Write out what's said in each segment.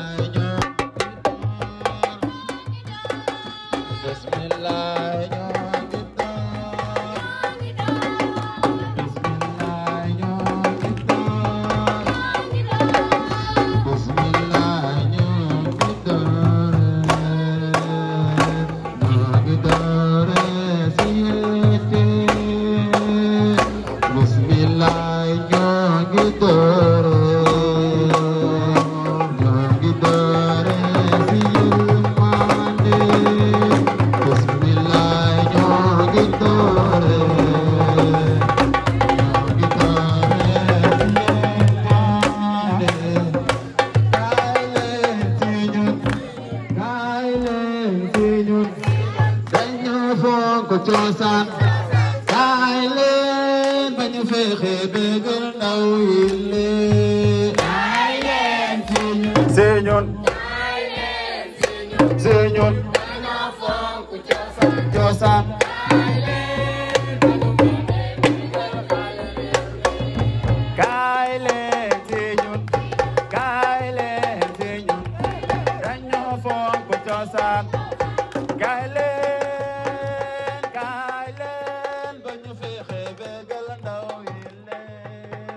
cosaan kaay leen ba ñu fexe bégal ndaw yi leen kaay leen Señor, Señor, cosaan kaay leen Señor, kaay leen Señor, dañoo fonk cosaan. Kaay leen, kaay leen ba ñu fexe bégal ndaw yi leen.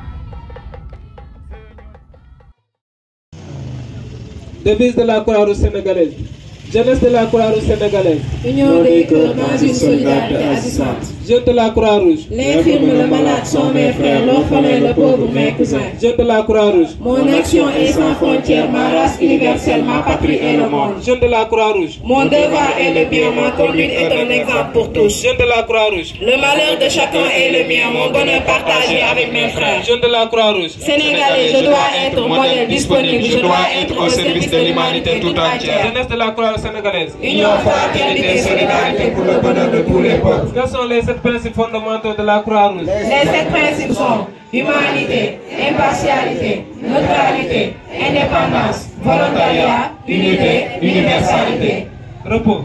Devise de la Croix-Rouge sénégalaise. Jeunesse de la Croix-Rouge sénégalaise. Union des cœurs dans une solidarité agissante. Jeunes de la Croix-Rouge. L'infirme, le malade sont mes frères, l'orphelin, le pauvre, mes cousins. Jeunes de la Croix-Rouge. Mon action est sans frontières, ma race universelle, ma patrie et le monde. Jeunes de la Croix-Rouge. Mon devoir est le bien, ma conduite est un exemple pour tous. Jeunes de la Croix-Rouge. Le malheur de chacun est le mien, mon bonheur partagé avec mes frères. Jeunes de la Croix-Rouge. Sénégalais, je dois être modèle disponible, je dois être au service de l'humanité tout entière. Jeunesse de la Croix-Rouge sénégalaise. Union, fraternité, solidarité pour le bonheur de tous les peuples. Quels sont les sept principes fondamentaux de la Croix-Rouge Les sept principes sont humanité, impartialité, neutralité, indépendance, volontariat, unité, universalité. repos.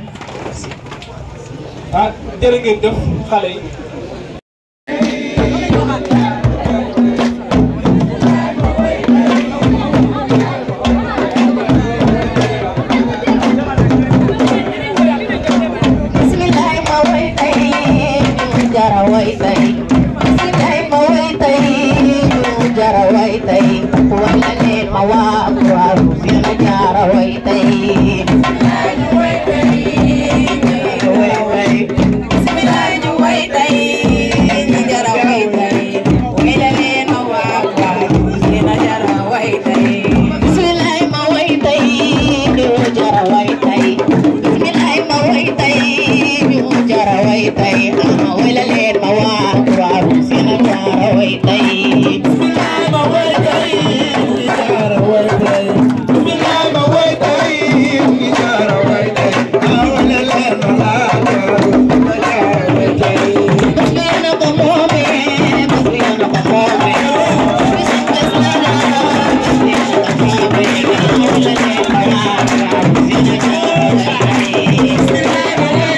ah jërë ngeen jëf xale yi. Bismillah ma way tay ñu jara way tay Bismillah ma way tay ñu jara way tay wala leen ma waa waaw ñu jara way tay Bismillah ñu way tay ñu way tay Bismillah ñu way tay ñu jara way tay wala leen ma waa waaw ñu jara way tay Bismillah ma way tay ñu jara way tay Bismillah ma way tay ñu jara way tay ah wala leen ma waa waaw seen jara way tay Bismillah ma way tay ñu jara way tay Bismillah ma way tay ñu jara way tay ah wala leen ma waa waaw jara way tay Bas leen na ko moome bas leen na ko moome Bas bas na na bas leen na ko moome ah wala leen ma waa waaw seen jara way tay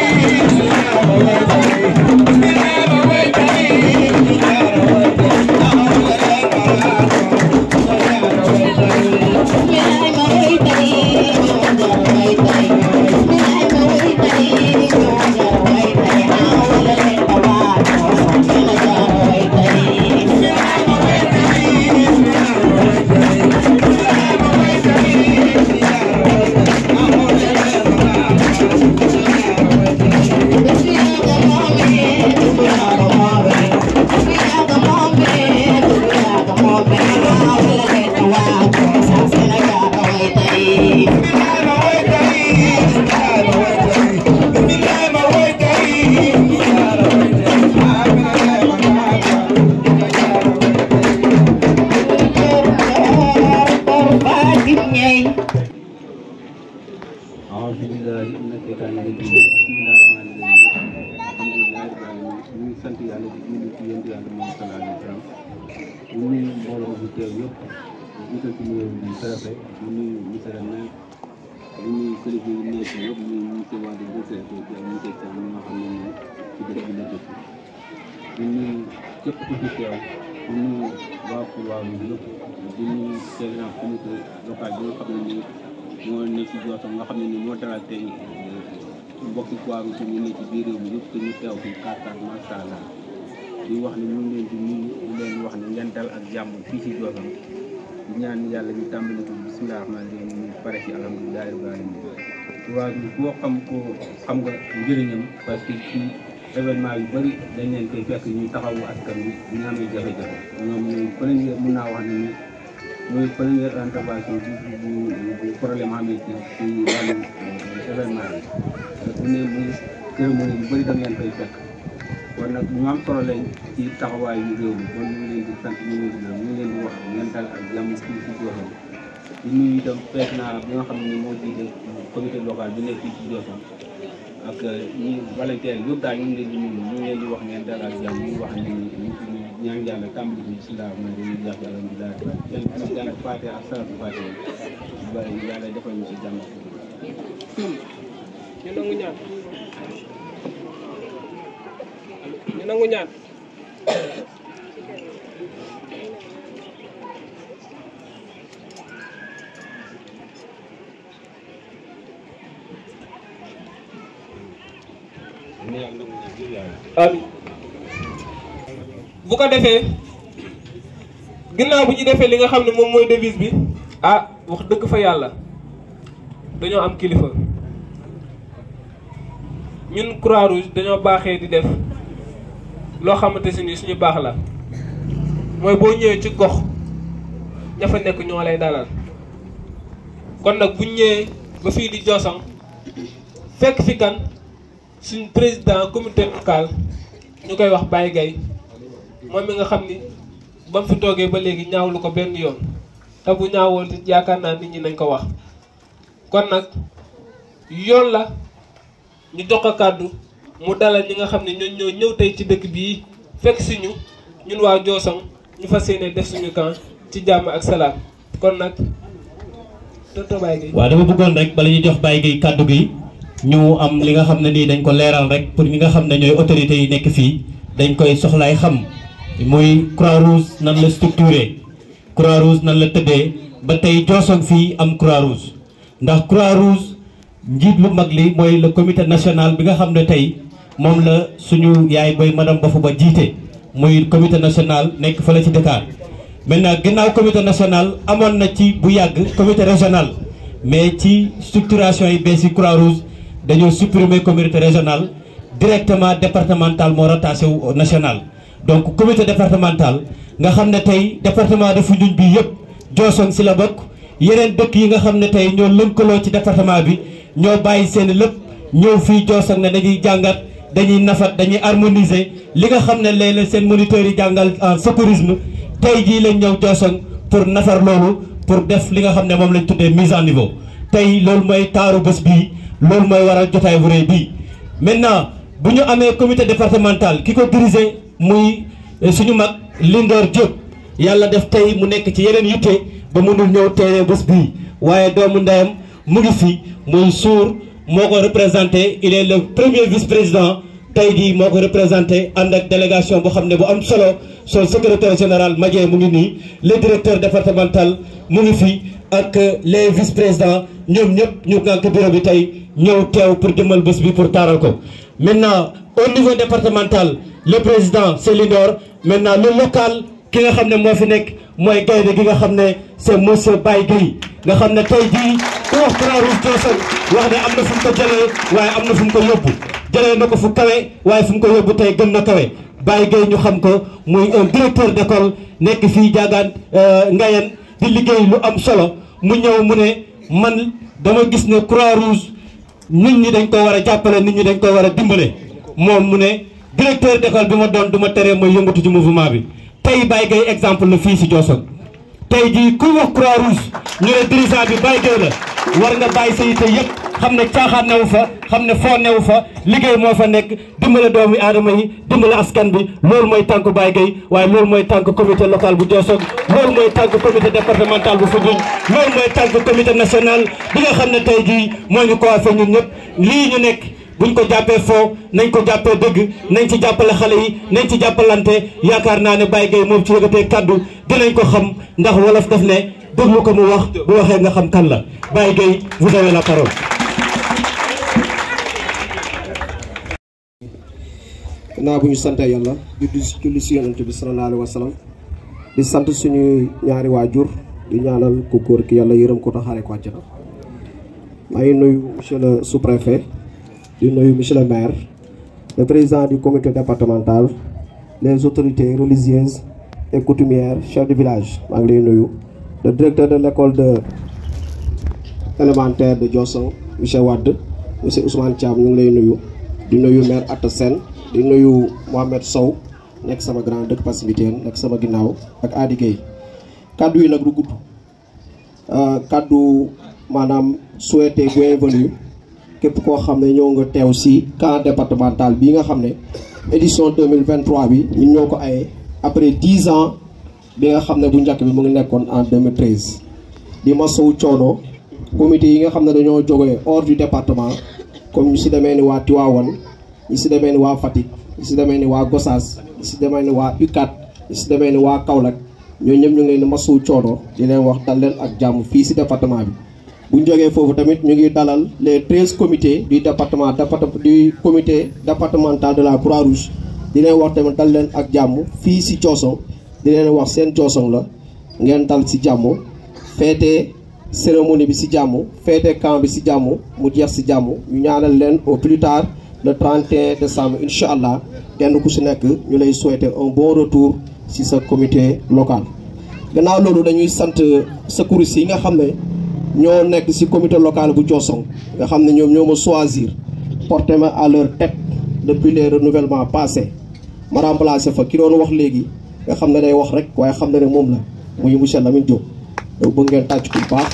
أعوذ بالله من الشيطان الرجيم بسم الله الرحمن الرحيم الحمد لله رب العالمين ñu ngi sant yàlla di julli ci yéen yàlla moom sallallahu alayhi wa sallam ñu nuyu mbooloo bu teew yëpp ñu ko ci nuyu di préfet ñu nuyu monsieur le maire ñu nuyu kilifa yi nekk yëpp ñu nuyu monsieur Wade Boussé ak monsieur Thiam ñi nga xam ne ñoom ci dëkk bi la dëkk ñu nuyu képp ku fi teew di nuyu waa Croix-Rouge yëpp di nuyu président comité local bi nga xam ne nii moo ne ci Diossong nga xam ne nii moo dalal tey mbokki Croix-Rouge ñu ne ci biir réew mi yëpp te ñu teew fi kàttan macha allah di wax ne ñu ngi leen di nuyu di leen wax ne ngeen dal ak jàmm fii ci Diossong di ñaan yàlla ñu tàmbali ko bisimilah rahmaani rahiim ñu pare ci alhamdulilah rabbil alamin Croix-Rouge boo xam ko xam nga njëriñam parce que ci événement yu bëri dañ leen koy fekk ñu taxawu askan bi bu ñu amee jafe-jafe ñoom ñooy première mun naa wax ne ni mooy première intervention bi bu bu problème amee ci ci wàllu événement bi bu ne muy cérémonie yu bëri dañ leen koy fekk kon nag ñu am solo lañ ci taxawaayu réew mi kon ñu ngi leen di sant ñu ngi leen di ñu ngi leen di wax ngeen dal ak jàmm fii ci Diossong di nuyu itam président bi nga xam ne moo jiite comité local bi nekk fii ci Diossong ak ñi volontaire yëpp daal ñu ngi leen di nuyu ñu ngi leen di wax ngeen dal ak jàmm ñu wax ne ñu ñaan yàlla tàmbali ko bisimilah ma dañuy jàpp alhamdulilah kenn ku nekk jàng faate ak salatu faate ba yàlla defal ñu si jàmm ñu nangu ñaan ñu nangu ñaan amiin bu ko defee ginnaaw bu ñu defee li nga xam ne moom mooy devise bi ah wax dëgg fa yàlla dañoo am kilifa ñun croix rouge dañoo baaxee di def loo xamante si ni suñu baax la mooy boo ñëwee ci gox ña fa nekk ñoo lay dalal kon nag buñ ñëwee ba fii di Diossong fekk fi kan suñ président comité local ñu koy wax Baye Gaye moom mi nga xam ni ba mu fi toogee ba léegi ñaawlu ko benn yoon te bu ñaawoon it yaakaar naa nit ñi nañ ko wax kon nag yoon la ñu jox ko kàddu mu dalal ñi nga xam ne ñoo ñoo ñëw tey ci dëkk bii fekk si ñu ñun waa Diossong ñu fas yéene def suñu camp ci jàmm ak salaam kon nag tonton Baye Gueye waaw dama bëggoon rek bala ñu jox Baye Gueye kàddu gi ñu am li nga xam ne nii dañ ko leeral rek pour ñi nga xam ne ñooy autorités yi nekk fii dañ koy soxlaay xam muy croix rouge nan la structuré croix rouge nan la tëddee ba tey Diossong fii am croix rouge ndax croix rouge njiit lu mag li mooy le comité national bi nga xam ne tey moom la suñu yaay boy madame Bafou Ba jiite muy comité national nekk fële ci Dakar maintenant ginnaaw comité national amoon na ci bu yàgg comité régional mais ci structuration yi bees yi croix rouge dañoo supprimer comité régional directement départemental moo rattaché wu au national donc comité départemental nga xam ne tey département de Foundiougne bi yëpp Diossong si la bokk yeneen dëkk yi nga xam ne tey ñoo lënkaloo ci département bi ñoo bàyyi seen lépp ñëw fii Diossong ne dañuy jàngat dañuy nafat dañuy harmoniser li nga xam ne léeg-léeg seen moniteurs yi jàngal en secourisme tey jii lañ ñëw Diossong pour nafar loolu pour def li nga xam ne moom lañ tuddee mise en niveau tey loolu mooy taaru bés bii loolu mooy waral jotaay bu rëy bii maintenant bu ñu amee comité départemental ki ko diriger muy suñu mag Lindor Diop yàlla def tey mu nekk ci yeneen yitte ba mënul ñëw teewee bés bii waaye doomu ndeyam mu ngi fi muy suur moo ko représenté il est le premier vice-président tey jii moo ko représenté ànd ak délégation boo xam ne bu am solo son secrétaire général Madien mu ngi nii le directeur départemental mu ngi fi ak les vice-présidents ñoom ñëpp ñu ngànk bureau bi tey ñëw teew pour jëmmal bés bi pour taaral ko maintenant au niveau départemental le président c'est Lindor maintenant le local ki nga xam ne moo fi nekk mooy gaynde gi nga xam ne c'est monsieur Baye Gueye nga xam ne tey jii ku wax Croix-Rouge Diossong wax ne am na fu mu ko jëlee waaye am na fu mu ko yóbbu jëlee na ko fu kawe waaye fu mu ko yóbbu tey gën na kawe Baye Gueye ñu xam ko muy un directeur d'école nekk fii jaagaan Ngayen di liggéey lu am solo mu ñëw mu ne man dama gis ne Croix-Rouge nit ñi dañ ko war a jàppale nit ñi dañ ko war a dimbale moom mu ne directeur d'école bi ma doon du ma teree mooy yëngatu ci mouvement bi tey Baye Gueye exemple la fii si Diossong tey jii kuy wax croix rouge ñu ne dirigeant bi Baye Gueye la war nga bàyyi sa yite yëpp xam ne caaxaan newu fa xam ne foo newu fa liggéey moo fa nekk dimbale doomi aadama yi dimbale askan bi loolu mooy tànk Baye Gueye waaye loolu mooy tànk comité local bu Diossong loolu mooy tànk comité départemental bu Foundiougne loolu mooy tànk comité national bi nga xam ne tey jii moo ñu coiffé ñun ñëpp lii ñu nekk buñ ko jàppee foo nañ ko jàppee dëgg nañ ci jàppale xale yi nañ ci jàppalante yaakaar naa ne Baye Gueye moom ci yëgatee kaddu dinañ ko xam ndax wolof daf ne déglu ko mu wax bu waxee nga xam kan la Baye Gueye vous avez la parole. naa bu ñu sante yàlla di di julli si yonent bi sallallahu alayhi wa sallam di sant suñu ñaari waajur di ñaanal ku góor ki yàlla yërëm ko taxaare ko àjjana maa ngi nuyu monsieur le sous-préfet di nuyu monsieur le maire le président du comité départemental les autorités religieuses et coutumières chef de village maa ngi lay nuyu le directeur de l'école de élémentaire de Diossong monsieur Wade monsieur Ousmane Thiam ñu ngi lay nuyu di nuyu maire Atta Sène di nuyu Mohamed Sow nekk sama grand dëkk Passibitène nekk sama ginnaaw ak Adi Gueye kaddu yi nag du gudd kaddu maanaam souhaité bienvenue képp koo xam ne ñëw nga teew si camp départemental bii nga xam ne édition 2023 bi ñun ñoo ko aye après 10 ans bi nga xam ne bu njëkk bi mu ngi nekkoon en 2013 di masawu coono comité yi nga xam ne dañoo jógee hors du département comme ñu si demee ni waa Tivaouane ñi si demee ni waa Fatick ñi si demee ni waa Gossas ñi si demee ni waa UCAD ñi si demee ni waa Kaolack ñooñu ñëpp ñu ngi leen di masawu coono di leen wax dal leen ak jàmm fii si département bi. bu ñu jógee foofu tamit ñu ngi dalal les treize comités du département du comité départemental de la Croix-Rouge di leen wax tamit dal leen ak jàmm fii si Diossong di leen wax seen Diossong la ngeen dal si jàmm feete cérémonie bi si jàmm feete camp bi si jàmm mu jeex si jàmm ñu ñaanal leen au plus tard le 31 décembre incha allah kenn ku si nekk ñu lay souhaiter un bon retour si sa comité local. gannaaw loolu dañuy sant secouristes yi nga xam ne. ñoo nekk ci comité local bu Diossong nga xam ne ñoom ñoo ma choisir porté ma à leur tête depuis les renouvellements passés ma remplacé fa ki doon wax léegi nga xam ne day wax rek waaye xam na ne moom la muy monsieur Lamine Diop yow bëgg ngeen tàcc ku baax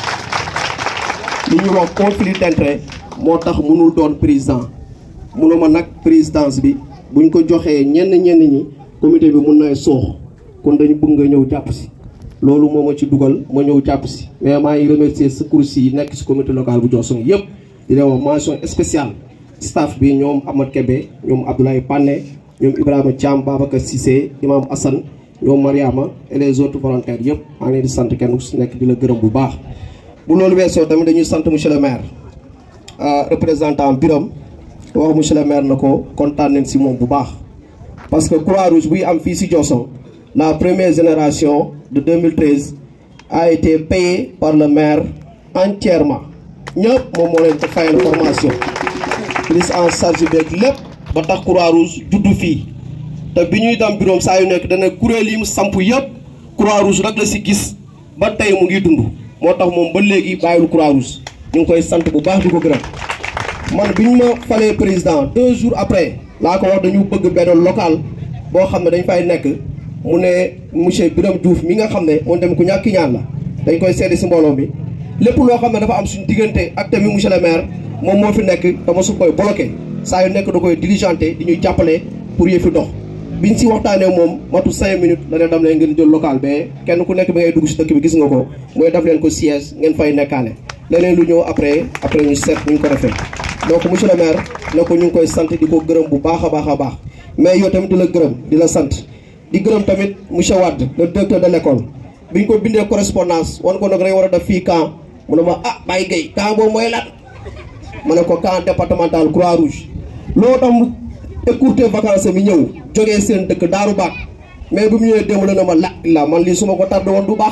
li ñuy wax conflit d'intérêt moo tax mënul doon président mënuma nag présidence bi buñ ko joxee ñenn ñenn ñi comité bi mun na soox kon dañu bëgg nga ñëw jàpp ci loolu moo ma ci dugal ma ñëw jàpp si mais maa ngi remercier secours yi nekk si comité local bu Diossong yëpp di leen wax mention spéciale staff bi ñoom Amad Kébé ñoom Abdoulaye Pané ñoom Ibrahima Thiam Babacar Cissé Imam Assane ñoom Mariama et les autres volontaires yëpp maa ngi leen di sant kenn ku si nekk di la gërëm bu baax. bu loolu weesoo tamit dañuy sant monsieur le maire représentant Biram wax monsieur le maire na ko kontaan nañ si moom bu baax parce que Croix-Rouge buy am fii si Diossong la première génération. de 2013 a été payé par le maire entièrement ñëpp moom moo leen ko fayal formation prise en charge beeg lépp ba tax Croix-Rouge juddu fii te bi ñuy dem bureau saa yu nekk dana kuréel yi mu samp yëpp Croix-Rouge rek la si gis ba tey mu ngi dund moo tax moom ba léegi bàyyiwul Croix-Rouge ñu ngi koy sant bu baax di ko gërëm man bi ñu ma falee président deux jours après laa ko wax dañu bëgg benn local boo xam ne dañ fay nekk mu ne monsieur Birame Diouf mi nga xam ne moom tamit ku ñàkk ñaan la dañ koy seede si mbooloo mi lépp loo xam ne dafa am suñu diggante ak tamit monsieur le maire moom moo fi nekk dama su koy bloqué saa yu nekk da koy diligenté di ñuy jàppale pour yëfi dox biñ si waxtaanee moom matu cinq minutes la ne dam leen ngeen jël local mais kenn ku nekk bi ngay dugg si dëkk bi gis nga ko mooy def leen ko siège ngeen fay nekkaale leneen lu ñëw après après ñu seet ñu ko defee donc monsieur le maire ne ko ñu ngi koy sant di ko gërëm bu baax a baax a baax mais yow tamit di la gërëm di la sant di gërëm tamit monsieur Wade le directeur de l' école bi ñu ko bindee correspondance wan ko nag rek war a def fii camp mu ne ma ah Baye Gueye camp boobu mooy lan ma ne ko camp départemental croix rouge loo tax mu écourté vacances mi ñëw jógee seen dëkk daaru baat mais bu mu ñëwee démb la ne ma la la man lii su ma ko tardé woon du baax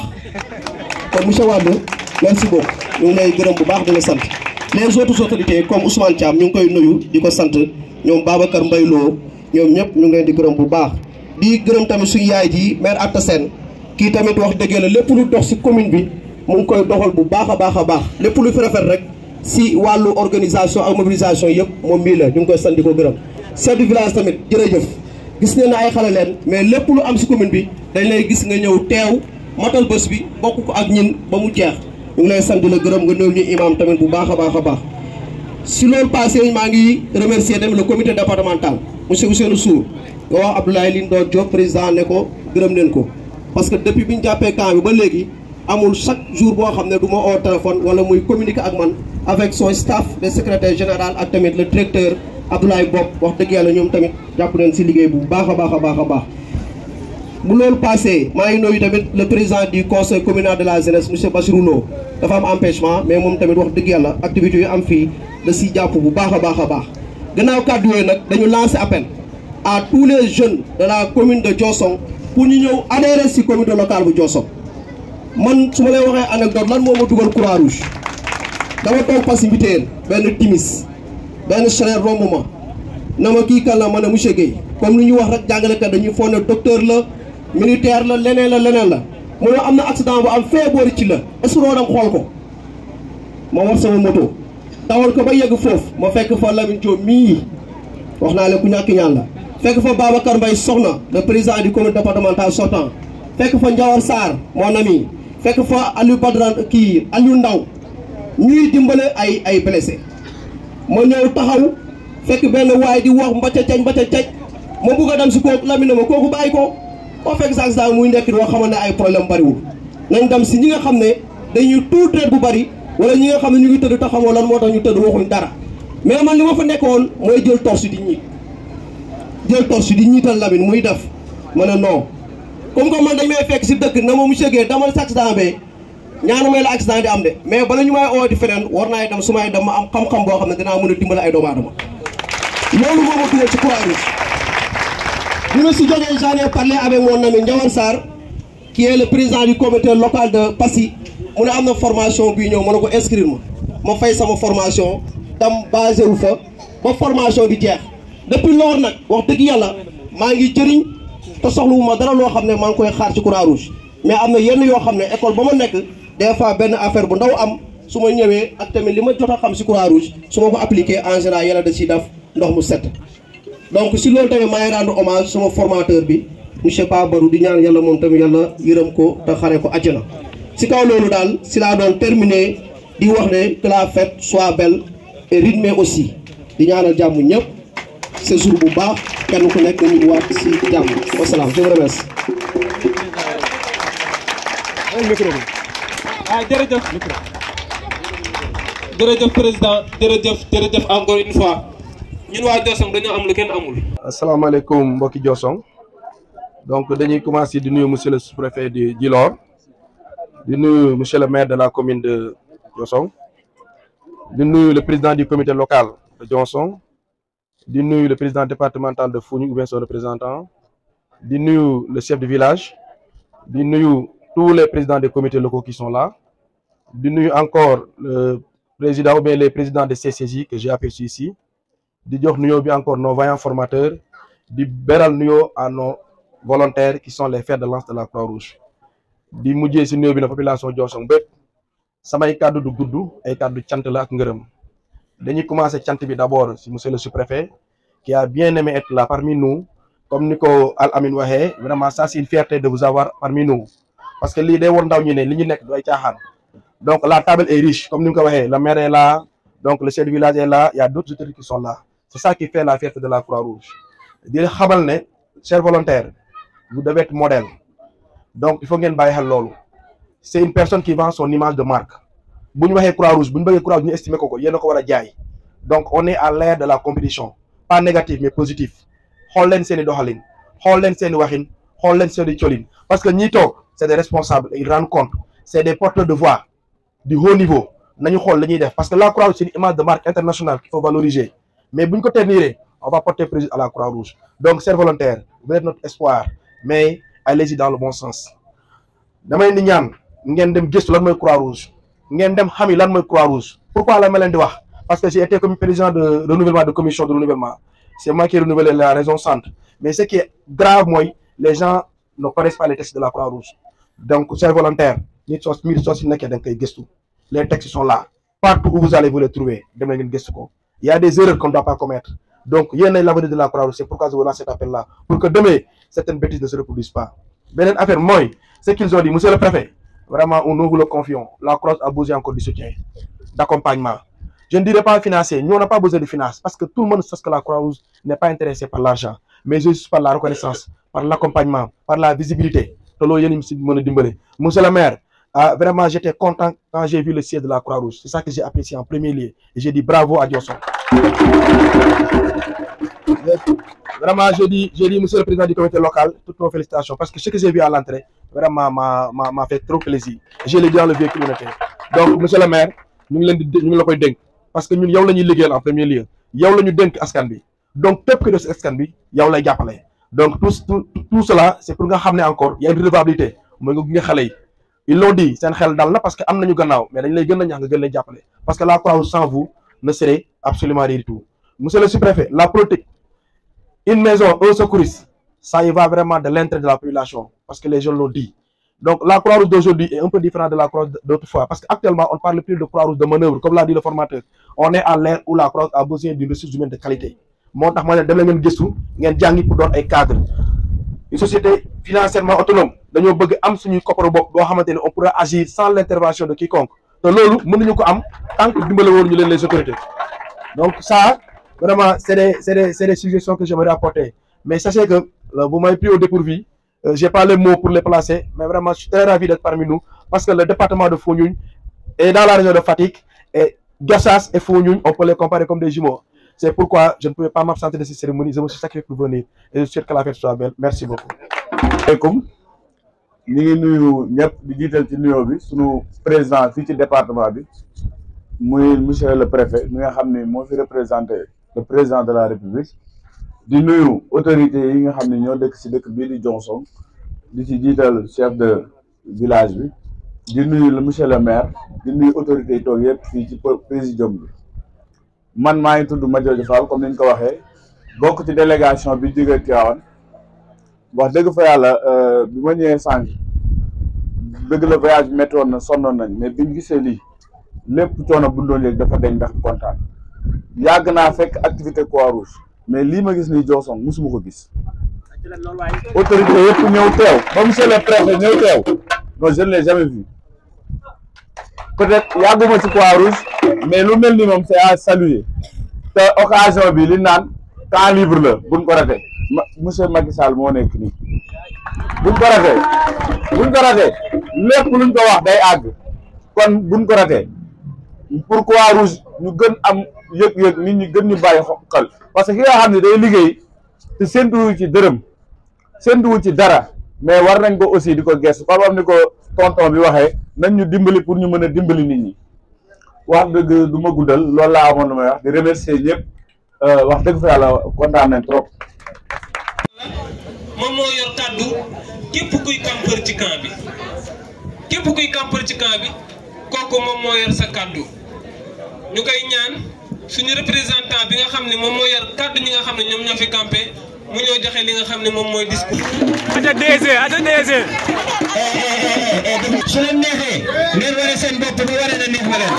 kon monsieur Wade merci beaucoup ñu ngi lay gërëm bu baax di la sant les autres autorités comme Ousmane Thiam ñu ngi koy nuyu di ko sant ñoom Babacar Mbaye Lo ñoom ñëpp ñu ngi leen di gërëm bu baax di gërëm tamit suñu yaay ji maire Atta Sène kii tamit wax dëgg la lépp lu dox si commune bi mu ngi koy doxal bu baax a baax a baax lépp lu fi rafet rek si wàllu organisation ak mobilisation yëpp moom mii la ñu ngi koy sant di ko gërëm chef du village tamit jërëjëf gis ne na ay xale leen mais lépp lu am si commune bi dañ lay gis nga ñëw teew matal bés bi bokk ko ak ñin ba mu jeex ñu ngi lay sant di la gërëm nga néew ñu imam tamit bu baax a baax a baax si loolu passé maa ngi remercier tamit le comité départemental monsieur Ousseynou Sour nga wax Abdoulaye Lindor Diop président ne ko gërëm leen ko parce que depuis bi ñu jàppee camp bi ba léegi amul chaque jour boo xam ne du ma oo téléphone wala muy communiquer ak man avec son staff le secrétaire général ak tamit le directeur Abdoulaye Bob wax dëgg yàlla ñoom tamit jàpp nañ si liggéey bu baax a baax a baax a baax bu loolu passé maa ngi nuyu tamit le président du conseil communal de la jeunesse monsieur Bassirou Lo dafa am empêchement mais moom tamit wax dëgg yàlla activités yu am fii da si jàpp bu baax a baax a baax gannaaw kàddu yooyu nag dañu lancer appel à tous les jeunes de la commune de Diossong pour ñu ñëw adhérer si comité local bu Diossong man su ma lay waxee anecdote lan moo ma dugal croix rouge dama toog passivité benn timis benn chaleur romb ma na ma kii kan la ma ne monsieur Guèye comme li ñu wax rek jàngalekat dañuy foog ne docteur la militaire la leneen la leneen la mu ne am na accident bu am fee boori ci la est-ce que doo dem xool ko ma war sama moto dawal ko ba yegg foofu ma fekk fa Lamine Diop mii wax naa leen ku ñàkk ñaan la fekk fa Babacar Mbaye Soxna le président du comité départemental sortant fekk fa Ndiawar Sarr mon ami fekk fa Aliou Badran kii Aliou Ndaw ñuy dimbale ay ay blessé ma ñëw taxaw fekk benn waay di wax mbacca cañ mbacca cañ ma bugg a dem si kooku Lamine ma kooku bàyyi ko boo fekk sax sax muy nekk doo xamante ne ay problème bariwul nañ dem si ñi nga xam ne dañuy tuut reet bu bari wala ñi nga xam ne ñu ngi tëdd te xamoo lan moo tax ñu tëdd waxuñ dara mais man li ma fa nekkoon mooy jël torche di ñiit jël torche di ñiital Lamine muy def ma ne non comme que man dañ may fekk si dëkk na ma monsieur Guèye damal si accident bee ñaanu may la accident di am de mais bala ñu may oo di feneen war naay dem su may dem ma am xam-xam boo xam ne dinaa mën a dimbale ay doomu aadama loolu moo ma dugal ci Croix-Rouge bi ma si jógee j'en ai parlé avec mon ami Ndiawar Sarr qui est le président du comité local de Passy mu ne am na formation bii ñëw ma ne ko inscrire ma ma fay sama formation dem basé wu fa ba formation bi jeex depuis loolu nag wax dëgg yàlla maa ngi jëriñ te soxlawu ma dara loo xam ne maa ngi koy xaar ci Croix-Rouge mais am na yenn yoo xam ne école ba ma nekk des fois benn affaire bu ndaw am su ma ñëwee ak tamit li ma jot a xam ci Croix-Rouge su ma ko appliqué en général yàlla da ciy def ndox mu set donc si loolu tamit maa ngi rendre hommage sama formateur bi monsieur Ba Barou di ñaan yàlla moom tamit yàlla yërëm ko te xare ko àjjana si kaw loolu daal si laa doon terminer di wax ne que la fête soit belle et rythmée aussi di ñaanal jàmm ñëpp séjour bu baax kenn ku nekk ñu waat si jàmm wasalaam je vous remercie. ah jërëjëf jërëjëf président jërëjëf jërëjëf encore une fois ñun waa Diossong dañoo am lu kenn amul. asalaamaaleykum mbokki Diossong donc dañuy commencer di nuyu monsieur le sous-préfet de Djilor di nuyu monsieur le maire de la commune de Diossong di nuyu le président du comité local de Diossong di nuyu le président départemental de Foundiougne ou bien son représentant di nuyu le chef de village di nuyu tous les présidents des comités locaux qui sont là di nuyu encore le président ou bien les présidents de CCJ que j'ai aperçu ici di jox nuyoo bi encore nos vaillants formateurs di beral nuyoo à nos volontaires qui sont les fers de lance de la Croix-Rouge di mujjee si nuyoo bi na population Diossong bépp samay kàddu du gudd ay kàddu cant la ak ngërëm dañuy commencer cant bi d'abord si monsieur le sous-préfet qui a bien aimé être là parmi nous comme ni ko Al Amin waxee vraiment ça c'est une fierté de vous avoir parmi nous parce que lii day war ndaw ñi ne li ñu nekk du ay caaxaan donc la table est riche comme ni nga ko waxee le maire est là donc le chef du village est là il y a d'autres autorités qui sont là c'est ça qui fait la fierté de la Croix-Rouge di xamal ne chers volontaires vous devez être modèle donc il faut ngeen bàyyi xel loolu c'est une personne qui vend son image de marque bu ñu waxee Croix-Rouge bu ñu bëggee Croix-Rouge ñu estimer ko ko yéen a ko war a jaay donc on est à l'ère de la compétition pas négatif mais positif xool leen seen i doxalin xool leen seen i waxin xool leen seen i colin parce que ñi toog c'est des responsables ils rendent compte c'est des porteurs de voix du haut niveau nañu xool la ñuy def parce que la Croix-Rouge c'est une image de marque internationale qu'il faut valoriser mais bu ñu ko terniree on va porter préjudice à la Croix-Rouge donc chers volontaires vous êtes notre espoir mais allez-y dans le bon sens damay ni ñaan ngeen dem gëstu lan mooy Croix-Rouge ngeen dem xami lan mooy Croix-Rouge pourquoi la ma leen di wax parce que j'ai été comme président de renouvellement de commission de renouvellement c'est moi qui ai renouvelé la raison centre mais ce qui est grave mooy les gens ne connaissent pas les textes de la Croix-Rouge donc chers volontaires nit soo mbir soo si nekkee da nga koy gëstu les textes sont là partout où vous allez vous les trouver dem na ngeen gëstu ko il y a des erreurs qu'on ne doit pas commettre donc yéen ay l'avenir de la Croix-Rouge c'est pourquoi je vous lance cet appel là pour que demain certaines bêtises ne se reproduisent pas beneen affaire mooy ce qu'ils ont dit monsieur le préfet vraiment nous vous le confions la Croix a besoin encore du soutien d'accompagnement je ne dirais pas financier nous on n'a pas besoin de finance parce que tout le monde sait que la Croix-Rouge n'est pas intéressée par l'argent mais juste par la reconnaissance par l'accompagnement par la visibilité te loolu yéen si mën a dimbale monsieur le maire ah, vraiment j'étais content quand j'ai vu le siège de la Croix-Rouge c'est ça que j'ai apprécié en premier lieu et j'ai dit bravo à Diossong vraiment j'ai dit j'ai dit monsieur le président du comité local toutes nos félicitations parce que ce que j'ai vu à l'entrée vraiment m'a m'a m'a fait trop plaisir je l'ai dit dans le véhicule où on était donc monsieur le maire ñu ngi leen di ñu ngi la koy dénk parce que ñun yow la ñuy liggéeyal en premier lieu yow la ñu dénk askan bi donc képp ku def si askan bi yow lay jàppale donc tout tout tout cela c'est pour nga xam ne encore y a une redevabilité mooy nga gunge xale yi ils l'ont dit seen xel dal na parce que am nañu gannaaw mais dañ lay gën a ñaax nga gën leen jàppale parce que la Croix-Rouge sans vous ne serait absolument rien du tout monsieur le sous-préfet la politique une maison un secouriste ça y va vraiment de l'intérêt de la population parce que les gens l'ont dit donc la Croix-Rouge d'aujourd'hui est un peu différente de la Croix d'autrefois parce qu'actuellement on parle plus de Croix-Rouge de manœuvre comme l'a dit le formateur on est à l'ère où la Croix a besoin d'une ressource humaine de qualité moo tax ma ne dem la ngeen gëstu ngeen jàngi pour doon ay cadre une société financièrement autonome dañoo bëgg am suñuy kopparu bopp boo xamante ne on pourra agir sans l'intervention de quiconque te loolu mënuñu ko am tant que dimbale woon ñu leen les autorités donc ça vraiment c'est des c'est des c'est des suggestions que j'aimerais apporter mais sachez que euh, vous m'avez pris au dépourvu euh, j'ai pas les mots pour les placer mais vraiment je suis très ravi d'être parmi nous parce que le département de Foundiougne est dans la région de Fatick et Gossas et Foundiougne on peut les comparer comme des jumeaux c'est pourquoi je ne pouvais pas m'absenter de cette cérémonie je me suis sacrifié pour venir et je souhaite que la fête soit belle merci beaucoup. asalaamaaleykum ñu ngi nuyu ñëpp di jiital ci nuyoo bi sunu président fii ci département bi muy monsieur le préfet mi nga xam ne moo fi représenté le président de la république di nuyu autorités yi nga xam ne ñoo dëkk si dëkk bii di Diossong di ci jiital chef de village bi di nuyu le monsieur le maire di nuyu autorités yi toog yëpp fii ci présidium bi man maa ngi tudd Madiodio Fall comme ni ñu ko waxee bokk ci délégation bi jóge Tivaouane wax dëgg fa yàlla bi ma ñëwee sànq dëgg la voyage bi métti woon na sonnoon nañ mais biñ gisee lii lépp coono bu doon yëg dafa deñ ndax kontaan yàgg naa fekk activité Croix-Rouge mais lii ma gis nii Diossong musuma ko gis autorité yëpp ñëw teew ba monsieur le préfet ñëw teew non je ne l'ai jamais vu peut-être yàgguma ci Croix-Rouge mais lu mel ni moom c'est à saluer te occasion bi li naan temps libre la buñ ko ratee ma monsieur Macky Sall moo nekk nii buñ ko ratee buñ ko ratee lépp luñ ko wax day àgg kon buñ ko ratee pour Croix-Rouge ñu gën am yëg-yëg nit ñi gën ñu bàyyi xel parce que ki nga xam ne day liggéey te séntuwu ci dërëm séntuwu ci dara mais war nañ ko aussi di ko gestu comme am ni ko tonton bi waxee nañ ñu dimbali pour ñu mën a dimbali nit ñi wax dëgg du ma guddal loolu laa amoon lu may wax di remercier ñëpp wax dëgg fa yàlla kontaan nañ trop. moom moo yor kàddu képp kuy campeur ci camp bi képp kuy campeur ci camp bi kooku moom moo yor sa kàddu ñu koy ñaan suñu représentant bi nga xam ne moom moo yor kàddu ñi nga xam ne ñoom ñoo fi campé mu ñëw joxe li nga xam ne moom mooy discours. ata DG ata DG. su leen neexee ngeen wane seen bopp ba wane na neex na leen.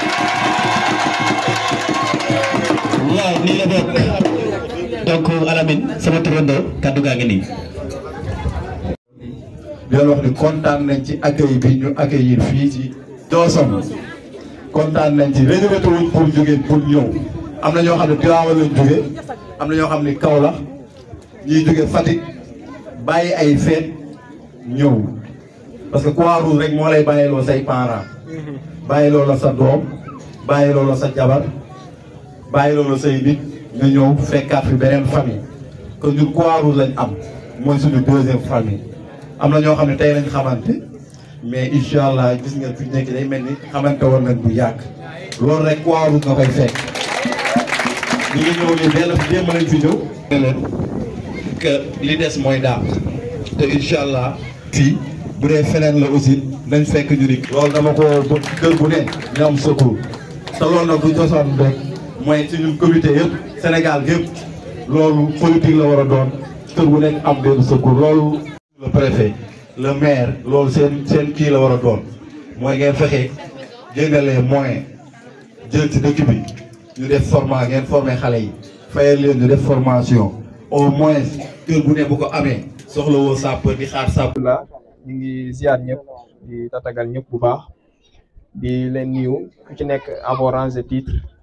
waaw nii la bokk donc Alamine sama turandoo kaddu gaa ngi nii. di leen wax ni kontaan nañ ci accueil bi ñu accueillir fii ci Diossong kontaan nañ ci réservé wuñ pour jóge pour ñëw am na ñoo xam ne Tivaouane lañ jóge am na ñoo xam ne Kaolack ñiy jóge Fatick bàyyi ay feet ñëw parce que Croix-Rouge rek moo lay bàyyiloo say parents bàyyiloo la sa doom bàyyiloo la sa jabar bàyyiloo la say nit nga ñëw fekkaat fi beneen famille que ñun Croix-Rouge lañ am mooy suñu deuxième famille am na ñoo xam ne tey lañ xamante mais incha allah gis nga fi nekk day mel ni xamante woon nañ bu yàgg loolu rek Croix-Rouge nga koy fekk ñu ngi ñëw nii benn démb lañ fi ñëw. ne leen que li des mooy daal te incha allah fii bu dee feneen la aussi nañ fekk ñu ni. loolu dama ko ba kër bu ne ñoom secours te loolu nag du Diossong rek mooy ci ñun comité yëpp Sénégal yëpp loolu politique la war a doon kër bu nekk am benn secours loolu. le préfet le maire loolu seen seen kii la war a doon mooy ngeen fexe jëndalee moyen jël ci dëkk bi ñu def format ngeen former xale yi fayal leen ñu def formation au moins kër bu ne bu ko amee soxla woo sapeur di xaar sapeur la ñu ngi ziar ñëpp di tatagal ñëpp bu baax di leen nuyu ku ci nekk à vos rangs et titres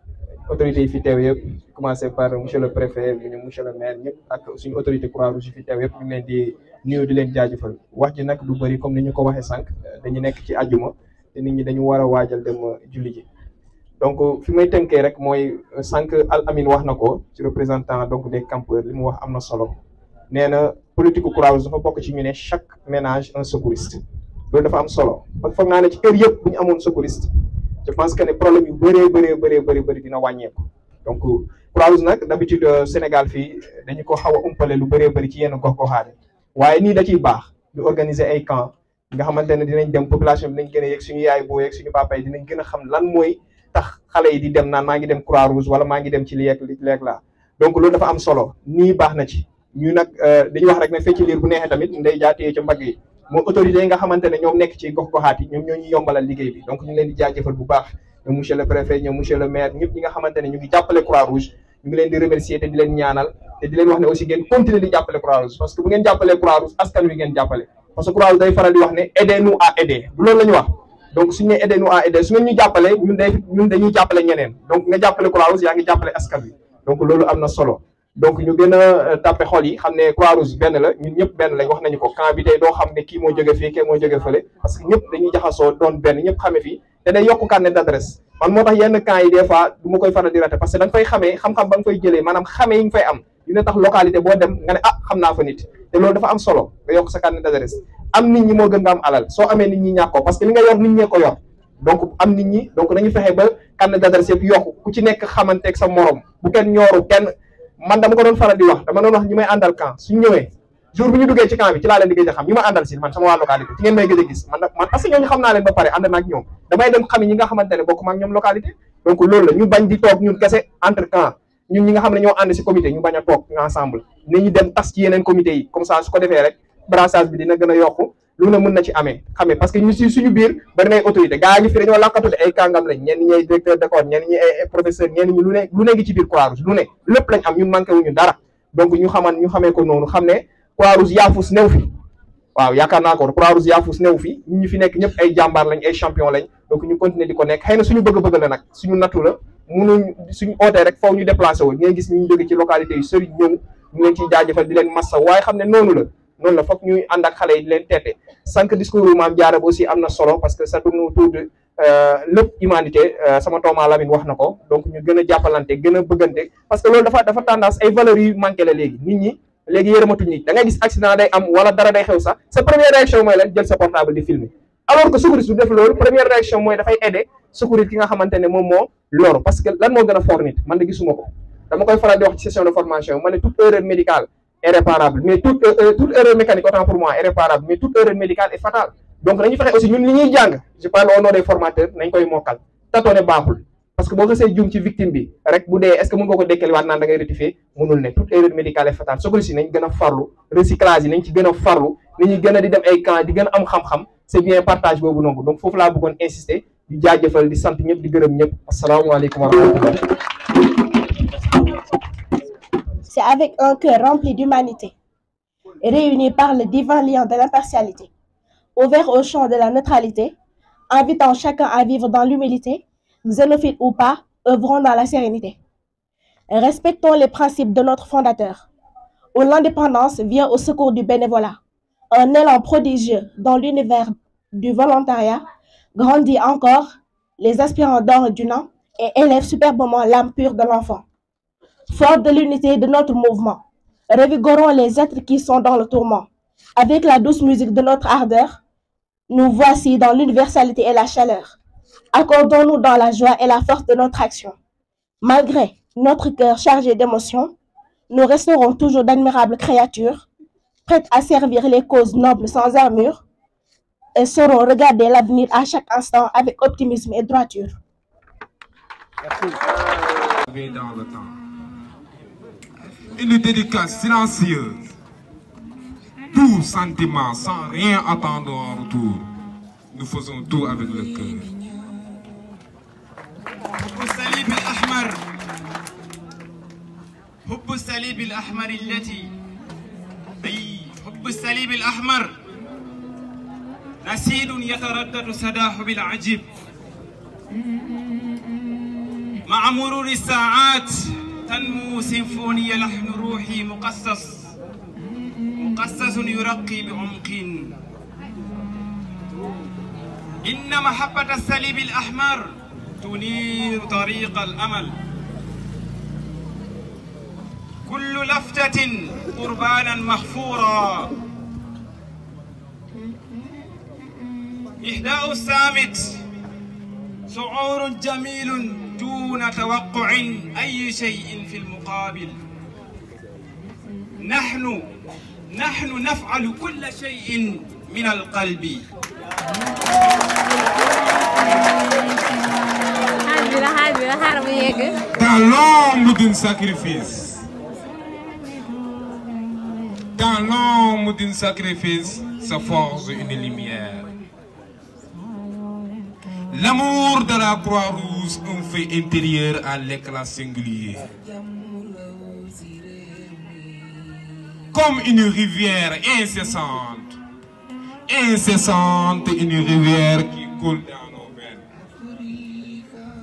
autorités yi fi teew yëpp commencé par monsieur le préfet monsieur le maire ñëpp ak suñu autorité Croix-Rouge yi fi teew yëpp ñu ngi leen di nuyu di leen jaajëfal wax ji nag du bëri comme ni ñu ko waxee sànq dañu nekk ci àjjuma te nit ñi dañu war a waajal dem julli ji donc fi may tënkee rek mooy sànq Al Amin wax na ko ci représentant donc des campeurs li mu wax am na solo nee na politique Croix-Rouge dafa bokk ci ñu ne chaque ménage un secouriste loolu dafa am solo parce que foog naa ne ci kër yëpp bu ñu amoon secouriste je pense que ne problème yu bëree bëree bëree bëri bëri dina wàññeeku donc Croix-Rouge nag d'habitude Sénégal fii dañu ko xaw a umpale lu bëree bëri ci yenn gox-goxaane waaye nii da ciy baax ñu organiser ay camp nga xamante ne dinañ dem population bi dinañ gën a yegg suñu yaay boo yegg suñu papa yi dinañ gën a xam lan mooy tax xale yi di dem naan maa ngi dem Croix-Rouge wala maa ngi dem ci li ak li ak laa donc loolu dafa am solo nii baax na ci ñu nag dañuy wax rek ne fecc liir bu neexee tamit ndey jaatee ca mbagg yi moo autorités yi nga xamante ne ñoom nekk ci gox-goxaat yi ñoom ñoo ñu yombalal liggéey bi donc ñu ngi leen di jaajëfal bu baax ñoom monsieur le préfet ñoom monsieur le maire ñëpp ñi nga xamante ne ñu ngi jàppale Croix-Rouge ñu ngi leen di remercier te di leen ñaanal te di leen wax ne aussi ngeen continuer di jàppale Croix-Rouge parce que bu ngeen jàppalee Croix-Rouge askan wi ngeen jàppale parce que Croix-Rouge day faral di wax ne aidez-nous à aider bu loolu la ñu wax donc suñu nee aidez-nous à aider su ngeen ñu jàppale ñun day ñun dañuy jàppale ñeneen donc nga jàppale Croix-Rouge yaa ngi jàppale askan wi donc loolu am na solo donc ñu gën a tàppe xol yi xam ne Croix-Rouge benn la ñun ñëpp benn lañ wax nañu ko camp bi tey doo xam ne kii moo jóge fii kii moo jóge fële parce que ñëpp dañuy jaxasoo doon benn ñëpp xame fii te day yokk carnet d'adresse man moo tax yenn camp yi des fois du ma koy faral di raté parce que da nga fay xamee xam-xam ba nga fay jëlee maanaam xamee yi nga fay am dina tax localité boo dem nga ne ah xam naa fa nit te loolu dafa am solo nga yokk sa carnet d'adresse am nit ñi moo gën nga am alal soo amee nit ñi ñàkk ko parce que li nga yor nit ñee ko yor donc am nit ñi donc nañu fexe ba carnet d'adresse yëpp yokk ku ci nekk xamanteeg sa morom bu kenn ñooru kenn man dama ko doon faral di wax dama doon wax ñi may àndal camp suñu ñëwee jour bi ñu duggee ci camp bi ci laa leen di gëj a xam ñi ma àndal si man sama waa localité ci ngeen may gëj a gis man man parce que ñooñu xam naa leen ba pare ànd naag ñoom damay dem xam ñi nga xamante ne bokk maag ñoom localité donc loolu la ñu bañ di toog ñun kese entre camp ñun ñi nga xam ne ñoo ànd si comité ñu bañ a toog ensemble nañu dem tas ci yeneen comité yi comme ça su ko defee rek brassage bi dina gën a yokku lu ne mën na ci amee xamee parce que ñu si suñu biir bari nay autorité gaa ngi fi dañoo lakkatu ay kàngam lañ ñenn ñi ay directeur d'école ñenn ñi ay professeur ñenn ñi lu ne lu ne ngi ci biir Croix-Rouge lu ne lépp lañ am ñun manqué wuñu dara donc ñu xaman ñu xamee ko noonu xam ne Croix-Rouge yaafus new fi waaw yaakaar naa ko Croix-Rouge yaafus new fi ñun ñu fi nekk ñëpp ay jàmbaar lañ ay champion lañ donc ñu continuer di ko nekk xëy na suñu bëgg-bëgg la nag suñu nattu la munuñ suñu ootee rek foofu ñu déplacé wu ngeen gis ñu jóge ci localité yu sori ñëw ñu leen ciy jaajëfal di leen massa waaye xam ne noonu la noonu la foog ñuy ànd ak xale yi di leen teete sànq discours maam Diarra aussi am na solo parce que ça tourne autour de lépp humanité sama tooma Lamine wax na ko donc ñu gën a jàppalante gën a bëggante parce que loolu dafa dafa tendance ay valeurs yu manqué la léegi nit ñi léegi yërëmatuñ nit da ngay gis accident day am wala dara day xew sax sa première réaction mooy lan jël sa portable di filmer alors que secouriste du def loolu première réaction mooy dafay aider secouriste ki nga xamante ne moom moo loru parce que lan moo gën a fort nit man de gisuma ko dama koy faral di wax ci session de formation ma ne toute erreur médicale est réparable mais toute toute erreur mécanique autant pour moi est réparable mais toute erreur médicale est fatale donc nañu fexe aussi ñun li ñuy jàng je parle au nom des formateurs nañ koy mokkal tatoone baaxul parce que boo xasee juum ci victime bi rek bu dee est ce que mën nga ko dekkali waat naan da ngay rectifier mënul ne toute erreur médicale est fatale soo ko si nañ gën a farlu recyclage yi nañ ci gën a farlu nañuy gën a di dem ay camp di gën a am xam-xam c'est bien partage boobu noonu donc foofu laa bëggoon insister di jaajëfal di sant ñëpp di gërëm ñëpp asalaamaaleykum wa rahmatullah C'est avec un cœur rempli d'humanité, réuni par le divin lien de l'impartialité, ouvert au champ de la neutralité, invitant chacun à vivre dans l'humilité, xénophile ou pas, œuvrons dans la sérénité. Respectons les principes de notre fondateur, où l'indépendance vient au secours du bénévolat. Un élan prodigieux dans l'univers du volontariat grandit encore les aspirants d'or du nom et élève superbement l'âme pure de l'enfant. Fort de l'unité de notre mouvement, revigorons les êtres qui sont dans le tourment. Avec la douce musique de notre ardeur, nous voici dans l'universalité et la chaleur. Accordons-nous dans la joie et la force de notre action. Malgré notre cœur chargé d'émotions, nous resterons toujours d'admirables créatures, prêtes à servir les causes nobles sans armure, et sauront regarder l'avenir à chaque instant avec optimisme et droiture. dans le temps. Une dédicace silencieuse. Tout sentiment sans rien attendre en retour. Nous faisons tout avec le cœur. حب الصليب الأحمر حب الصليب الأحمر التي أي حب الصليب الأحمر نسيد يتردد سداه بالعجيب مع مرور الساعات تنمو سيمفونية لحن روحي مقصص مقصص يرقي بعمق إن محبة الصليب الأحمر تنير طريق الأمل كل لفتة قربانا مغفورا إهداء السامت شعور جميل دون توقع أي شيء في المقابل نحن نحن نفعل كل شيء من القلب Dans l'ombre d'un sacrifice, dans l'ombre d'un sacrifice se forge une lumière. L'amour de la Croix-Rouge, un fait intérieur à l'éclat singulier. Comme une rivière incessante, incessante, une rivière qui coule dans nos veines.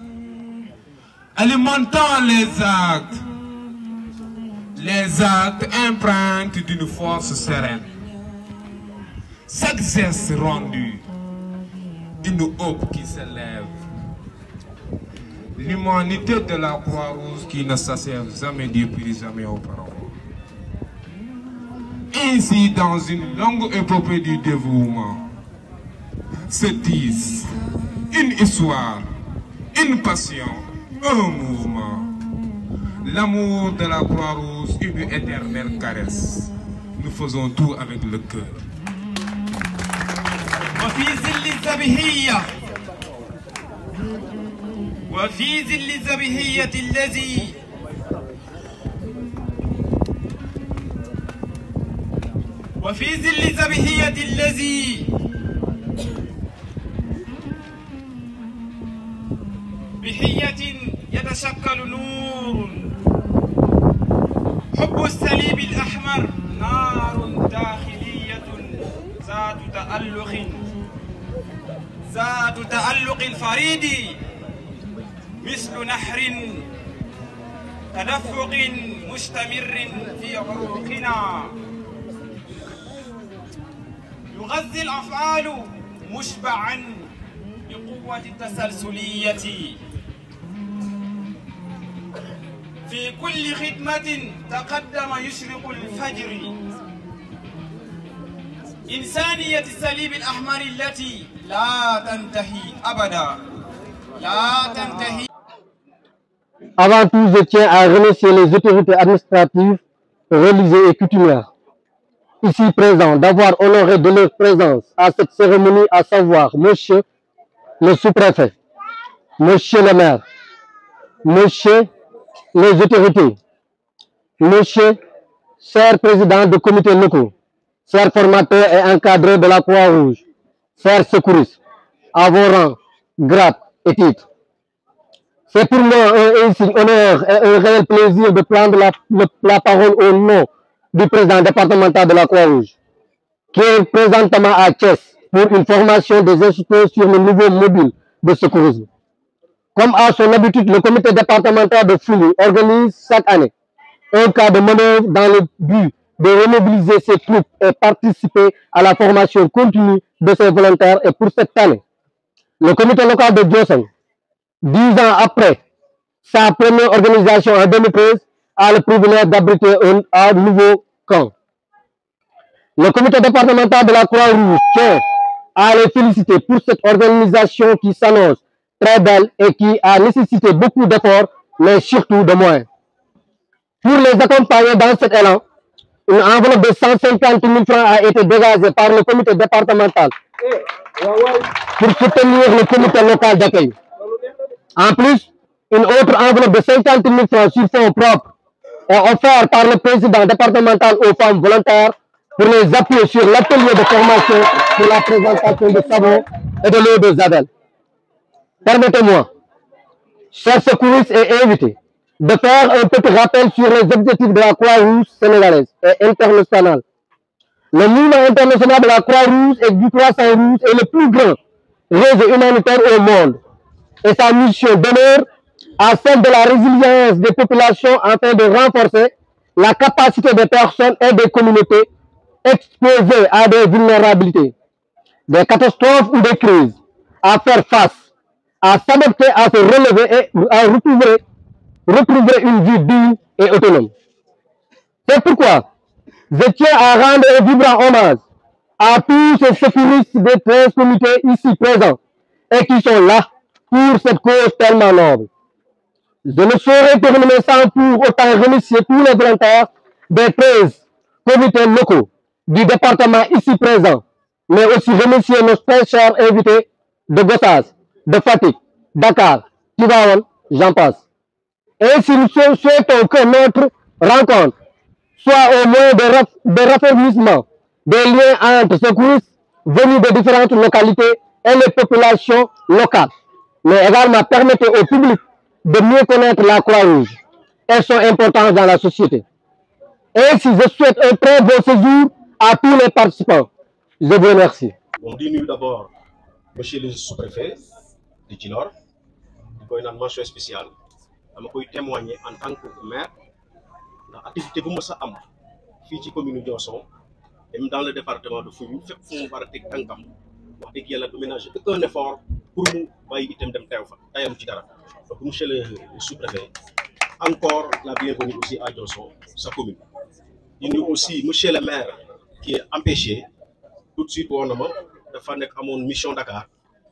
Alimentant les actes, les actes empreintes d'une force sereine. Chaque geste rendu, une hope qui s'élève. L'humanité de la Croix-Rouge qui ne s'achève jamais depuis jamais auparavant. Ainsi, dans une longue épopée du dévouement, se tisse une histoire, une passion, un mouvement. L'amour de la Croix-Rouge, une éternelle caresse. Nous faisons tout avec le cœur. وفي ظل الذبيحية وفي ظل الذبيحية الذي وفي ظل الذبيحية الذي بحية يتشكل نور حب الصليب الأحمر نار داخلية ذات تألق ذات تألق الفريد مثل نحر تدفق مستمر في عروقنا يغذي الأفعال مشبعا بقوة التسلسلية في كل خدمة تقدم يشرق الفجر إنسانية الصليب الأحمر التي لا تنتهي أبدا لا تنتهي Avant tout, je tiens à remercier les autorités administratives, religieuses et coutumières, ici présents, d'avoir honoré de leur présence à cette cérémonie, à savoir Monsieur le sous-préfet, Monsieur le maire, Monsieur les autorités, Monsieur, chers présidents de comités locaux, chers formateurs et encadreurs de la Croix-Rouge, chers secouristes, à vos rangs, grades et titres. C'est pour moi un insigne honneur et un réel plaisir de prendre la, le- la parole au nom du président départemental de la Croix-Rouge, qui est présentement à Thiès pour une formation des instructeurs sur le nouveau mobile de secourisme. Comme à son habitude, le comité départemental de Fouli organise chaque année un cas de manœuvre dans le but de remobiliser ses troupes et participer à la formation continue de ses volontaires. Et pour cette année, le comité local de Diosseng, dix ans après sa première organisation en 2013, a le privilège d'abriter un, un nouveau camp. Le comité départemental de la Croix-Rouge tient à les féliciter pour cette organisation qui s'annonce très belle et qui a nécessité beaucoup d'efforts, mais surtout de moyens. Pour les accompagner dans cet élan, une enveloppe de 150 000 francs a été dégagée par le comité départemental pour soutenir le comité local d'accueil. En plus, une autre enveloppe de 50 000 francs sur fonds propres est offerte par le président départemental aux femmes volontaires pour les appuyer sur l'atelier de formation pour la présentation de savon et de l'eau de Zavel. Permettez-moi, chers secouristes et invités, de faire un petit rappel sur les objectifs de la Croix-Rouge sénégalaise et internationale. Le mouvement international de la Croix-Rouge et du Croissant-Rouge est le plus grand réseau humanitaire au monde et sa mission d'honneur à celle de la résilience des populations afin de renforcer la capacité des personnes et des communautés exposées à des vulnérabilités, des catastrophes ou des crises, à faire face, à s'adapter, à se relever et à retrouver, retrouver une vie digne et autonome. C'est pourquoi je tiens à rendre un vibrant hommage à tous ces sécuristes des 13 comités ici présents et qui sont là pour cette cause tellement noble. Je ne saurais terminer sans pour autant remercier tous les volontaires des 13 comités locaux du département ici présent, mais aussi remercier nos très chers invités de Gossas, de Fatigue, Dakar, Tivaouane, j'en passe. Ainsi, nous souhaitons que notre rencontre soit au moins de, raff de raffermissement des liens entre secouristes venus de différentes localités et les populations locales, mais également permettre au public de mieux connaître la Croix-Rouge et son importance dans la société. Ainsi, je souhaite un très beau séjour à tous les participants. Je vous remercie. On dit nous d'abord, monsieur le sous-préfet de Djilor, di koy naan mention spéciale dama koy témoigner en tant que maire ndax activité bu mës a am fii ci commune Diossong même dans le département de Foundiougne fépp fu mu war a teg tànkam wax dëgg yàlla du ménager aucun effort pour mu bàyyi itam dem teew fa tayam ci dara donc monsieur le sous-préfet encore la bienvenue aussi à Diossong sa commune di nuyu aussi monsieur le maire qui est empêché tout de suite woon na ma dafa nekk amoon mission Dakar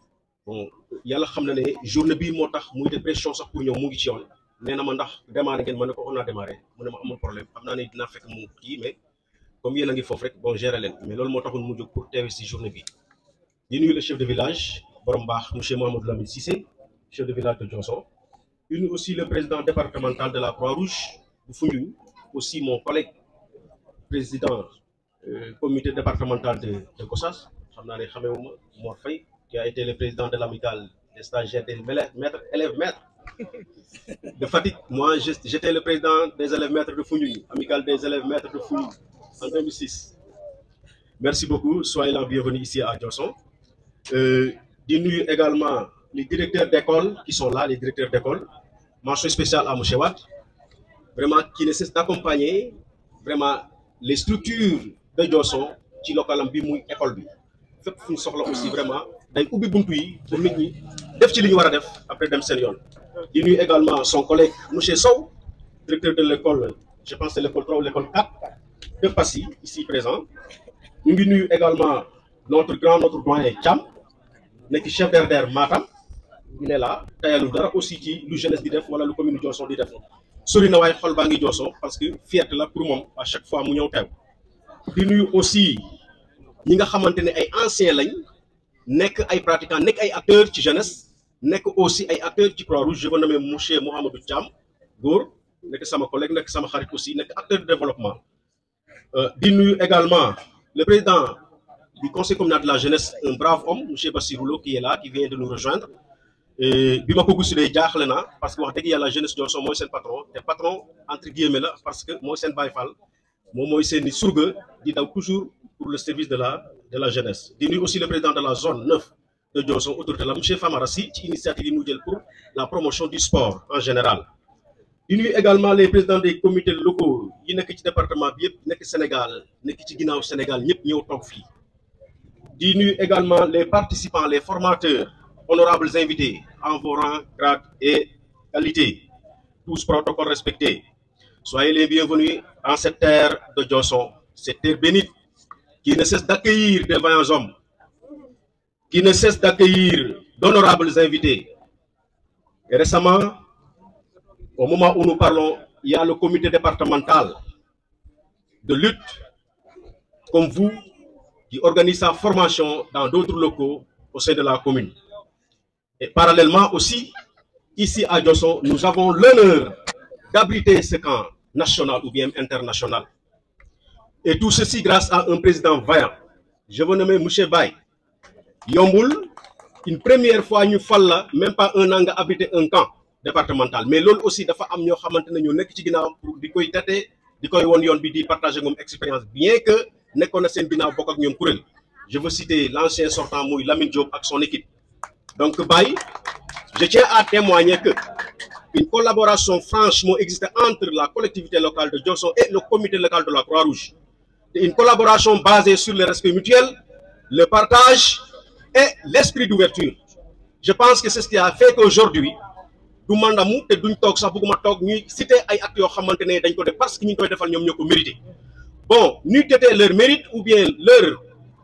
bon yàlla xam na ne journée bii moo tax muy de pression sax pour ñëw mu ngi ci yoon nee na ma ndax démarré ngeen ma ne ko on a démarré mu ne ma amul problème xam naa ne dinaa fekk mu kii mais comme yéen a ngi foofu rek bon gérer leen mais loolu moo taxoon mu jóg pour teewe si journée bi di nuyu le chef de village borom baax monsieur Mohamadou Lamine Cissé chef de village de Diossong di nuyu aussi le président départemental de la Croix-Rouge bu Foundiougne aussi mon collègue président euh, comité départemental de de Gossas xam naa ne xamewuma Mor Faye qui a été le président de l'amicale des stagiaires des maîtres élèves maîtres de Fatick moi j'étais le président des élèves maîtres de Foundiougne amicale des élèves maîtres de Foundiougne en 2006 merci beaucoup soyez la bienvenue ici à Diossong euh, di nuyu également les directeurs d'école qui sont là les directeurs d'école mention spéciale à monsieur Wade vraiment qui ne cesse d'accompagner vraiment les structures de Diossong ci localam bi muy école bi fépp fu ñu soxla aussi vraiment day ubbi buntu yi pour nit ñi def ci li ñu war a def après dem seen yoon di nuyu également son collègue monsieur Sow directeur de l'école je pense c'est l'école 3 ou l'école 4 de Passy ici présent ñu ngi nuyu également notre grand notre doyen Thiam nekk chef d'RDR Matam il est là tayalu dara aussi ci lu jeunesse di def wala lu commune Diossong di def sori na waaye xol baa ngi Diossong parce que fierté la pour moom à chaque fois mu ñëw teew di nuyu aussi ñi nga xamante ne ay anciens lañ nekk ay pratiquants nekk ay acteurs ci jeunesse nekk aussi ay acteurs ci Croix-Rouge je veux nommer monsieur Mouhamadou Thiam góor nekk sama collègue nekk sama xarit aussi nekk acteur de développement di nuyu également le président du conseil communal de la jeunesse un brave homme monsieur Bassirou Lo qui est là qui vient de nous rejoindre bi ma ko gisulee jaaxle naa parce que wax dëgg yàlla jeunesse Diossong mooy seen patron te patron entre guillemets la parce que mooy seen Baye Fall moom mooy seen i surga di daw toujours pour le service de la de la jeunesse di nuyu aussi le président de la zone 9 de Diossong autorité la monsieur Famara Sy ci initiative yi mu jël pour la promotion du sport en général di nuyu également les présidents des comités locaux yi nekk ci département bi yëpp nekk Sénégal nekk ci ginnaaw Sénégal ñëpp ñëw toog fii di nuyu également les participants les formateurs honorables invités en vos rangs grades et qualités tous protocoles respectés soyez les bienvenus en cette terre de Diossong cette terre bénite qui ne cesse d'accueillir de vaillants hommes qui ne cesse d'accueillir d'honorables invités et récemment au moment où nous parlons il y a le comité départemental de lutte comme vous qui organise sa formation dans d'autres locaux au sein de la commune et parallèlement aussi ici à Diossong nous avons l'honneur d'abriter ce camp national ou bien international et tout ceci grâce à un président vaillant je veux nommer monsieur Baye yombul une première fois ñu fal la même pas un an nga abriter un camp départemental mais loolu aussi dafa am ñoo xamante ne ñoo nekk ci ginnaaw pour di koy tate di koy won yoon bi di partager moom expérience bien que nekkoon na seen ginnaaw bokk ak ñoom kuréel je veux citer l'ancien sortant muy Lamine Diop ak son équipe donc Baye je tiens à témoigner que une collaboration franchement existait entre la collectivité locale de Diossong et le comité local de la Croix-Rouge. Une collaboration basée sur le respect mutuel, le partage et l'esprit d'ouverture. Je pense que c'est ce qui a fait qu'aujourd'hui, du mandamu te duñ toog sax bëgguma toog ñuy citer ay actes yoo xamante ne dañ ko def parce que ñu ngi koy defal ñoom ñoo ko mérité bon ñu tété leur mérite ou bien leur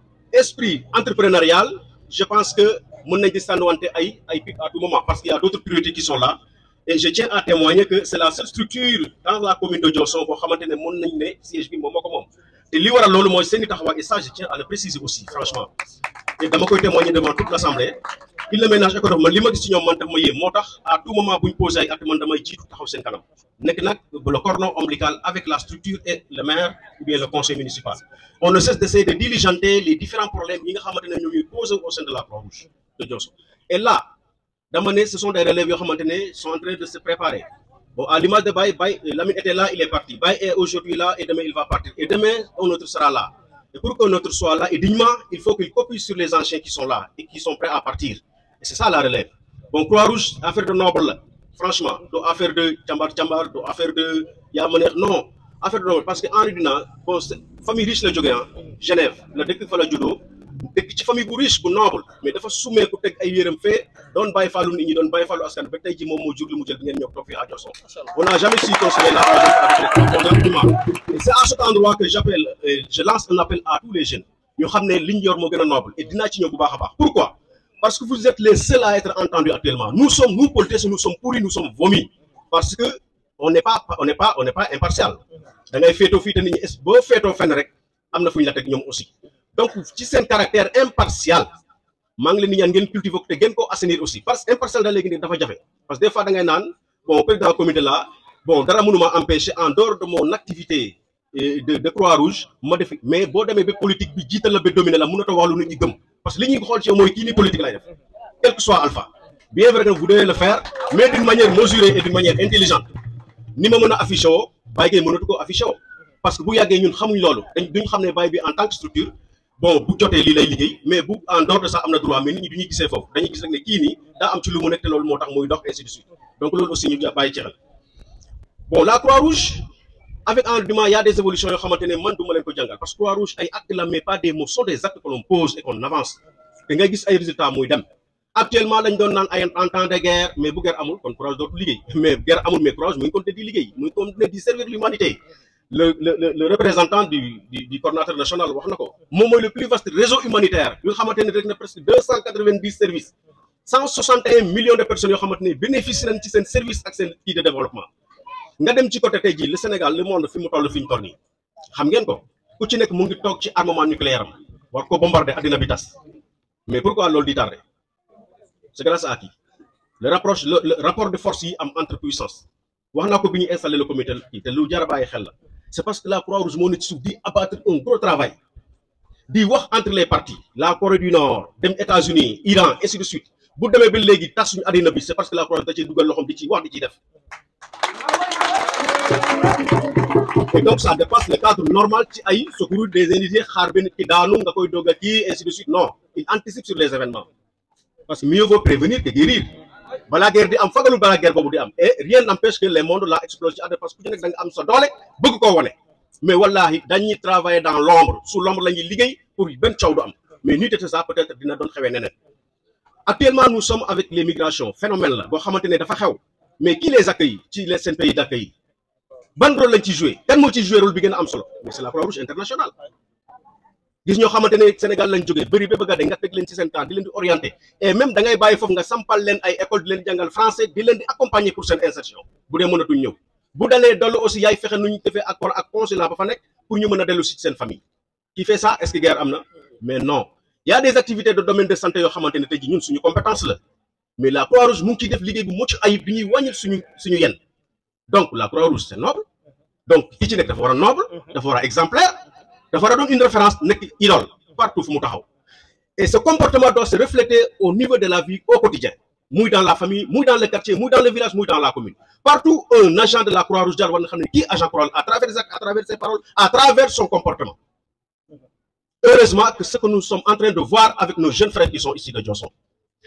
esprit entrepreneurial je pense que mën nañ di sànniwante ay ay pic à tout moment parce qu'il y a d'autres priorités qui sont là et je tiens à témoigner que c'est la seule structure dans la commune de Diossong boo xamante ne mën nañ ne siège bi moom moo ko moom te li waral loolu mooy seen i taxawaay et ça je tiens à le préciser aussi franchement et dama koy témoigner devant toute l'assemblée il le ménage économique man li ma gis ci ñoom man daf ma yéem moo tax à tout moment bu ñu posé ay acte man damay jiitu taxaw seen kanam nekk nag le cordon ombilical avec la structure et le maire ou bien le conseil municipal on ne cesse d'essayer de diligenter les différents problèmes yi nga xamante ne ñoom ñuy posé au sein de la Croix-Rouge de Diossong et là dama ne ce sont des relèves yoo xamante ne sont en train de se préparer bon à l'image de Baye Baye Lamine était là il est parti Baye est aujourd'hui là et demain il va partir et demain un autre sera là et pour qu'un autre soit là et dignement il faut qu'il copie sur les anciens qui sont là et qui sont prêts à partir et c'est ça la relève bon Croix-Rouge affaire de noble la franchement doo affaire de càmbar càmbar doo affaire de yaa ma neex non affaire de noble parce que Henri Dunant bon famille riche la jógee ah Genève la dëkk fa la juddoo dëkk ci famille bu riche bu noble mais dafa summeeku teg ay yéram fee doon bàyyi fàllu nit ñi doon bàyyi fàllu askan ba tey ji moom moo jur li mu jël bi ngeen ñëw toog fii à Diossong on n'a jamais su consoler la avec et c'est à cet endroit que j'appelle je lance un appel à tous les jeunes ñu xam ne li ñu yor moo gën a noble et dinaa ci ñëw bu baax a baax pourquoi parce que vous êtes les seuls à être entendus actuellement nous sommes nous politiciens nous sommes pourris nous sommes vomis parce que on n'est pas on n'est pas on n'est pas impartial da ngay féetoo fii te nit ñi boo féetoo fenn rek am na fu ñu la teg ñoom aussi donc ci seen caractère impartial maa ngi leen di ñaan ngeen cultiver ko te ngeen ko assainir aussi parce que impartial da léegi nii dafa jafe parce que des fois da ngay naan bon président comité là bon dara mënuma empêcher en dehors de mon activité de de Croix-Rouge ma def mais boo demee ba politique bi jiital la ba dominer la mënatoo wax lu nit ñi gëm parce que li ñuy xool ci yow mooy kii ni politique lay def quel que soit alpha bien vrai que vous devez le faire mais d'une manière mesurée et d'une manière intelligente ni ma mën a affiché woo Baye Gueye mënatu ko affiché woo parce que bu yàggee ñun xamuñ loolu dañ duñ xam ne Baye bi en tant que structure bon bu jotee lii lay liggéey mais bu en dehors de ça am na droit mais nit ñi du ñuy gisee foofu dañuy gis rek ne kii nii daa am ci lu mu nekk te loolu moo tax muy dox ainsi de suite donc loolu aussi ñu bàyyi ci xel bon la Croix-Rouge avec en diment il y a des évolutions yoo xamante ne man du ma leen ko jàngal parce que Croix-Rouge ay actes la mais pas des mots sont des actes que l'on pose et qu'on avance te ngay gis ay résultats muy dem actuellement lañ doon naan ay en temps de guerre mais bu guerre amul kon Croix-Rouge dootul liggéey mais guerre amul mais Croix-Rouge mu ngi continuer di liggéey mu ngi continuer di servir l'humanité le le le le représentant du du du coordonnateur national wax na ko moom mooy le plus vaste réseau humanitaire yu nga xamante ne rek na presque deux cent quatre-vingt-dix services cent soixante et un millions de personnes yoo xamante ne bénéficient nañ ci seen service ak seen kii de développement nga dem ci côté tey jii le Sénégal le monde fi mu toll fi ñu toll nii xam ngeen ko ku ci nekk mu ngi toog ci armement nucléaire am war ko bombarder addina bi tas mais pourquoi loolu di tardé c'est grâce à qui le rapproche le le rapport de force yi am entre puissance wax naa ko bi ñu installé le comité kii te lu jar a bàyyi xel la c'est parce que la Croix-Rouge moo ne ci suuf di abattre un gros travail di wax entre les parties la Corée du Nord dem États-Unis Iran ainsi de suite bu demee ba léegi tas suñu addina bi c'est parce que la Croix-Rouge da ciy dugal loxoom di ci wax di ciy def et donc ça dépasse le cadre normal ci ay secours des individus xaar benn ki daanu nga koy doog a kii ainsi de suite non il anticipe sur les événements parce que mieux vaut prévenir que guérir balaa guerre di am fagalu balaa guerre boobu di am et rien n'empêche que les mondes la explose ci àdduna parce que ku ci nekk da nga am sa doole bëgg koo wane mais wallahi dañuy travailler dans l'ombre sous l'ombre la ñuy liggéey pour benn coow du am mais nuy tete ça peut-être dina doon xewee neneen actuellement nous sommes avec les migrations phénomène la boo xamante ne dafa xew mais qui les accueille ci les seen pays d'accueil ban rôle lañ ci joué kan moo ci joué rôle bi gën a am solo mais c'est la Croix-Rouge internationale gis ñoo xamante ne Sénégal lañ jógee bëri ba bëgg a de nga teg leen ci seen temps di leen di orienter et même da ngay bàyyi foofu nga sampal leen ay école di leen jàngal français di leen di accompagner pour seen insertion bu dee mënatuñ ñëw bu dalee dollu aussi yaay fexe nu ñu defee accord ak consulat ba fa nekk pour ñu mën a dellu si seen famille qui fait ça est-ce que guerre am na mais non il y a des activités de domaine de santé yoo xamante ne tey ji ñun suñu compétence la mais la Croix-Rouge mu ngi ciy def liggéey bu mucc ayib bi ñuy wàññil suñu suñu yenn donc la Croix-Rouge c'est noble donc ki ci nekk dafa war a noble dafa war a exemplaire dafa war a doon une référence nekk idole partout fu mu taxaw et ce comportement doit se refléter au niveau de la vie au quotidien muy dans la famille muy dans le quartier muy dans le village muy dans la commune partout un agent de la Croix-Rouge jaar war na xam ne kii agent Croix-Rouge à travers ses actes à travers ses paroles à travers son comportement heureusement que ce que nous sommes en train de voir avec nos jeunes frères qui sont ici de Diossong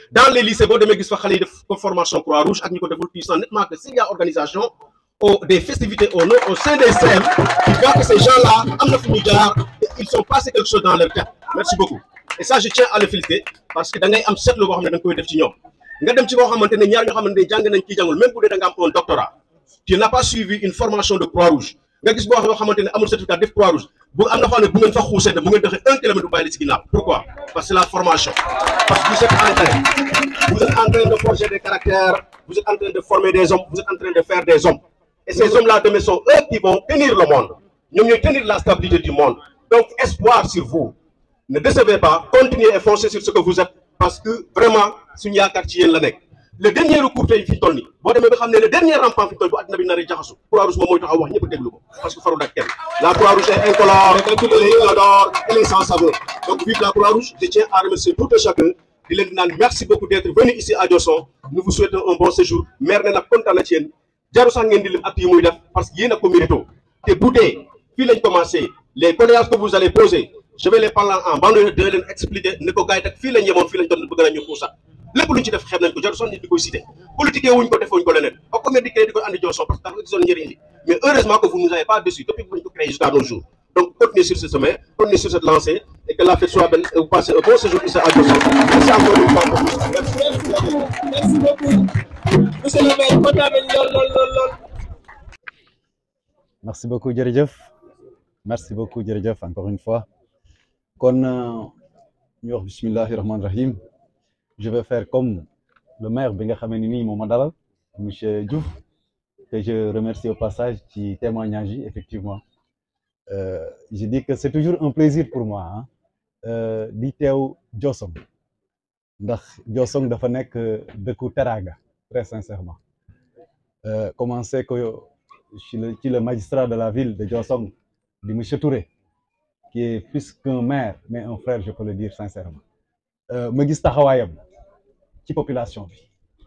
dans les lycées boo demee gis fa xale yi def ko formation croix rouge ak ñi ko deful tu sens nettement que s'il y a organisation au des festivités au nom au sein des CM tu vois que ces gens là am na fu ñu jaar ils sont passés quelque chose dans leur tête merci beaucoup et ça je tiens à le féliciter parce que da ngay am seetlu boo xam ne da nga koy def ci ñoom nga dem ci boo xamante ne ñaar ñoo xamante ne jàng nañ kii jàngul même bu dee da nga am un doctorat tu n'as pas suivi une formation de croix rouge nga gis boo xam yoo xamante ne amul certificat def croix rouge bu am na foo xam ne bu ngeen fa xuusee ne bu ngeen doxee un kilomètre bu bàyyi la ci ginnaaw pourquoi parce que c'est la formation parce que vous êtes en train vous êtes en train de forger des caractères vous êtes en train de former des hommes vous êtes en train de faire des hommes et ces hommes là demain sont eux qui vont tenir le monde ñoom ñooy tenir la stabilité du monde donc espoir sur vous ne décevez pas continuez et foncez sur ce que vous êtes parce que vraiment suñu yaakaar ci yéen la nekk le dernier recours tey fi toll nii boo demee ba xam ne le dernier rampant fi toll bu àddina bi nar a jaxasu croix rouge moom mooy taxaw wax ñëpp déglu ko parce que faru dak kenn la croix rouge est incolore elle est inodore elle est sans saveur donc vive la croix rouge je tiens à remercier tout un chacun di leen di naan merci beaucoup d'être venu ici à Diossong nous vous souhaitons un bon séjour maire ne nag kontaan na ci yéen jaru sax ngeen di lim acte yi muy def parce que yéen a ko mérito te bu dee fii lañ commencé les condoléances que vous allez poser je vais les parler en banlieue de leen expliquer ne ko gars yi tak fii lañ yemoon fii lañ doon bëgg nañ ñu xuusat lépp luñ ci def xeeb nañ ko jaru sax nit di koy cité politique wuñ ko defewuñ ko leneen ak ko di créé di koy andi Diossong parce que dafa gisoon njëriñ li mais heureusement que vous nous avez pas déçu depuis que ñu ko créé jusqu'à nos jours donc continuez sur ce chemin continuez sur cette lancée et que la fête soit belle et vous passez un bon séjour ici à Diossong merci encore une fois merci beaucoup monsieur le maire kontaan nañ lool lool lool lool merci beaucoup jërëjëf merci beaucoup jërëjëf encore une fois kon ñu wax bismillahi rahmaani rahim je vais faire comme le maire bi nga xamee ni nii moom ma dalal monsieur Diouf que je remercie au passage ci témoignage yi effectivement euh, je dis que c'est toujours un plaisir pour moi ah euh, di teew Diossong ndax Diossong dafa nekk dëkku teraanga très sincèrement euh, commencé ko ci le ci le magistrat de la ville de Diossong di monsieur Touré qui est plus qu'un maire mais un frère je peux le dire sincèrement ma gis taxawaayam ci population bi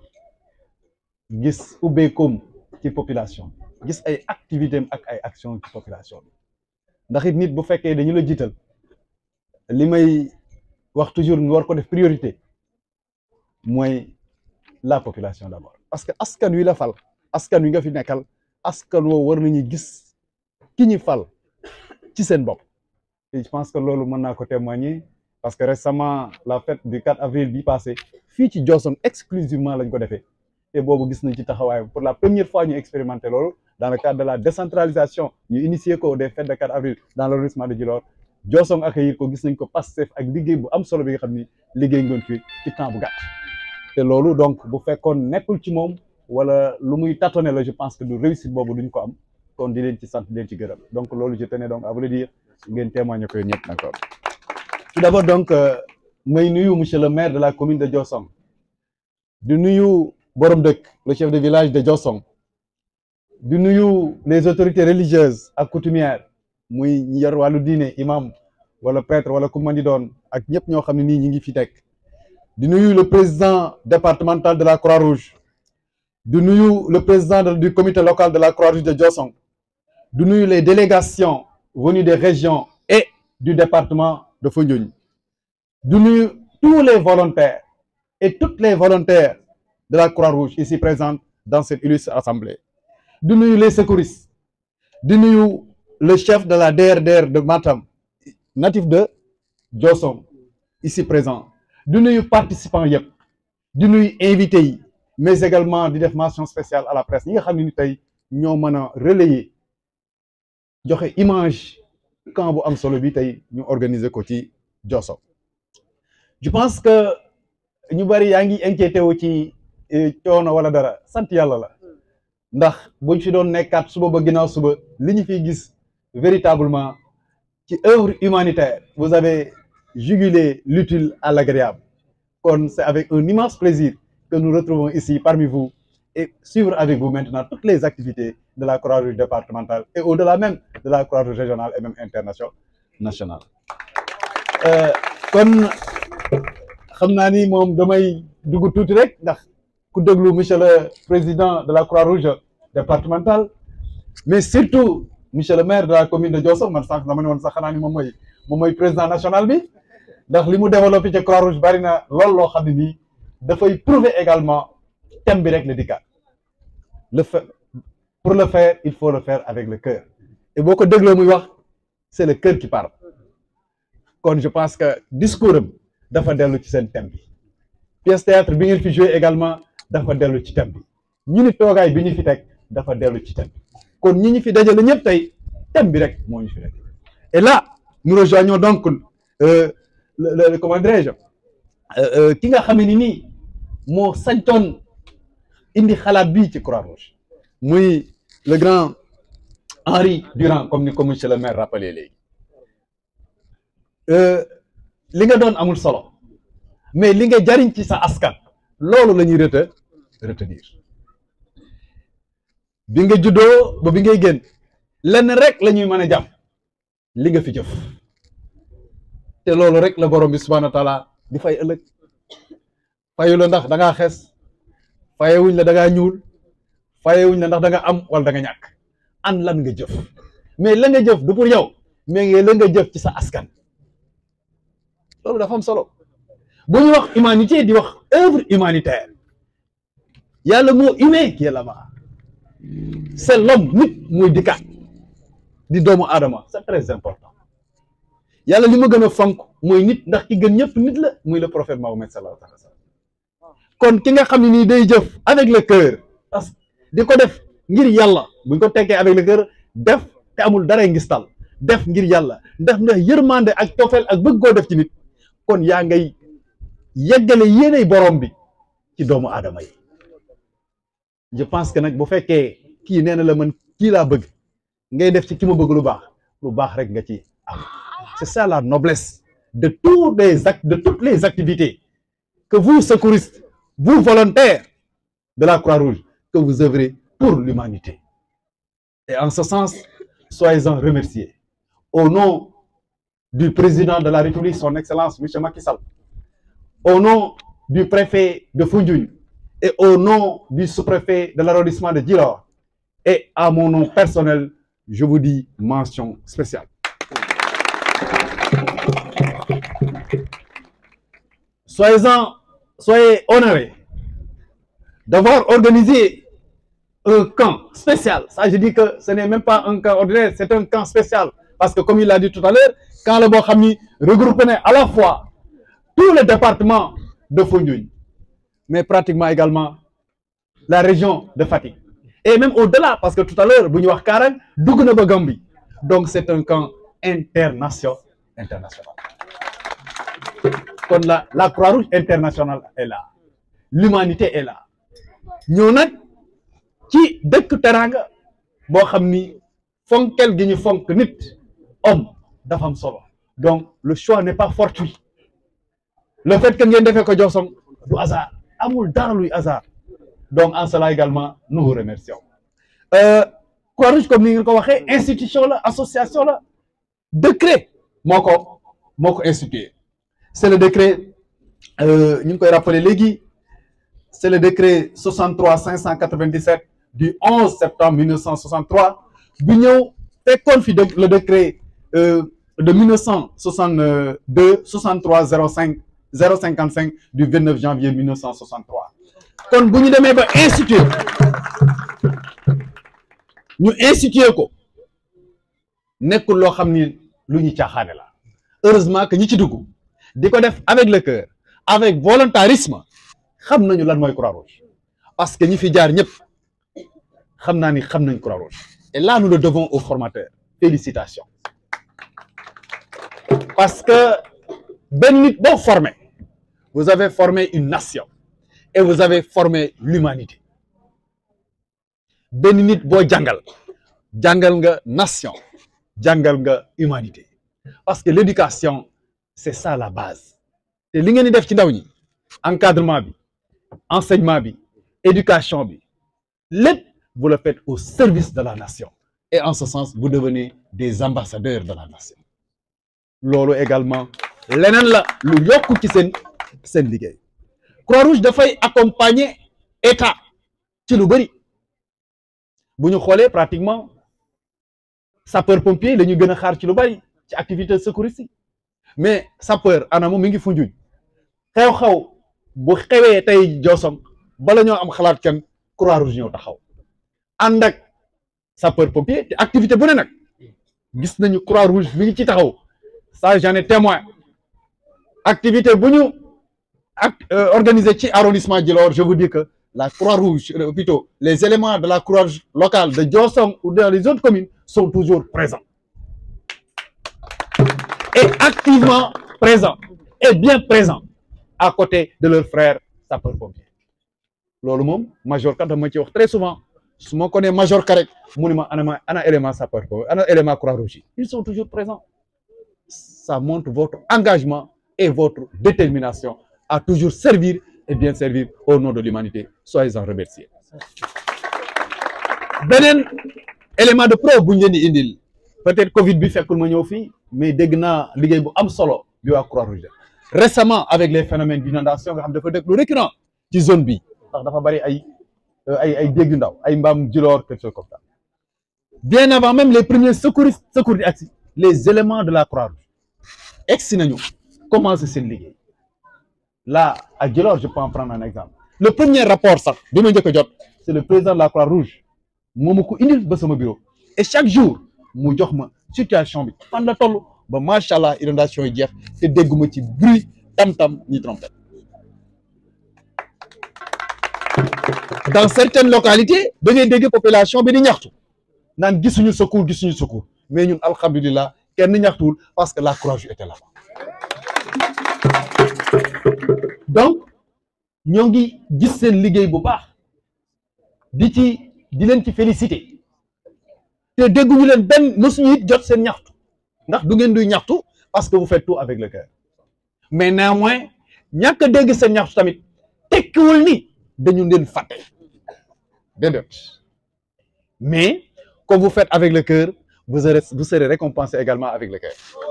gis ubbeekoom ci population bi gis ay activités am ak ay actions ci population bi ndax it nit bu fekkee dañu la jiital li may wax toujours nga war ko def priorité mooy la population d'abord parce que askan wi la fal askan wi nga fi nekkal askan woo war nañu gis ki ñu fal ci seen bopp et je pense que loolu mën naa ko témoigner parce que récemment la fête du 4 avril bi passé fii ci Diossong exclusivement lañ ko defee te boobu gis nañ ci taxawaayam pour la première fois ñu expérimenté loolu dans le cadre de la décentralisation ñu initié ko des fêtes de 4 avril dans l'arrondissement de Djilor Diossong accueillir ko gis nañ ko Pastef ak liggéey bu am solo bi nga xam ni liggéey ngoon fi ci temps bu gàtt te loolu donc bu fekkoon nekkul ci moom wala lu muy tâtonner la je pense que du réussite boobu duñ ko am kon di leen ci sant di leen ci gërëm donc loolu je tenais donc à vous le dire ngeen témoigner ko yéen ñëpp d'accord tout d'abord donc may nuyu monsieur le maire de la commune de Diossong di nuyu borom dëkk le chef de village de Diossong di nuyu les autorités religieuses ak coutumières muy ñi yor wàllu diine imam wala prêtre wala ku mën di doon ak ñëpp ñoo xam ne nii ñi ngi fi teg di nuyu le président départemental de la Croix-Rouge di nuyu le président du comité local de la Croix-Rouge de Diossong di nuyu les délégations venues des régions et du département de Foundiougne di nuyu tous les volontaires et toutes les volontaires de la Croix-Rouge ici présentes dans cette illustre assemblée di nuyu les secouristes di nuyu le chef de la DRDR de Matam natif de Diossong ici présent di nuyu participants yëpp di nuyu invités yi mais également di def mention spéciale à la presse ñi nga xam ne ni tey ñoo mën a relayer joxe image camp bu am solo bi tey ñu organiser ko ci Diossong je pense que ñu bari yaa ngi inquiété wu ci coono wala dara sant yàlla la ndax buñ fi doon nekkaat suba ba ginnaaw suba li ñu fiy gis véritablement ci œuvre humanitaire vous avez jugulé l'utile à l'agréable kon c'est avec un immense plaisir que nous retrouvons ici parmi vous et suivre avec vous maintenant toutes les activités de la Croix-Rouge départementale et au-delà même de la Croix-Rouge régionale et même internationale nationale kon xam naa ni moom damay dugg tuuti rek ndax ku déglu monsieur le président de la Croix-Rouge départementale mais surtout monsieur le maire de la commune de Diossong man sànq dama ne woon sax xanaa ni moom mooy moom mooy président national bi ndax li mu développé ci Croix-Rouge bari na lool loo xam ne nii dafay prouver également thème bi rek la dikkaat le fa pour le faire il faut le faire avec le cœur et boo ko dégloo muy wax c'est le cœur qui parle kon je pense que discours am dafa dellu ci seen thème bi pièce théâtre bi ngeen fi joué également dafa dellu ci thème bi ñu ni toogaay bi ñu fi teg dafa dellu ci thème bi kon ñi ñu fi dajale ñëpp tey thème bi rek moo ñu fi dajale et là nous rejoignons donc euh, le, le, le comment dirais-je euh, ki nga xam ne nii moo sañtoon indi xalaat bii ci Croix-Rouge muy le grand Henri Durand comme ni ko monsieur le maire rappelé léegi li nga doon amul solo mais li nga jariñ ci sa askan loolu la ñuy rete retenir bi nga juddoo ba bi ngay génn lenn rek la ñuy mën a jàpp li nga fi jëf te loolu rek la borom bi subhanahu wa taala di fay ëllëg fayu la ndax da ngaa xees fayewuñ la da ngaa ñuul fayewuñ la ndax da nga am wala da nga ñàkk an lan nga jëf mais la nga jëf du pour yow mais nga la nga jëf ci sa askan loolu dafa am solo bu ñu wax humanité di wax œuvre humanitaire y a le mot humain qui est là-bas c'est l'homme nit muy dikkaat di doomu aadama c'est très important yàlla li ma gën a fonk mooy nit ndax ki gën ñëpp nit la muy le prophète Mahomet sallallahu alayhi wa sallam kon ki nga xam ne nii day jëf avec le cœur parce que di ko def ngir yàlla buñ ko tekkee avec le cœur def te amul dara ngistal def ngir yàlla def ndax yërmande ak tofeel ak bëgg koo def ci nit kon yaa ngay yeggale yéenay borom bi ci doomu aadama yi je pense que nag bu fekkee kii nee na la man kii laa bëgg ngay def ci ki ma bëgg lu baax lu baax rek nga ci am c'est ça la noblesse de tous les actes de toutes les activités que vous secouristes vous volontaires de la Croix-Rouge que vous œuvrez pour l'humanité et en ce sens soyez-en remerciés au nom du président de la République son excellence monsieur Macky Sall au nom du préfet de Foundiougne et au nom du sous-préfet de l'arrondissement de Djilor et à mon nom personnel je vous dis mention spéciale soyez-en soyez honorés d'avoir organisé un camp spécial ça je dis que ce n'est même pas un camp ordinaire c'est un camp spécial parce que comme il l'a dit tout à l'heure camp la boo xam ni regroupé na à la fois tous les départements de Foundiougne mais pratiquement également la région de Fatick et même au-delà parce que tout à l'heure bu ñu wax Karang dugg na ba Gambie donc c'est un camp international international kon la la Croix-Rouge internationale est là l'humanité est là ñëw nag ci dëkk teranga boo xam ni fonkel gi ñu fonk nit homme dafa am solo donc le choix n'est pas fortuit le fait que ngeen defee ko Diossong du hasard amul dara luy hasard donc en cela également nous vous remercions euh, Croix-Rouge comme ni ngeen ko waxee institution la association la décret moo ko moo ko institué c'est le décret ñu ngi koy rappeler léegi c'est le décret 63 597 du 11 septembre 1963 bu ñëw fekkoon fi le décret euh, de 1962 63 05 055 du 29 janvier 1963 kon bu ñu demee ba instituer ñu instituer ko nekkul loo xam ni lu ñu caaxaane la heureusement que ñi ci dugg di ko def avec le cœur avec volontarisme xam nañu lan mooy Croix-Rouge parce que ñi fi jaar ñëpp xam naa ni xam nañ Croix-Rouge et là nous le devons aux formateurs félicitations parce que benn nit boo formé vous avez formé une nation et vous avez formé l'humanité benn nit boo jàngal jàngal nga nation jàngal nga humanité parce que l'éducation c'est ça la base te li ngeen di def ci ndaw ñi encadrement bi enseignement bi éducation bi lépp vous le faites au service de la nation et en ce sens vous devenez des ambassadeurs de la nation loolu également leneen la lu yokk ci seen seen liggéey Croix-Rouge dafay accompagner état ci lu bëri bu ñu xoolee pratiquement sapeur pompier la ñu gën a xaar ci lu bëri ci activité secouriste yi mais sapeur anamu mi ngi Foundiougne xew-xew bu xewee tey Diossong bala ñoo am xalaat kenn croix rouge ñëw taxaw ànd ak sapeur pompier te activité bu ne nag gis nañu croix rouge mi ngi ci taxaw ça j'en ai témoin activité bu ñu ak organisé ci arrondissement Djilor je vous dis que la croix rouge euh, plutôt les éléments de la croix rouge locale de Diossong ou dans les autres communes sont toujours présents et activement présents et bien présents à côté de leurs frères sapeurs-pompiers loolu moom major kat dama ci wax très souvent su ma ko nee major ka rek mu ne ma ana ma ana élément sapeur-pompier ana élément Croix-Rouge ils sont toujours présents ça montre votre engagement et votre détermination à toujours servir et bien servir au nom de l'humanité soyez-en remerciés beneen élément de preuve bu ñu leen di indil peut-être Covid bi fekkul ma ñëw fii mais dégg naa liggéey bu am solo bi waa Croix-Rouge récemment avec les phénomènes d'inondation nga xam dafa dëkk lu récurrent ci zone bi ndax dafa bari ay ay ay dégg yu ndaw ay mbaam Djilor quelque chose comme ça bien avant même les premiers secouristes secours di agsi les éléments de la Croix-Rouge egsi nañu commencé seen liggéey là à Djilor je peux en prendre un exemple le premier rapport sax bi ma njëkk a jot c'est le président de la Croix-Rouge moo ma ko indil ba sama bureau et chaque jour mu jox ma situation bi fan la toll ba macha allah inondation yi jeex te dégguma ci bruit tam-tam ni trompette dans certaines localités da ngay dégg population bi di ñaxtu naan gisuñu secours gisuñu secours mais ñun alhamdulilah kenn ñaxtuwul parce que la Croix-Rouge était là-bas donc ñoo ngi gis seen liggéey bu baax di ci di leen ci féliciter te dégguñu leen benn mësuñu it jot seen ñaxtu ndax du ngeen duy ñaxtu parce que vous faites tout avec le cœur mais néanmoins ñàkk a dégg seen ñaxtu tamit tekkiwul ni dañu leen fàtte déedéet mais comme vous faites avec le cœur vous serez vous serez récompensé également avec le cœur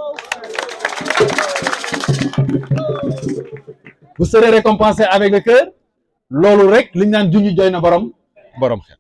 vous serez récompensé avec le cœur loolu rek li ñu naan juñu joy na borom borom xel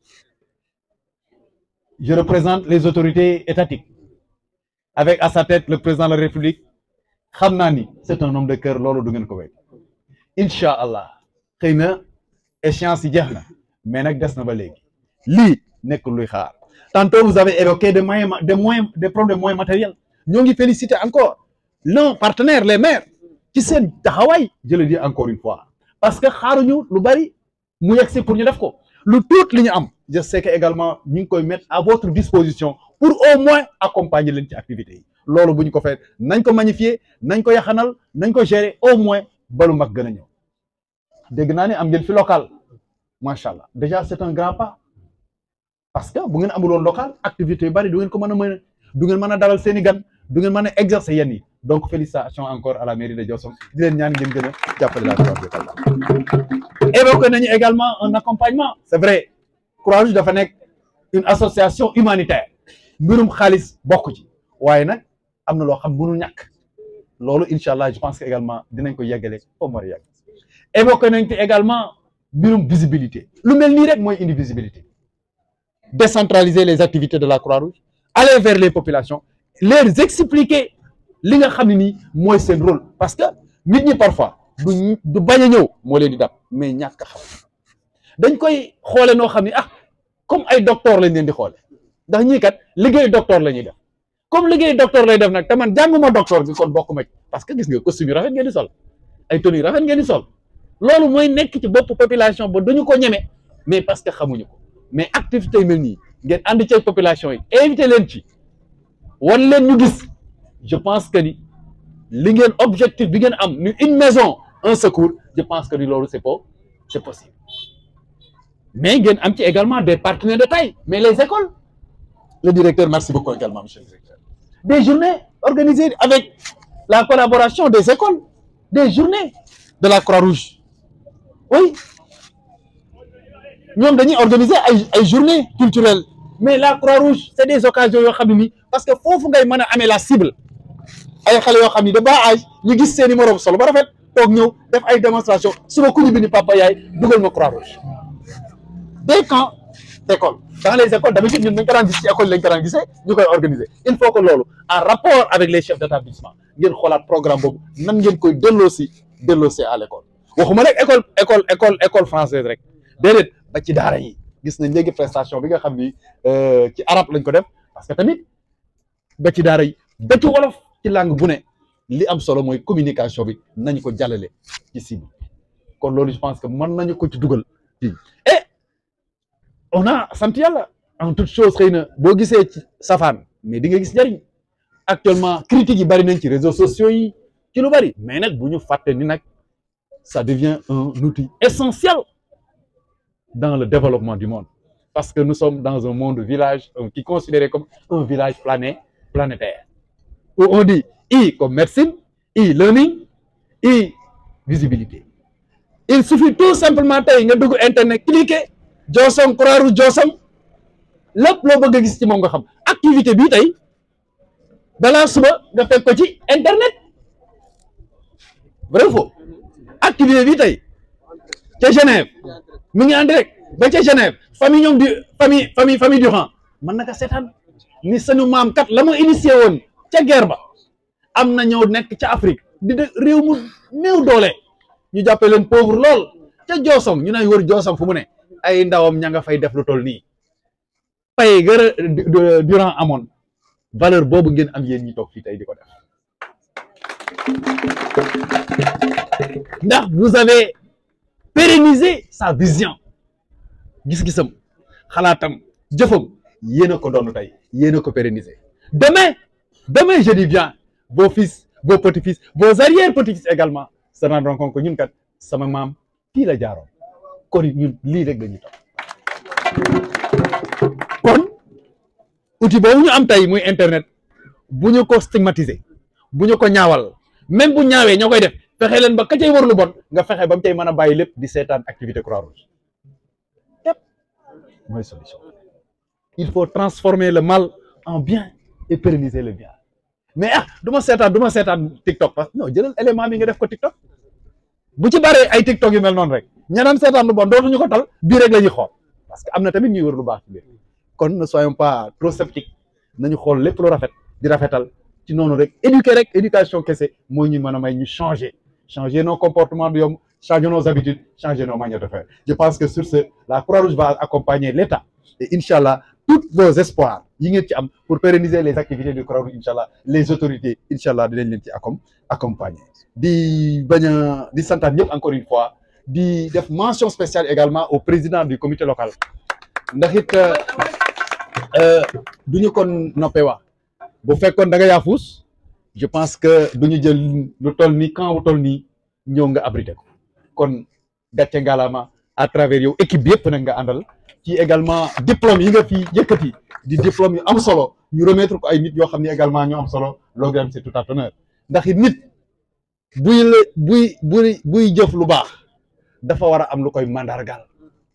je représente les autorités étatiques avec à sa tête le président de la République xam naa ni c'est un homme de cœur loolu du ngeen ko wéy incha allah xëy na échéance yi jeex na mais nag des na ba léegi lii nekk luy xaar tantôt vous avez évoqué des moyens des moyens des problèmes moyens matériels ñoo ngi féliciter encore nos partenaires les maires ci seen taxawaay je le dis encore une fois parce que xaaruñu lu bari mu yegsi pour ñu def ko lu tuut li ñu am je sais que également ñu ngi koy mettre à votre disposition pour au moins accompagner leen ci activités yi loolu bu ñu ko fait nañ ko magnifier nañ ko yaxanal nañ ko gérer au moins balu mag gën a ñëw dégg naa ne am ngeen fi local macha allah déjà c'est un grand pas parce que bu ngeen amuloon local activité yu bari du ngeen ko mën a mën du ngeen mën a dalal seen i gan du ngeen mën a exercer yenn yi donc félicitations encore à la mairie de Diossong di leen ñaan ngeen gën a jàppale la Croix-Rouge évoqué nañu également un accompagnement c'est vrai Croix-Rouge dafa nekk une association humanitaire mbirum xaalis bokk ci waaye nag am na loo xam mënul ñàkk loolu incha allah je pense que également dinañ ko yeggale foofu mu war a yegg évoqué nañ te également mbirum visibilité lu mel nii rek mooy indi visibilité décentraliser les activités de la Croix-Rouge aller vers les populations leur expliquer li nga xam ne nii mooy seen rôle parce que nit ñi parfois du du bañ a ñëw moo leen di dab mais ñàkk a xam dañ koy xoole noo xam ne ah comme ay docteur lañ leen di xoole ndax ñii kat liggéey docteur la ñuy def comme liggéey docteur lay def nag te man jànguma docteur bi kon bokk ma ci parce que gis nga costume yu rafet ngeen di sol ay tenue rafet ngeen di sol loolu mooy nekk ci bopp population ba duñu ko ñeme mais parce que xamuñu ko mais activité yu mel nii ngeen ànd ci population yi invité leen ci wan leen ñu gis je pense que ni li ngeen objectif bi ngeen am ni une maison un secours je pense que ni loolu c'est pas c'est possible mais ngeen am ci également des partenaires de taille mais les écoles le directeur merci beaucoup également monsieur le directeur des journées organisées avec la collaboration des écoles des journées de la Croix-Rouge oui ñoom dañuy organiser ay ay journées culturelles mais la Croix-Rouge c'est des occasions yoo xam ne nii parce que foofu ngay mën a amee la cible ay xale yoo xam ni de bas âge ñu gis seen i moroom solo ba rafet toog ñëw def ay démonstration suba ku ñu bind papa yaay dugal ma Croix-Rouge des camps d'école dans les écoles d'habitude ñun dañ ko daan gis ci école lañ ko daan gisee ñu koy organiser il faut que loolu en rapport avec les chefs d'établissement ngeen xoolaat programme boobu nan ngeen koy delloosi delloosi à l'école waxuma rek école école école école française rek déedéet ba ci daara yi gis nañ léegi prestation bi nga xam ni ci arabe lañ ko def parce que tamit ba ci daara yi ba ci wolof ci langue bu ne li am solo mooy communication bi nañ ko jàllale ci cible kon loolu je pense que mën nañu ko ci dugal fii et on a sant yàlla en toute chose xëy na boo gisee ci safaan mais di nga gis njariñ actuellement critiques yi bari nañ ci réseaux sociaux yi ci lu bari mais nag bu ñu fàtte ni nag ça devient un outil essentiel dans le développement du monde parce que nous sommes dans un monde village euh, qui est considéré comme un village plané planétaire où on dit I comme médecine e-learning e-visibilité il suffit tout simplement tey nga dugg internet cliquer Jooson Croix-Rouge Jooson lépp loo bëgg a gis ci moom nga xam activité bii tey balaa suba nga fekk ko ci internet vrai faux activité bii tey ca Genève mi ngi en direct ba ca Genève famille ñoom du famille famille famille Durand mën na ko seetaan ni sunu maam kat la mu initié woon ca guerre ba am na ñëw nekk ca Afrique di de réew mu néew doole ñu jàppee leen pauvre lool ca Joosom ñu nay wër Joosom fu mu ne ay ndawam ña nga fay def lu toll nii pay gëra Durand amoon valeur boobu ngeen am yéen ñi toog fii tey di ko def ndax vous avez pérennisé sa vision gis-gisam xalaatam jëfam yéen a ko doon tey yéen a ko pérennisé demain demain je dis bien vos fils vos petits-fils vos arrière-petits-fils également se rendront compte que ñun kat sama maam fii la jaaroon kon ñun lii rek la ñu topp kon outil boobu ñu am tey muy internet bu ñu ko stigmatiser bu ñu ko ñaawal même bu ñaawee ñoo koy def fexe leen ba ka cay war lu bon nga fexe ba mu cay mën a bàyyi lépp di seetaan activité Croix-Rouge yépp mooy solution il faut transformer le mal en bien et pérenniser le bien mais ah du ma seetaan du ma seetaan TikTok parce que non jëlal élément bi nga def ko TikTok bu ci baree ay TikTok yu mel noonu rek ñeneen seetaan lu bon dootuñu ko tal bii rek la ñuy xool parce que am na tamit ñuy wër lu baax ci biir kon ne soyons pas trop sceptiques nañu xool lépp lu rafet di rafetal ci noonu rek éduquer rek éducation kese moo ñu mën a may ñu changer changer nos comportements du yomb changer nos habitudes changer nos manières de faire je pense que sur ce la Croix-Rouge va accompagner l'État et inchallah tous vos espoirs yi ngeen ci am pour pérenniser les activités du Croix-Rouge inchallah les autorités inchallah dinañ leen ci accom accompagner di bañ a di santaat ñëpp encore une fois di def mention spéciale également au président du comité local ndax it du ñu kon noppee wax bu fekkoon da nga yaafus je pense que du ñu jël lu toll nii camp bu toll nii ñëw nga abrité ko kon gàcce ngalaama à travers yow équipe bi yëpp nag nga àndal ci également diplôme yi nga fi yëkkati di diplôme yu am solo ñu remettre ko ay nit yoo xam ne également ñu am solo loolu dem c'est tout à honneur ndax it nit buy la buy buy buy jëf lu baax dafa war a am lu koy mandargal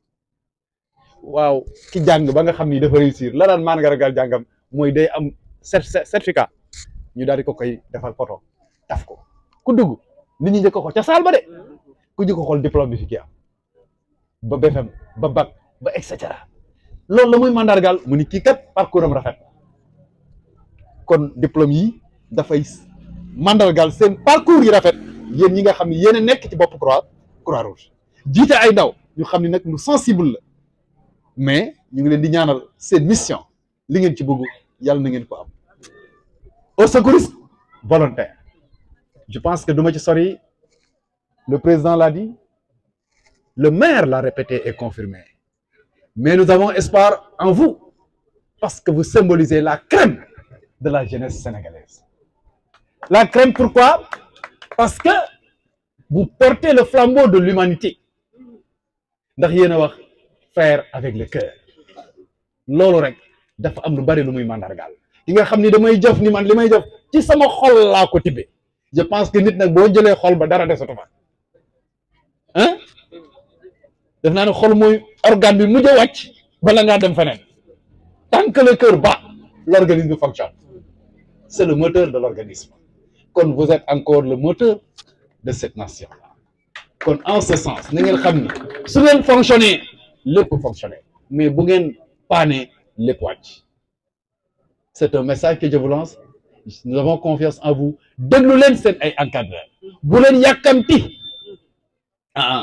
waaw ki jàng ba nga xam ni dafa réussir la daan mandargal jàngam mooy day am certificat ñu daal di ko koy defal photo taf ko ku dugg nit ñi njëkk ko ca saal ba de ku njëkk ko xool diplôme bi fi kii am ba BFM ba bac ba et cetera loolu la muy mandargal mu ni kii kat parcours am rafet kon diplôme yi dafay mandargal seen parcours yi rafet yéen ñi nga xam ne yéen a nekk ci bopp croix croix rouge jiite ay ndaw ñu xam ne nag lu sensible la mais ñu ngi leen di ñaanal seen mission li ngeen ci bëgg yàlla na ngeen ko am au secouriste volontaire je pense que duma ci sori le président l'a dit le maire l'a répété et confirmé mais nous avons espoir en vous parce que vous symbolisez la crème de la jeunesse sénégalaise la crème pourquoi parce que vous portez le flambeau de l'humanité ndax yéen a wax faire avec le cœur loolu rek dafa am lu bari lu muy mandargaal ki nga xam ni damay jëf ni man li may jëf ci sama xol laa ko tibbee je pense que nit nag boo jëlee xol ba dara desatu fa ah def naa ne xol mooy organe bi mujj a wàcc bala ngaa dem feneen tant que le cœur bat l'organisme fonctionne c'est le moteur de l'organisme kon vous êtes encore le moteur de cette nation là kon en ce sens na ngeen xam ni su ngeen fonctionner lépp fonctionner mais bu ngeen paanee lépp wàcc c'est un message que je vous lance nous avons confiance en vous déglu leen seen ay encadreurs bu leen yàkkamti ah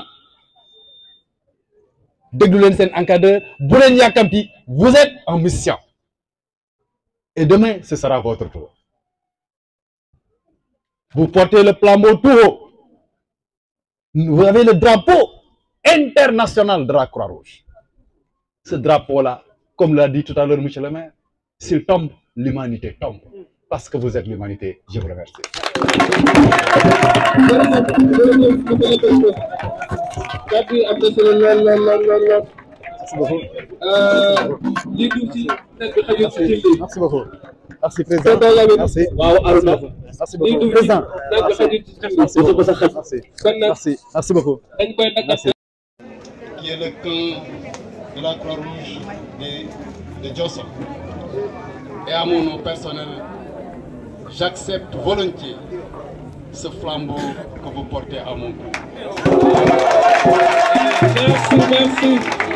déglu leen seen encadreur bu leen yàkkamti vous êtes en mission et demain ce sera votre tour vous portez le flambeau tout haut vous avez le drapeau international de la Croix-Rouge ce drapeau-là comme l'a dit tout à l'heure monsieur le maire s'il tombe l'humanité tombe parce que vous êtes l'humanité je vous remercie kàddu yi am na solo lool lool lool lool lool. lii du ci nekk xajul ci cin bi. merci beaucoup merci président merci waaw Arona. merci beaucoup président nekk xajul ci cin bi. merci beaucoup merci kon nag merci merci beaucoup dañ koy nag. qui est le cœur de la Croix-Rouge de, de Johnson. Et à mon nom personnel, j'accepte volontiers ce flambeau que vous portez à mon cou. Merci, merci.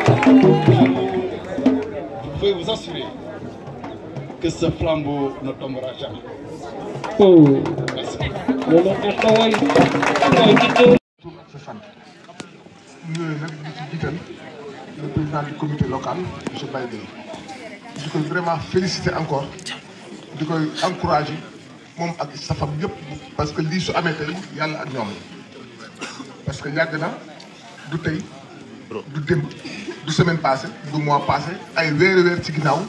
Je pouvez vous assurer que ce flambeau ne tombera jamais. Oh. Merci. loolu ak xawal xawal ci kaw. sa sant ñooyu nag di ci jiital le président du comité local monsieur Baye Gueye di koy vraiment féliciter encore di koy encourager moom ak safam yëpp parce que lii su amee tey yàlla ak ñoom parce que yàgg na du tey du démb du semaine passée du mois passé ay weeri weer ci ginnaaw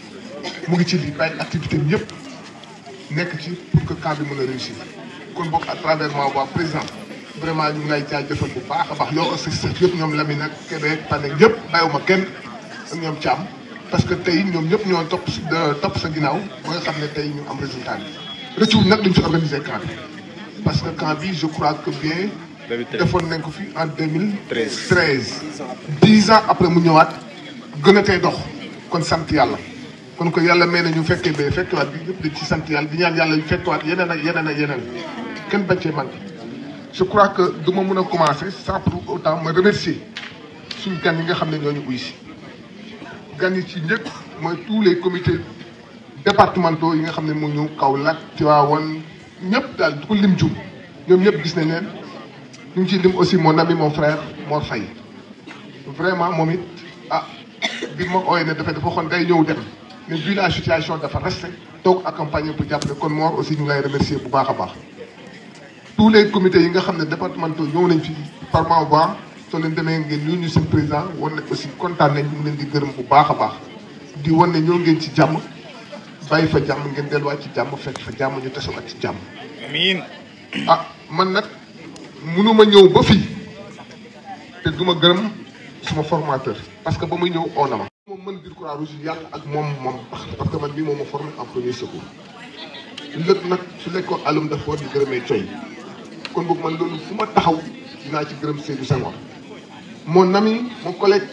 mu ngi ci lii bàyyi activité bi yëpp nekk ci pour que camp bi mën a réussir kon boog à travers moi waa président vraiment ñu ngi lay jaajëfal bu baax a baax yow aussi sax yëpp ñoom Lamine ak Kébé Tane yëpp bàyyiwuma kenn ak ñoom Thiam parce que tey ñoom ñëpp ñoo topp si topp sa ginnaaw ba nga xam ne tey ñu am résultat bi rëccuwul nag duñ fi organiser camp bi parce que camp bi je crois que bien defoon nañ ko fi en 2013 13 dix ans après mu ñëwaat gën a tey dox kon sant yàlla kon ko yàlla may na ñu fekkee ba fekkewaat bi yëpp dañ ci sant yàlla di ñaan yàlla yu fekkewaat yeneen ak yeneen ak yeneen kenn bañ cee manqué je crois que du ma mën a commencer sans pour autant ma remercier suñu gan yi nga xam ne ñooñu uy si gan yi ci njëkk mooy tous les comités départementaux yi nga xam ne moo ñëw Kaolack Tivaouane ñëpp daal du ko lim jum ñoom ñëpp gis nañ leen ñu ngi ciy lim aussi mon ami mon frère Mor Faye vraiment moom it ah bi ma ooyee ne dafay dafa xoon day ñëw dem mais vu la situation dafa resté toog accompagner pour jàppale kon Mor aussi ñu ngi lay remercier bu baax a baax tous les comités yi nga xam ne départementaux ñëw nañ fi par ma voix soo leen demee ngeen ñu ñu seen président wan ne aussi kontaan nañ ñu ngi leen di gërëm bu baax a baax di wan ne ñëw ngeen ci jàmm bàyyi fa jàmm ngeen delluwaat ci jàmm fekk fa jàmm ñu tasewaat ci jàmm. amiin. ah man nag mënuma ñëw ba fii te duma gërëm suma formateur parce que ba muy ñëw oo na ma. moom mën biir Croix-Rouge yàlla ak moom moom parce que man mii moom ma formé en premier secours lépp nag su nekkoon alum dafa war di gërëmee coy kon boog man loolu fu ma taxaw dinaa ci gërëm Seydou Senghor mon ami mon collègue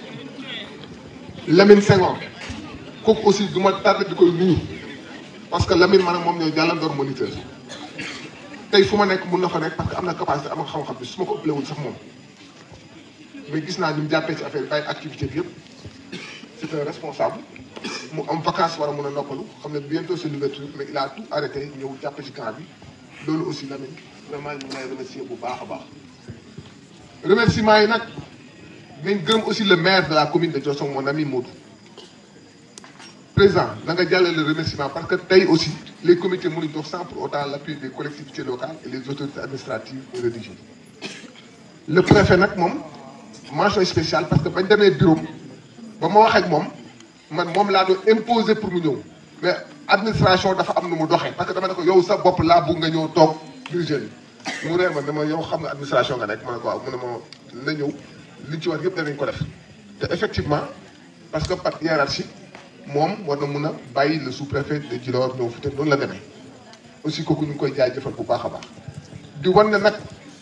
Lamine Senghor kooku aussi du ma tardé di koy nuyu parce que Lamine man ak moom ñooy jàllandoor moniteur tey fu ma nekk mun na fa nekk parce que am na capacité am na xam-xam bi su ma ko ëppalewul sax moom mais gis naa ni mu jàppee ci affaire bi bàyyi activité bi yëpp c'est un responsable mu am vacance war a mun a noppalu xam ne bientôt c'est l'ouverture mais il a tout arrêté ñëw jàpp ci camp bi loolu aussi Lamine vraiment ñu ngi lay remercier bu baax a baax remerciement yi nag nañ gërëm aussi le maire de la commune de Diossong mon ami Modou président da nga jàllale le remerciement parce que tey aussi les comités mënuñ dox sans pour autant l'appui des collectivités locales et les autorités administratives et religieuses le préfet nag moom mention spéciale parce que bañ demee bureau ba ma wax ak moom man moom laa doon imposer pour mu ñëw mais administration dafa am nu mu doxee parce que dama ne ko yow sa bopp laa bugg nga ñëw toog diriger mu reer ma dama yow xam nga administration nga nekk ma ne ko waaw mu ne ma na ñëw liñ ci war yëpp danañ ko def te effectivement parce que par hiérarchie moom war na mun a bàyyi le sous-préfet de Djilor ñëw fi te noonu la demee aussi kooku ñu ngi koy jaajëfal bu baax a baax di wan ne nag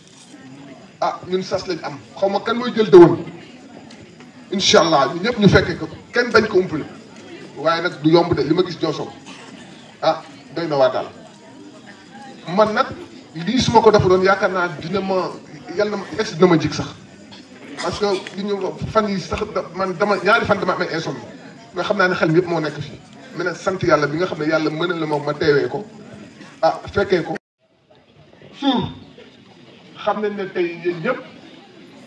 ah ñun sas lañ am xaw ma kan mooy jël dëwoon incha allah ñu ñëpp ñu fekkee ko kenn bañ ko umpale waaye nag du yomb de li ma gis Diossong ah doy na waa daal man nag lii su ma ko defa doon yaakaar naa dina ma yàlla na ma ex dina ma jig sax parce que li ñu fan yi sax man dama ñaari fan dama amee insomnie nga xam naa ne xel mi yëpp moo nekk fii mais nag sant yàlla bi nga xam ne yàlla mën na la ma ma teewee ko ah fekkee ko suur xam nañ ne tey yéen ñëpp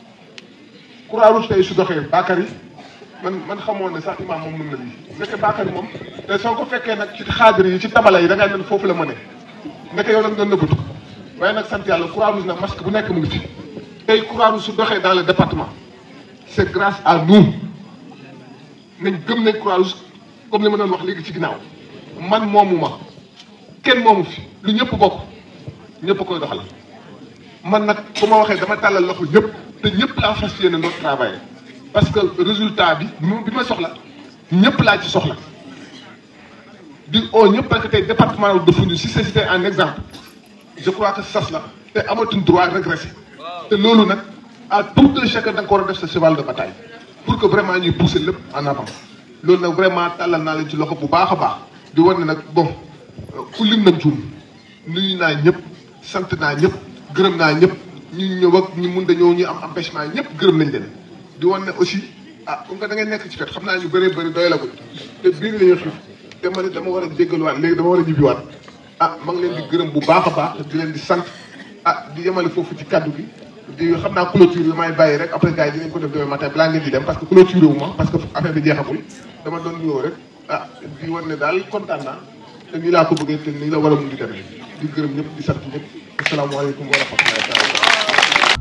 croix rouge tey su doxee Bakary man man xamoon ne sax imaam moom mën na lii ndeke Bakary moom te soo ko fekkee nag ci xaadir yi ci tabala yi da ngay nen foofu la mëne ndeke yow nag doon nëbbatu waaye nag sant yàlla croix rouge nag masque bu nekk mu ngi fi tey croix rouge su doxee dans le département c'est grâce à nous nañ gëm nañ croix rouge comme li ma doon wax léegi ci ginnaaw man moomu ma kenn moomu fi lu ñëpp bokk ñëpp koy doxal man nag bu ma waxee dama tàllal loxo ñëpp te ñëpp laa fas yéene doon travailler parce que résultat bi bi ma soxla ñëpp laa ci soxla di oo ñëpp parce que tey département de Foundiougne si c'était un exemple je crois que sas la te amatuñ droit régresser te loolu nag à tout un chacun da nga ko war a def sa cheval de bataille pour que vraiment ñuy pousser lépp en avant loolu nag vraiment tàllal naa leen ci loxo bu baax a baax di wane ne nag bon ku lim nañ juum nuyu naa ñëpp sant naa ñëpp gërëm naa ñëpp ñu ñëw ak ñu mun dañoo ñu am empêchement ñëpp gërëm nañ leen di wane ne aussi ah comme que da ngay nekk ci fet xam naa ñu bëree bëri doy la ko te biir la ñu xiif te ma ne dama war a jéggaluwaat léegi dama war a ñibbiwaat ah ma ngi leen di gërëm bu baax a baax di leen di sant ah di yemale foofu ci kaddu gi di xam naa clôture bi may bàyyi rek après gars yi dinañ ko def demain matin balaa ngeen di dem parce que clôture wu ma parce que affaire bi jeexagul dama doon ñëw rek ah di war ne daal kontaan naa te nii laa ko bëggee te nii la war a mun di demee di gërëm ñëpp di sant ñëpp asalaamaaleykum wa rahmatullahi taala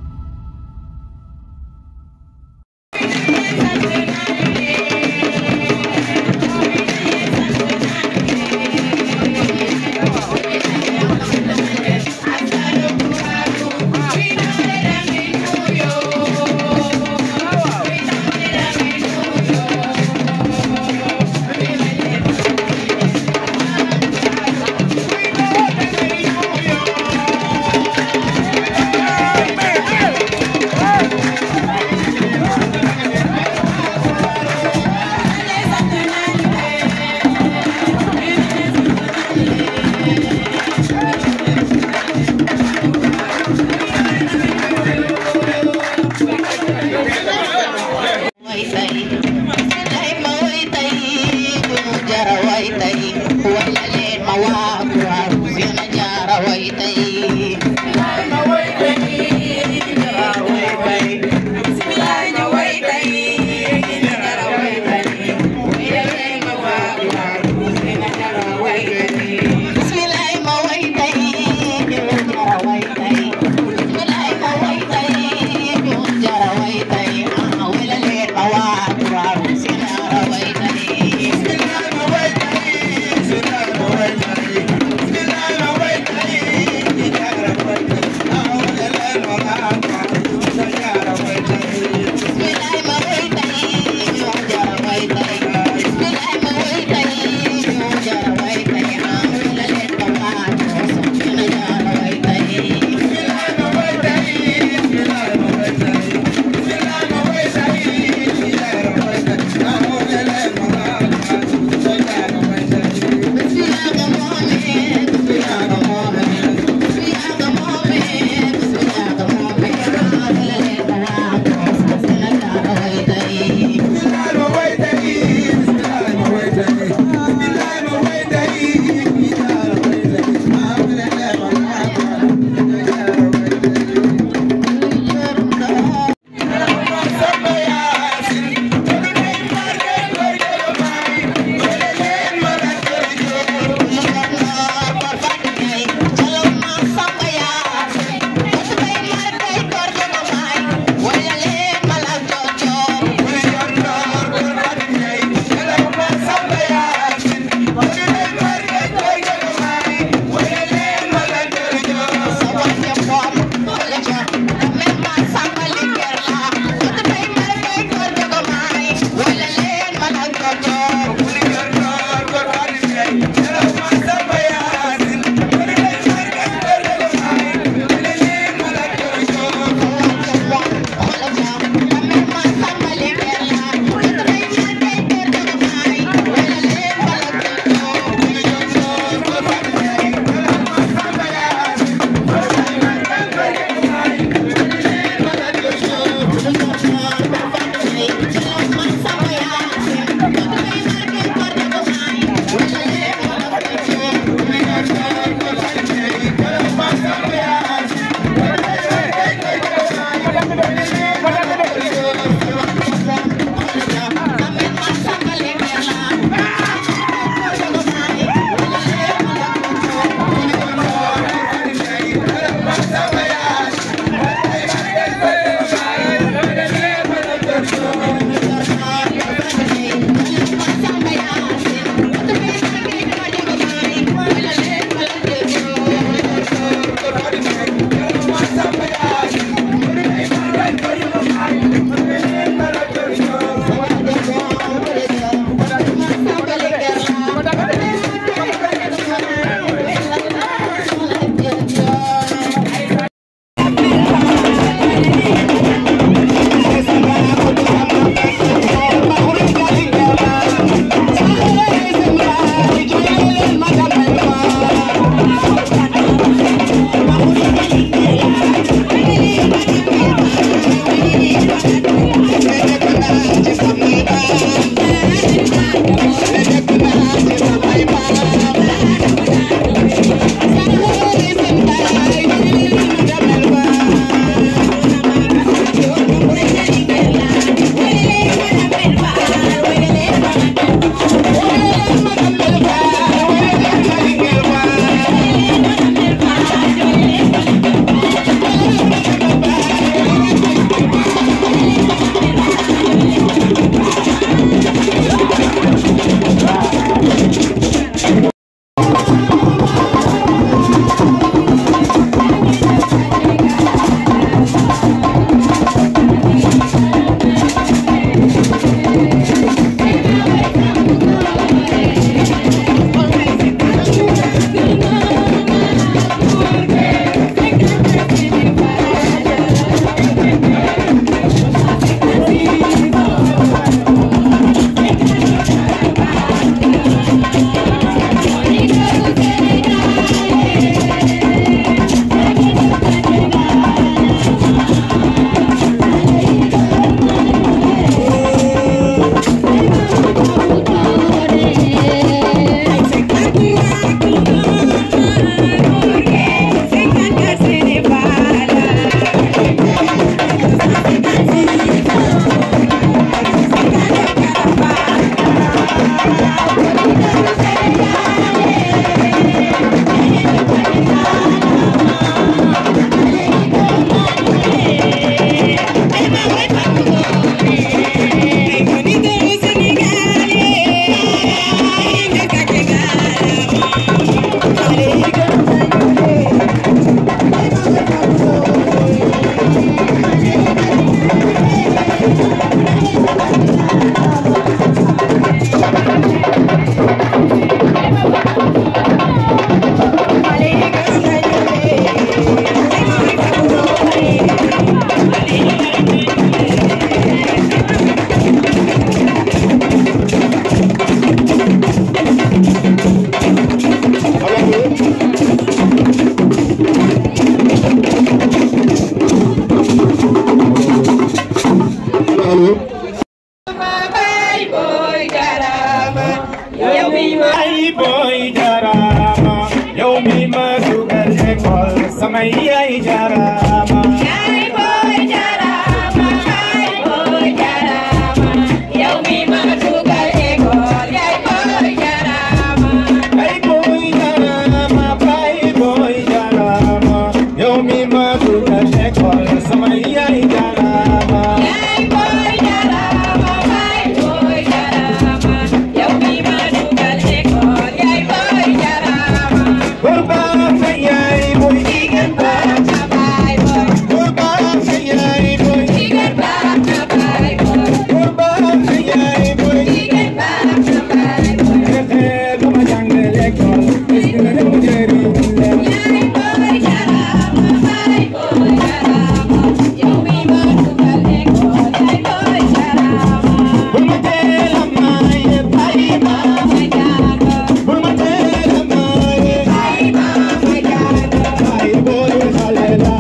yow mi ma ay boy jarama yow mi ma dugal école sama yaay jarama yaay boy jarama yaay boy jarama yow mi ma dugal école yaay boy jarama ay boy jarama bay boy jarama yow mi ma dugal école sama yaay jarama yaay boy jarama bay boy jarama yow mi ma dugal école yaay boy jarama Kurba sa yaay boy jigéen ba sa bay boy Kurba sa yaay boy jigéen ba sa bay boy Kurba sa yaay boy jigéen ba sa bay boy Fexe ba ma jàngal école est-ce que dama jëriñ leen yaay boy jarama bay boy jarama yow mi ma dugal école yaay boy jarama Bul ma teel a maye bàyyi ma ma jàng Bul ma teel a maye bàyyi ma ma jàng Bàyyi boy xale la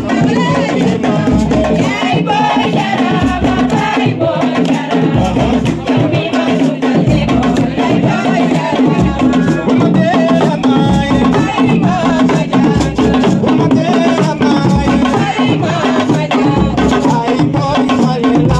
yaay boy jarama bàyyi boy jarama yow mi ma dugal école yaay boy jarama Bul ma teel a maye bàyyi ma ma jàng Bul ma teel a maye bàyyi ma ma jàng Bàyyi boy xale la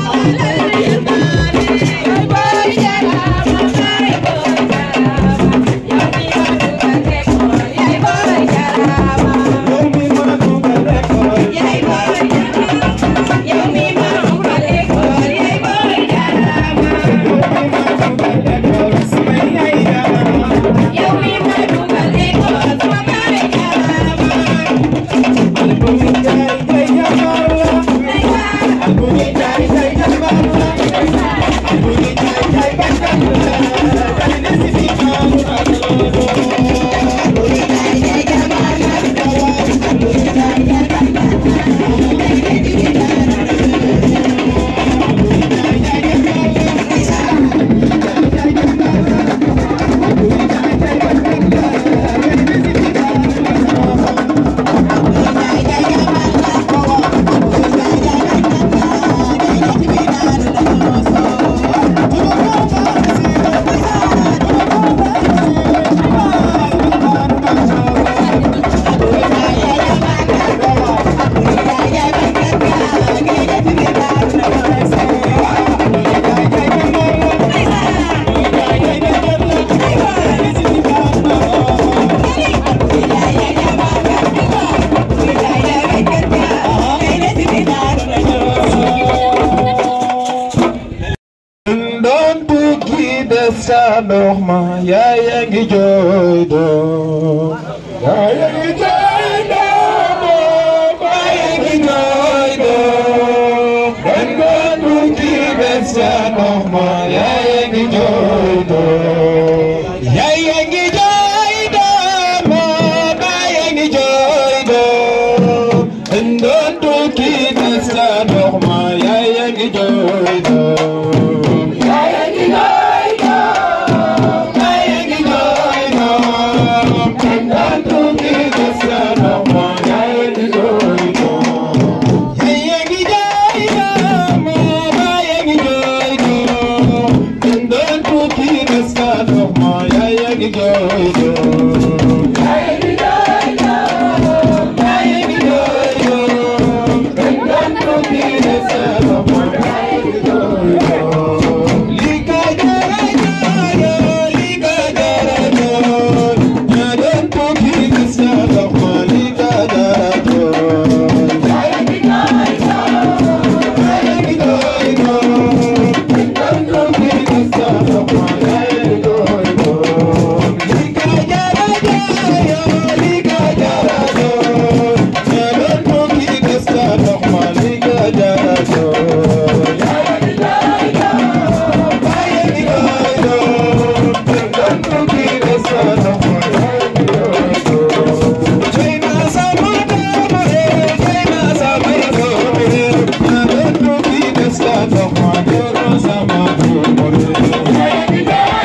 doon bukki des sa ndox ma yaaya ngi jooy doom yaaya ngi jooy doom yaaya ngi jooy doom doon doon bukki des sa ndox ma yaaya ngi jooy doom yaaya ngi jooy doom yaaya ngi jooy doom doon bukki des sa ndox ma yaaya ngi jooy doom Yeah.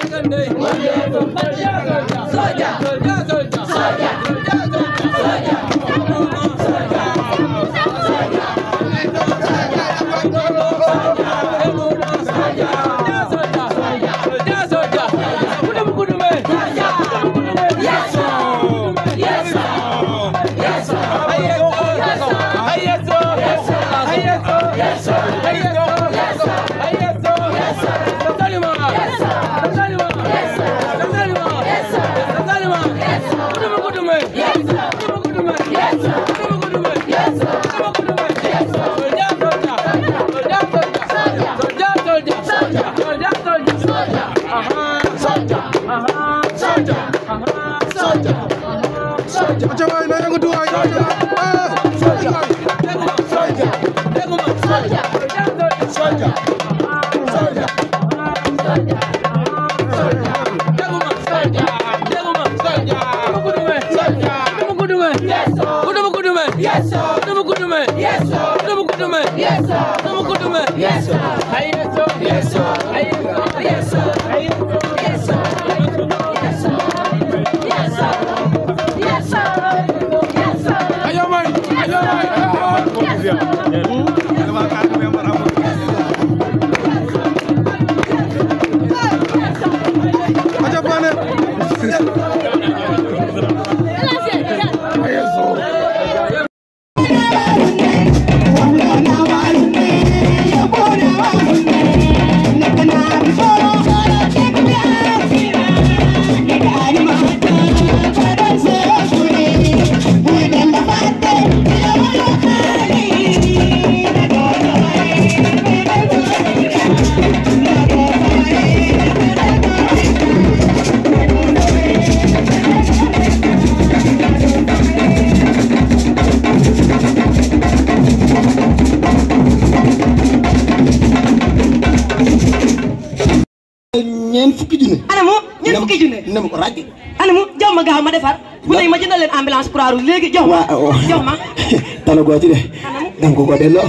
ñeent fukki junne. anamu ñeent fukki junne. na ma ko ràcc. anamu jox ma gaaw ma defar. bu dee ma jëndal leen ambulance croix rouge léegi jox ma. waaw jox ma. tala goo ci de. danga ko ko delloo.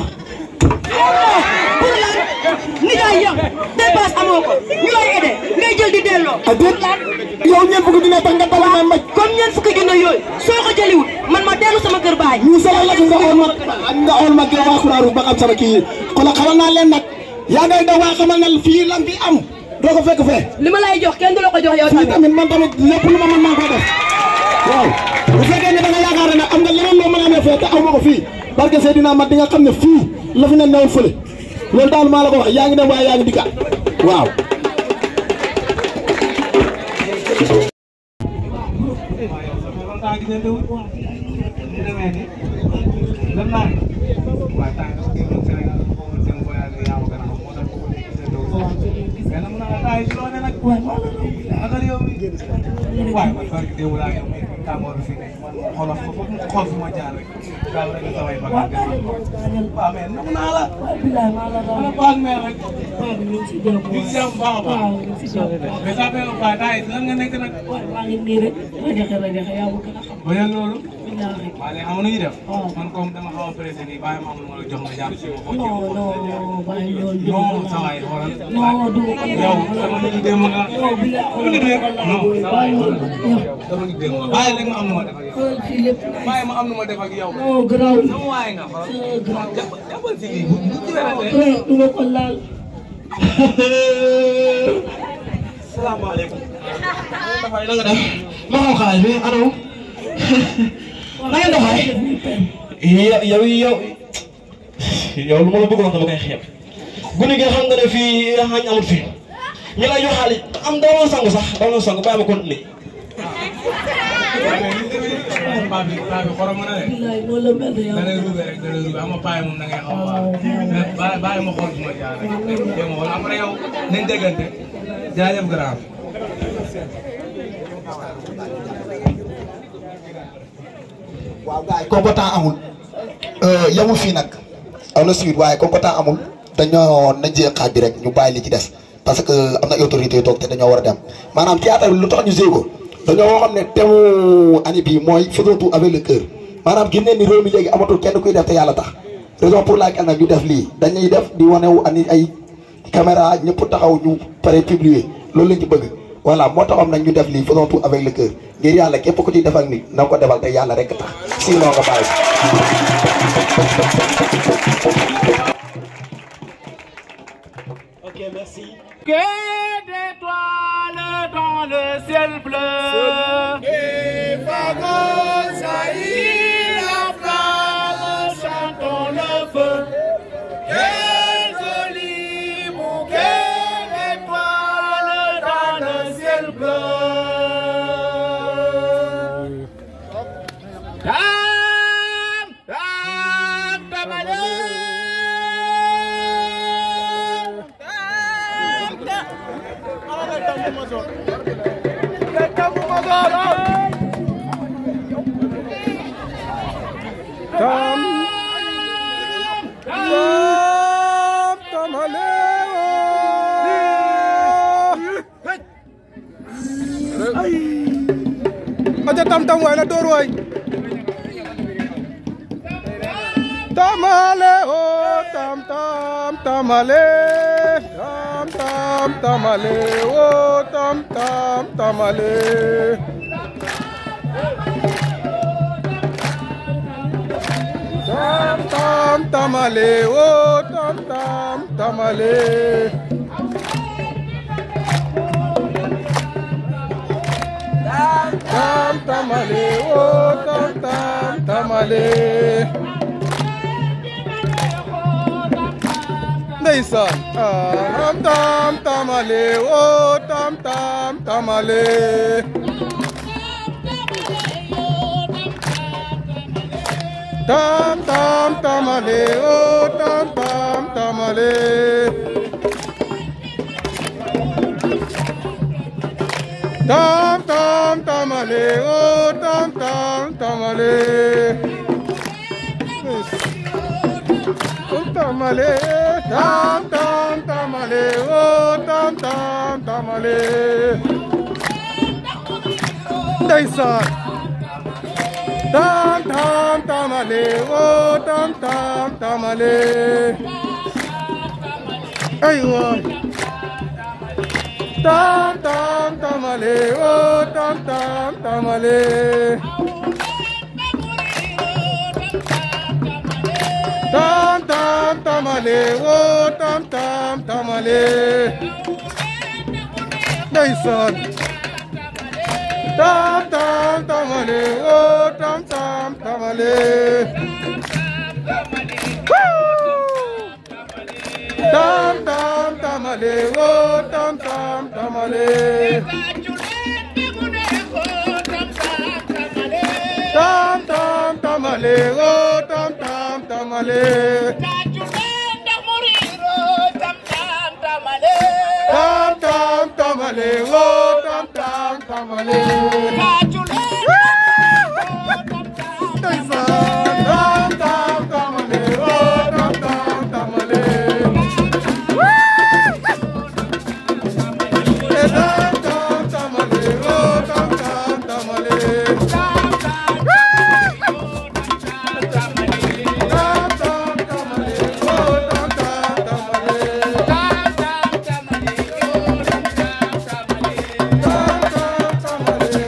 pour lan ni ngay yow dépasse amoo ko ñu lay aidé ngay jël di delloo. ah déet yow ñeent fukki junne tax nga tala ma mbaj. comme ñeent fukki junne yooyu soo ko jëliwul man ma dellu sama kër baay. ñu solo la nga xool ma nga xool ma gën a waa Croix-Rouge ba xam sama kii yi xoolal xamal naa leen nag yaa ngay daw waa xamal na fii lan fi am doo ko fekk fee. li ma lay jox kenn du la ko jox yow fii tamit man tamit lépp lu ma mën maa koy def waaw bu fekkee ne da nga yaakaar ne nag am nga leneen loo mën a amee fee te aw ma ko fii parce que Seydina mat di nga xam ne fii la fi ne newoon fële loolu daal maa la ko wax yaa ngi dem waaye yaa ngi dikkaat waaw. waaye man barke démb laa yow mii tàngoor bi fi nekk man xoolal xool xool fi ma jaar rek daal rek nga samay bagage waaw mais nam naa la ana baag meer rek ñu ngi si jàmm baax a baax mais ça fait pas taay lan nga nekk nag maa ngi nii rek rajaxe rajaxe yaa ma gën a xam ba yéen loolu waaw léegi xam nga nu ñuy def man comme dama xaw a pressé nii bàyyi ma amul ma la jox nga jàpp si ma xool non non bàyyi loolu non sa waay xoolal non du ko yow sama nit ñi démb nga yow bi la non bàyyi loolu dama ngi dégg bàyyi rek ma am nu ma def ak yow fii lépp bàyyi ma am nu ma def ak yow non garaaw sama waay nga xoolal garaaw jàppal si lii bu bu ci werante du ma ko laal salaamaaleykum dafay na nga def ma xam xaalis bi anaw na ngeen doxee yow yow yow yow lu ma la bëgg wax dama koy xeeb guddi gi xam nga ne fii xañ amul fii ñu lay jox xaalis am doo sangu sax doo sangu bàyyi ma continuer paa bi paa bi xorom na de. bilaay noonu la mel yow. da lay rubé rek da lay rubé ama paa yi moom da ngay xaw a mais bàyyi bàyyi ma xool fu ma jaar rek dégg nga wala après yow nañ déggante jaajëf grand. waaw gars yi comme temps amul yamul fii nag am na suite waaye comme temps amul dañoo nañ jël xaaj bi rek ñu bàyyi li ci des parce que am na autorité yu toog te dañoo war a dem maanaam théâtre bi lu tax ñu jéego dañoo waxoon ne thème année bii mooy faisons tout avec le cœur maanaam gis nañ ni réew mi léegi amatul kenn kuy def te yàlla tax raison pour laquelle nag ñu def lii dañuy def di wane wu ani ay caméra ñëpp taxaw ñu pare publier loolu lañ ci bëgg voilà moo taxoon nag ñu def lii faisons tout avec le cœur ngir yàlla képp ku ci defal nit na nga ko defal te yàlla rek tax sinon nga bàyyi Ok, merci. Que d'étoiles dans le ciel bleu. Des fagots jaillit la flamme, chantons le feu. Quel joli bouquet d'étoiles dans le ciel bleu. Tam, tam, tamalé. Tam Tam Tamale Aja tam tam waay la door waay Tamale o tam tam tamale tam tam tamale o tam tam tamale Tam tam tamale o tam tam tamale Tam tamale o tam tam tamale Ndeysaan tam tam tamale o tam tam tamale Tam tam tamale o tam tam tamale Tam tam tamale o tam tam tamale Tam tamale tam tam tamale o tam tam tamale Ndeysaan Tam tam tamale o tam tam tamale Aywa Tam tam tamale o tam tam tamale Tam tam tamale o tam tam tamale Ndeysaan Tam tam tamale o tam tam tamale Tam tam tamale o tam tam tamale Tam tam tamale o tam tam tamale Tam tam tamale o tam tam tamale Tam tam tamale o tam tam tamale Tam tam tamale o tam tam tamale Tam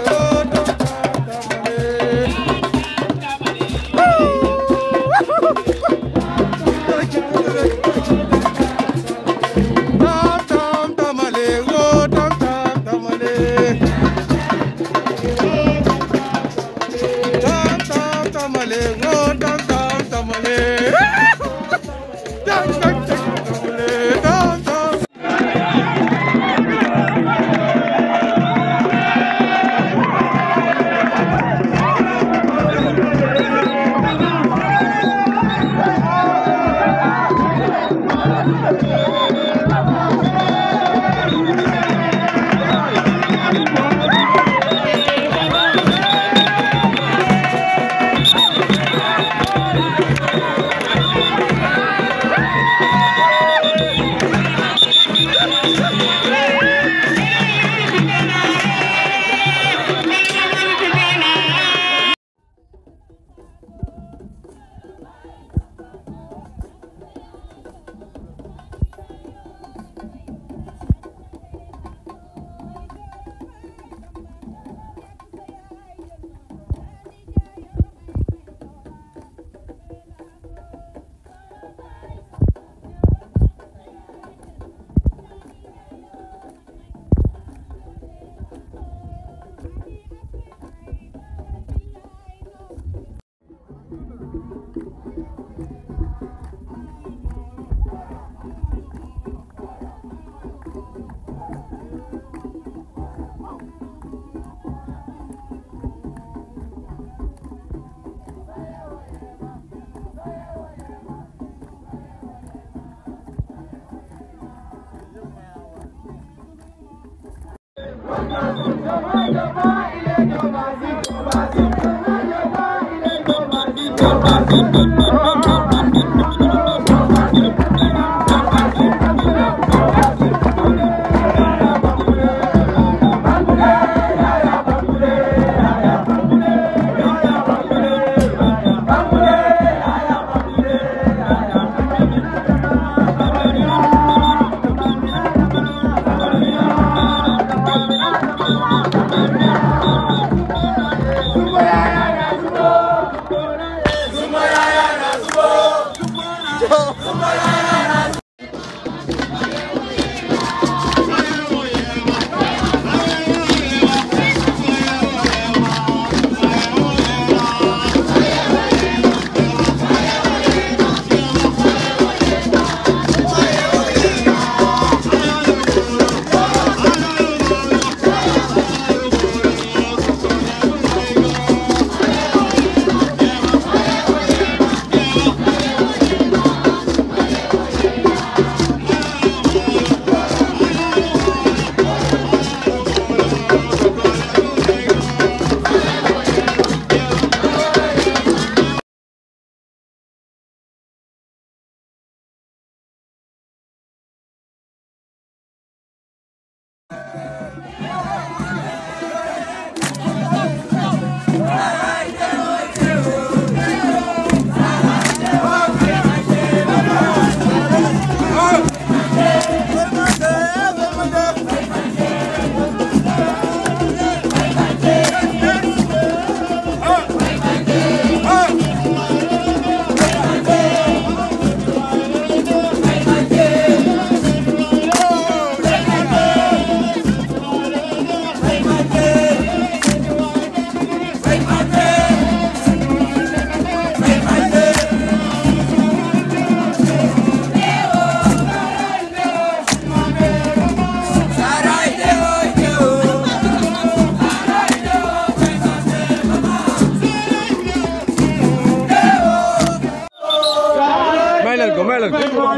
may leen ko may leen ko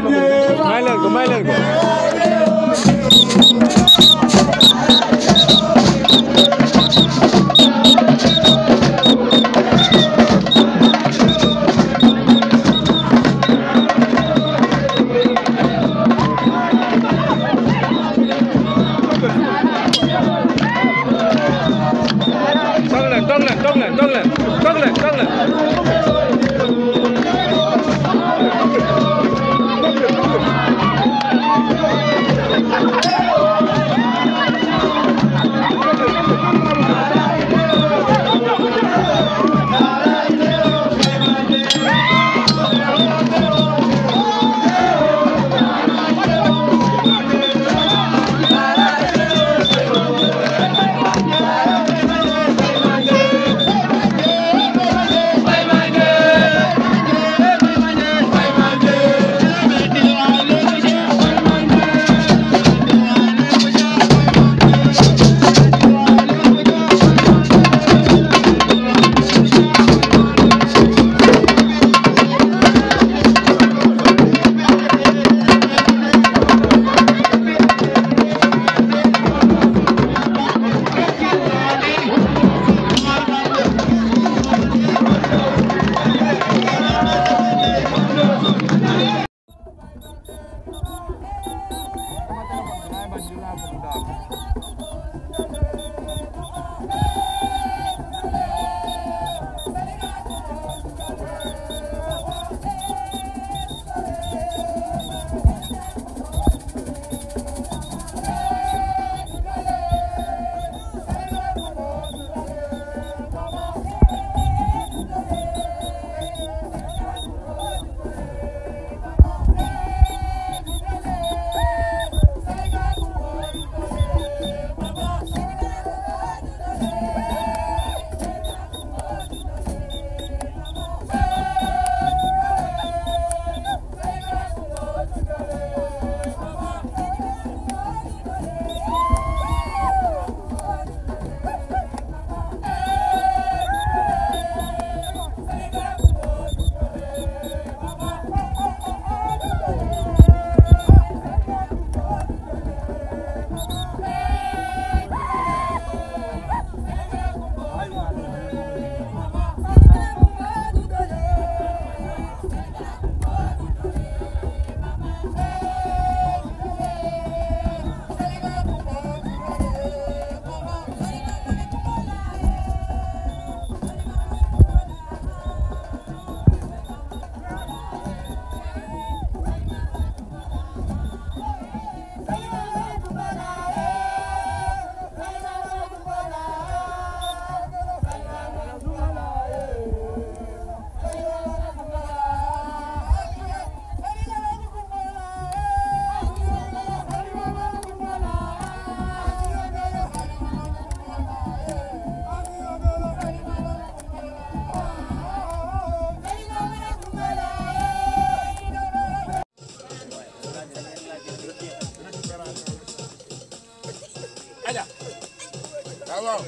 may leen ko may leen ko toog leen toog leen toog leen toog leen toog leen toog leen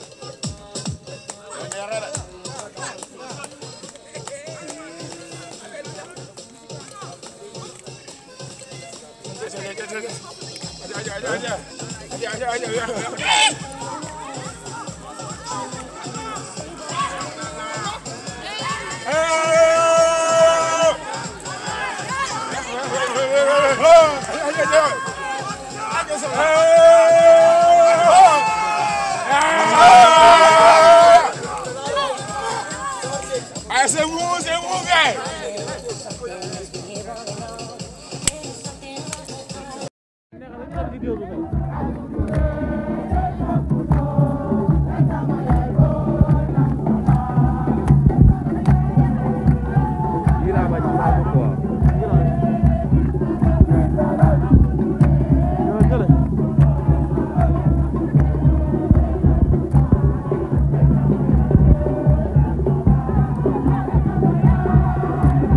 Ah, c'est bon, c'est bon, gars. Thank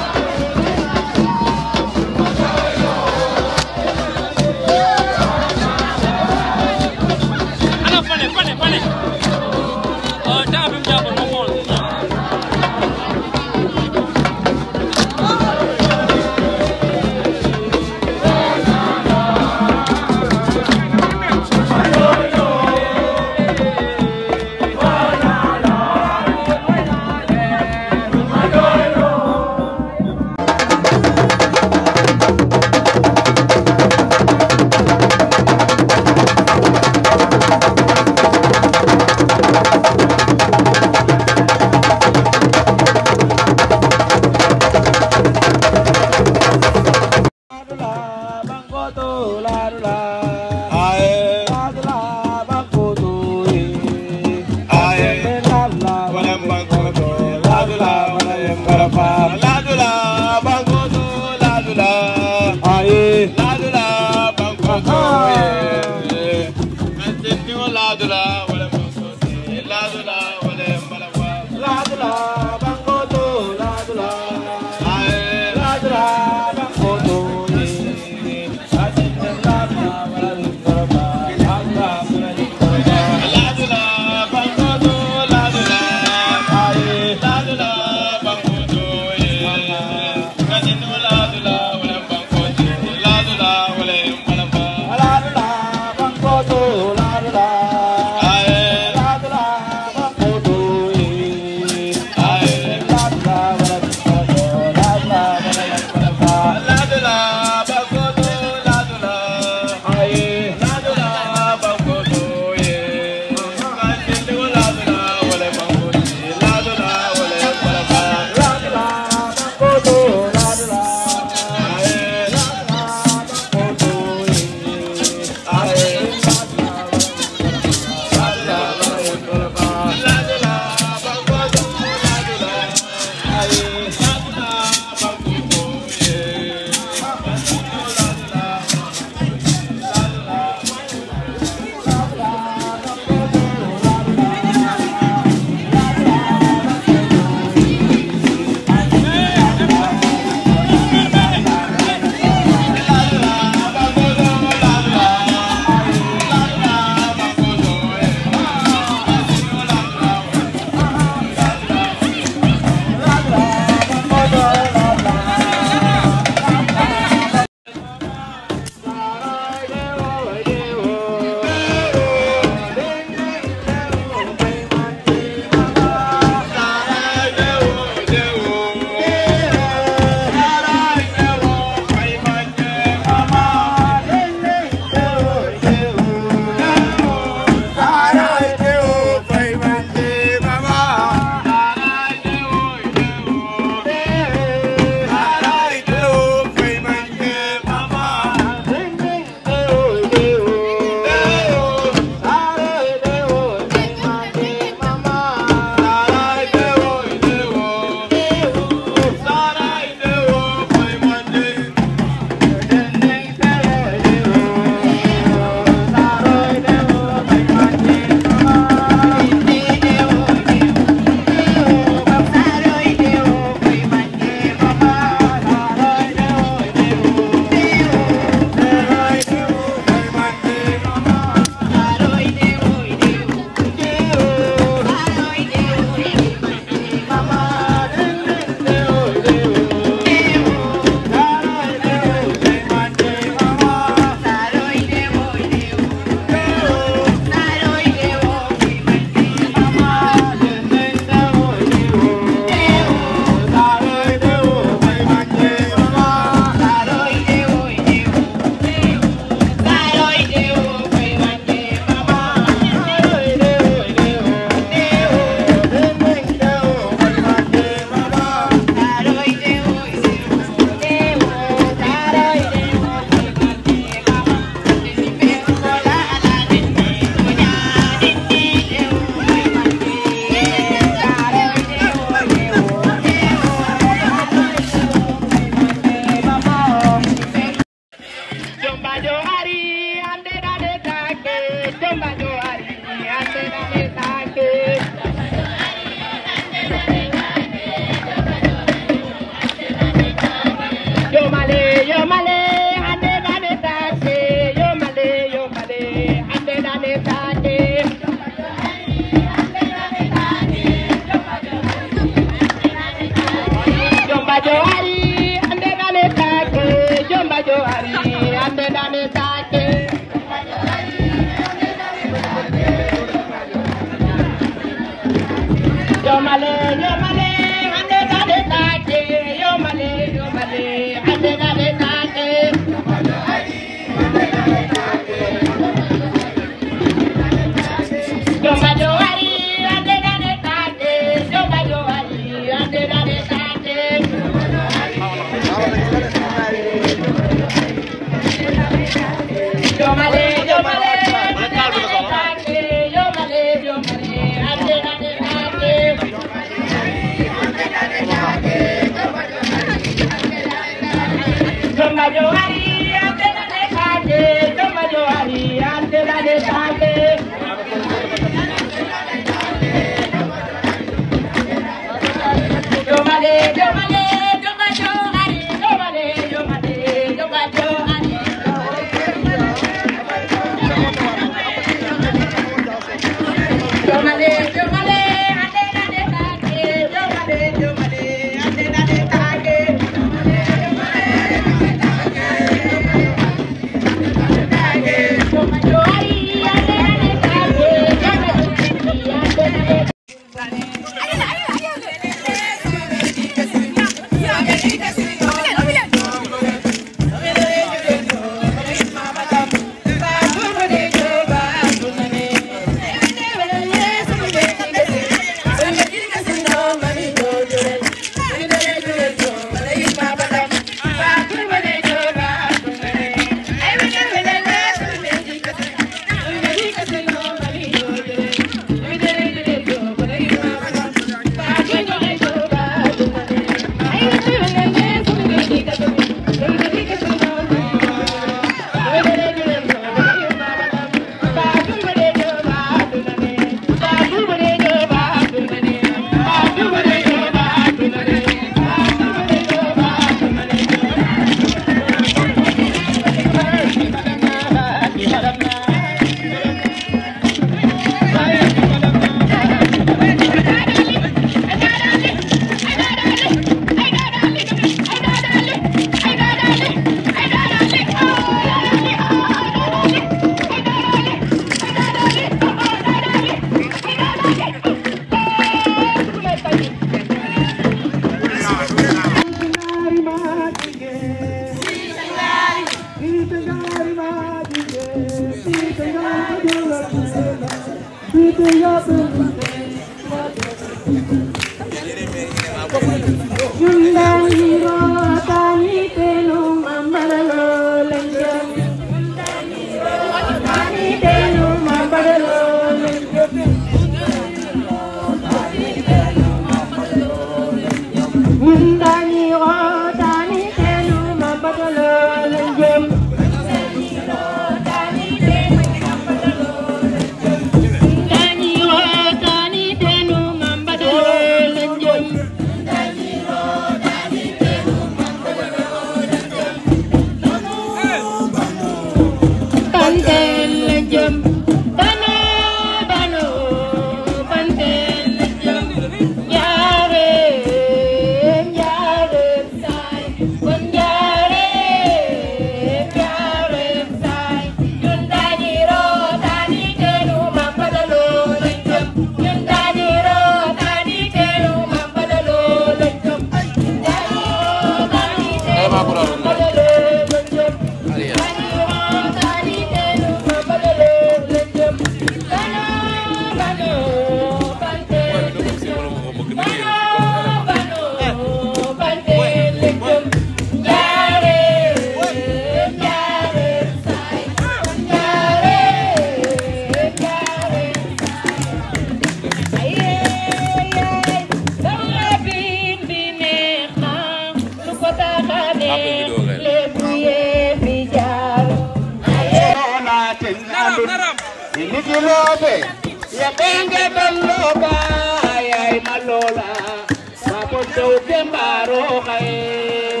Nikilobe, ya benge beloba, ay malola, mapunto kembaro kay.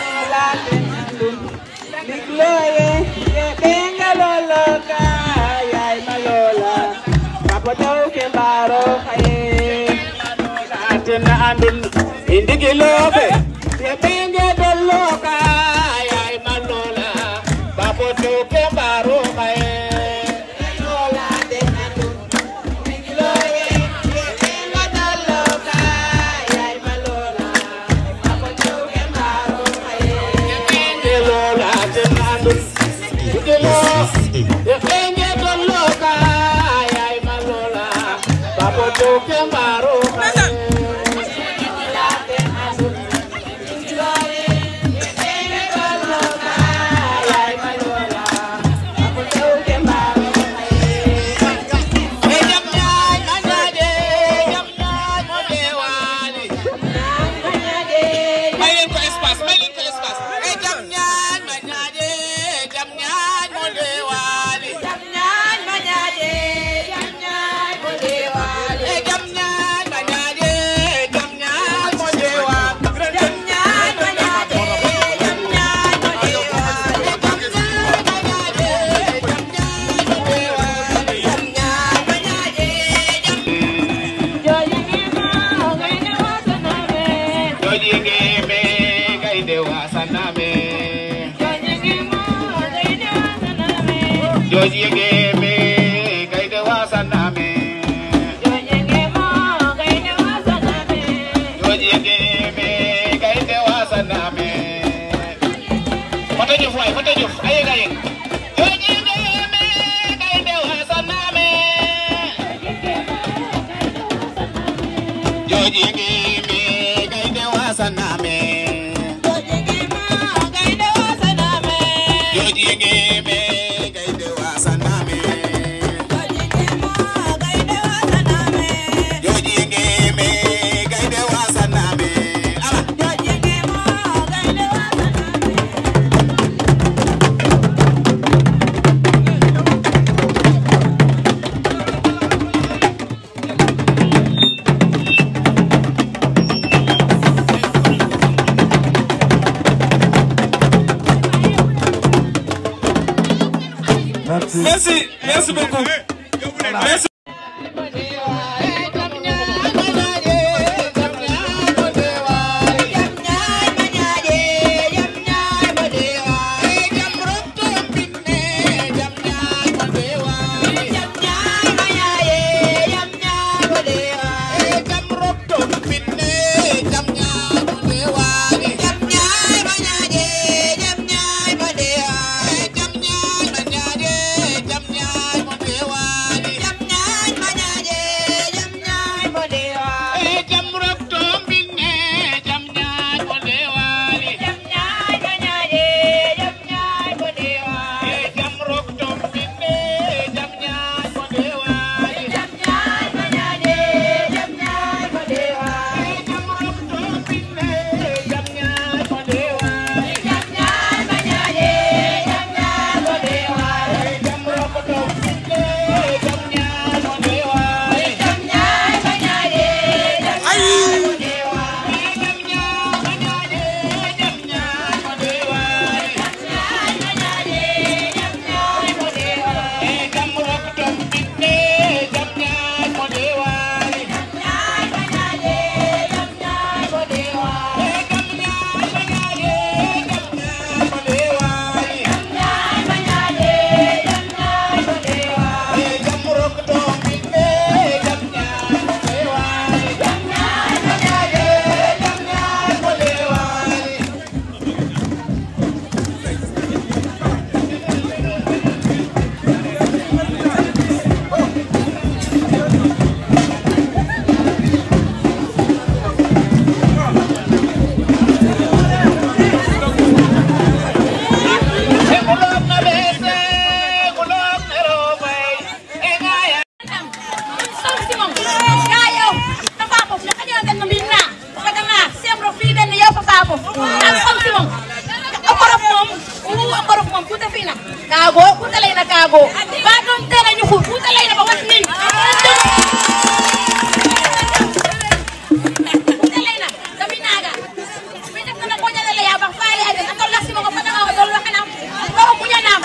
Nikloye, ya benge loloka, ay malola, mapunto kembaro kay. Atin na andun, hindi kilobe, ya benge beloka, ay malola, mapunto kembaro kay. may leen ko espace may leen ko espace e jam ñaan ma ñaaje jam ñaan mo deewaali jam ñaan ma ñaaje jam ñaan mo deewaali e jam ñaan ma ñaaje jam ñaan mo deewaali jam ñaan ma ñaaje jam ñaan mo deewaali jam ñaan ma ñaaje jam ñaan mo deewaali jam ñaan ma ñaaje jam jooyi ngi ma ngay ne wasaname jooji ngi me gaynde wasaname jooji ngi me gaynde wasaname jooji ngi me gaynde wasaname Fata Diouf waay Fata Diouf ayeg ayeg jooji ngi me gaynde wasaname jooji ngi me gaynde wasaname jooji ngi me gaynde wasaname jooji ngi me gaynde wasaname ala Merci, merci beaucoup. Merci. Jam ba doon tere ñu fu fuuta lay ba wat nin fuuta lay na dami naga mi def na ko jale ya ba faale ay na tol lasi mo ko fata ko dol waxana ko ko ñanam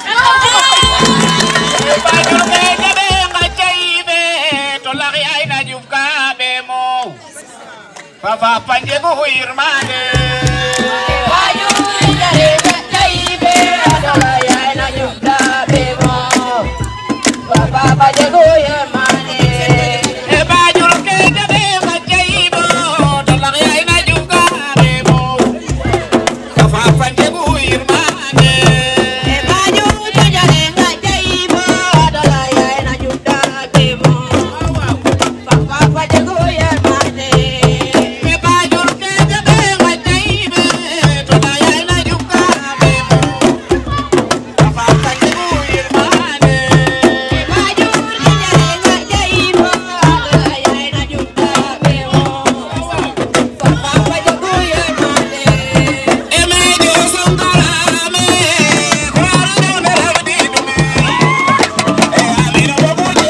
Bajul ke jabe nga jaibe tolak ay na jufka be mo Papa panjego irmane Bajul jare nga jaibe tolak ay na jufka be mo Papa panjego irmane Bajul ke jabe nga jaibe tolak ay na jufka be mo Papa panjego irmane Bajul jare nga jaibe tolak ay na jufka be mo Papa panjego irmane Bajul ke jabe nga jaibe tolak ay na jufka be mo Papa panjego irmane Bajul jare nga jaibe tolak ay na jufka be mo Papa panjego irmane Emejo sungalame kwaro ne rawdi dume e amina bobuje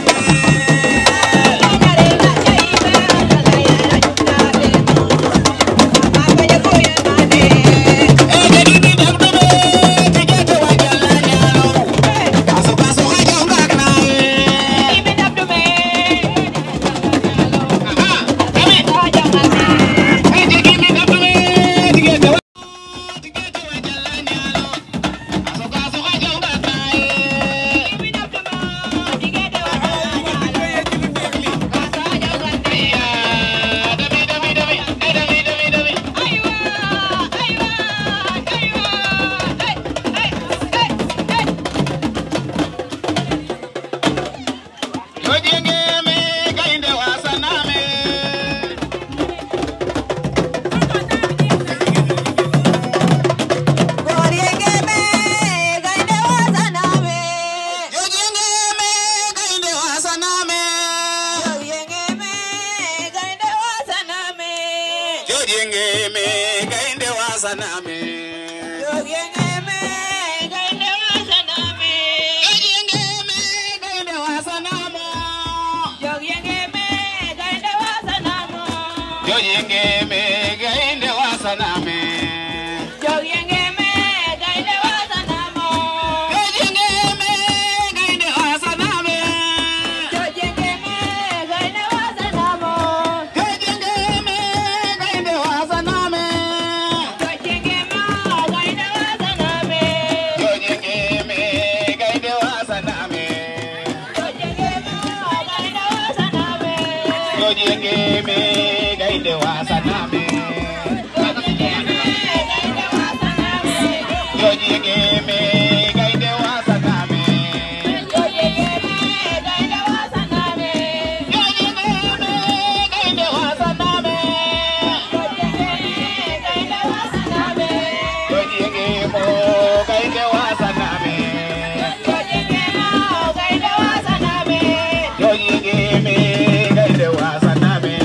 Jodiengeme gainde wasaname Jodiengeme gainde wasaname Jodiengeme gainde wasanamo Jodiengeme gainde wasanamo Jodiengeme gainde wasaname Jodiengeme gainde wasanamo Jodiengeme gainde wasaname Jodiengeme gainde wasanamo Jodiengeme gainde wasaname Jodiengeme gainde wasaname Jodiengeme gainde wasaname Jodiengeme gainde wasaname Jodiengeme gainde wasaname gainde wasaname Jodiengemo gainde wasaname Jodiengeme gainde wasaname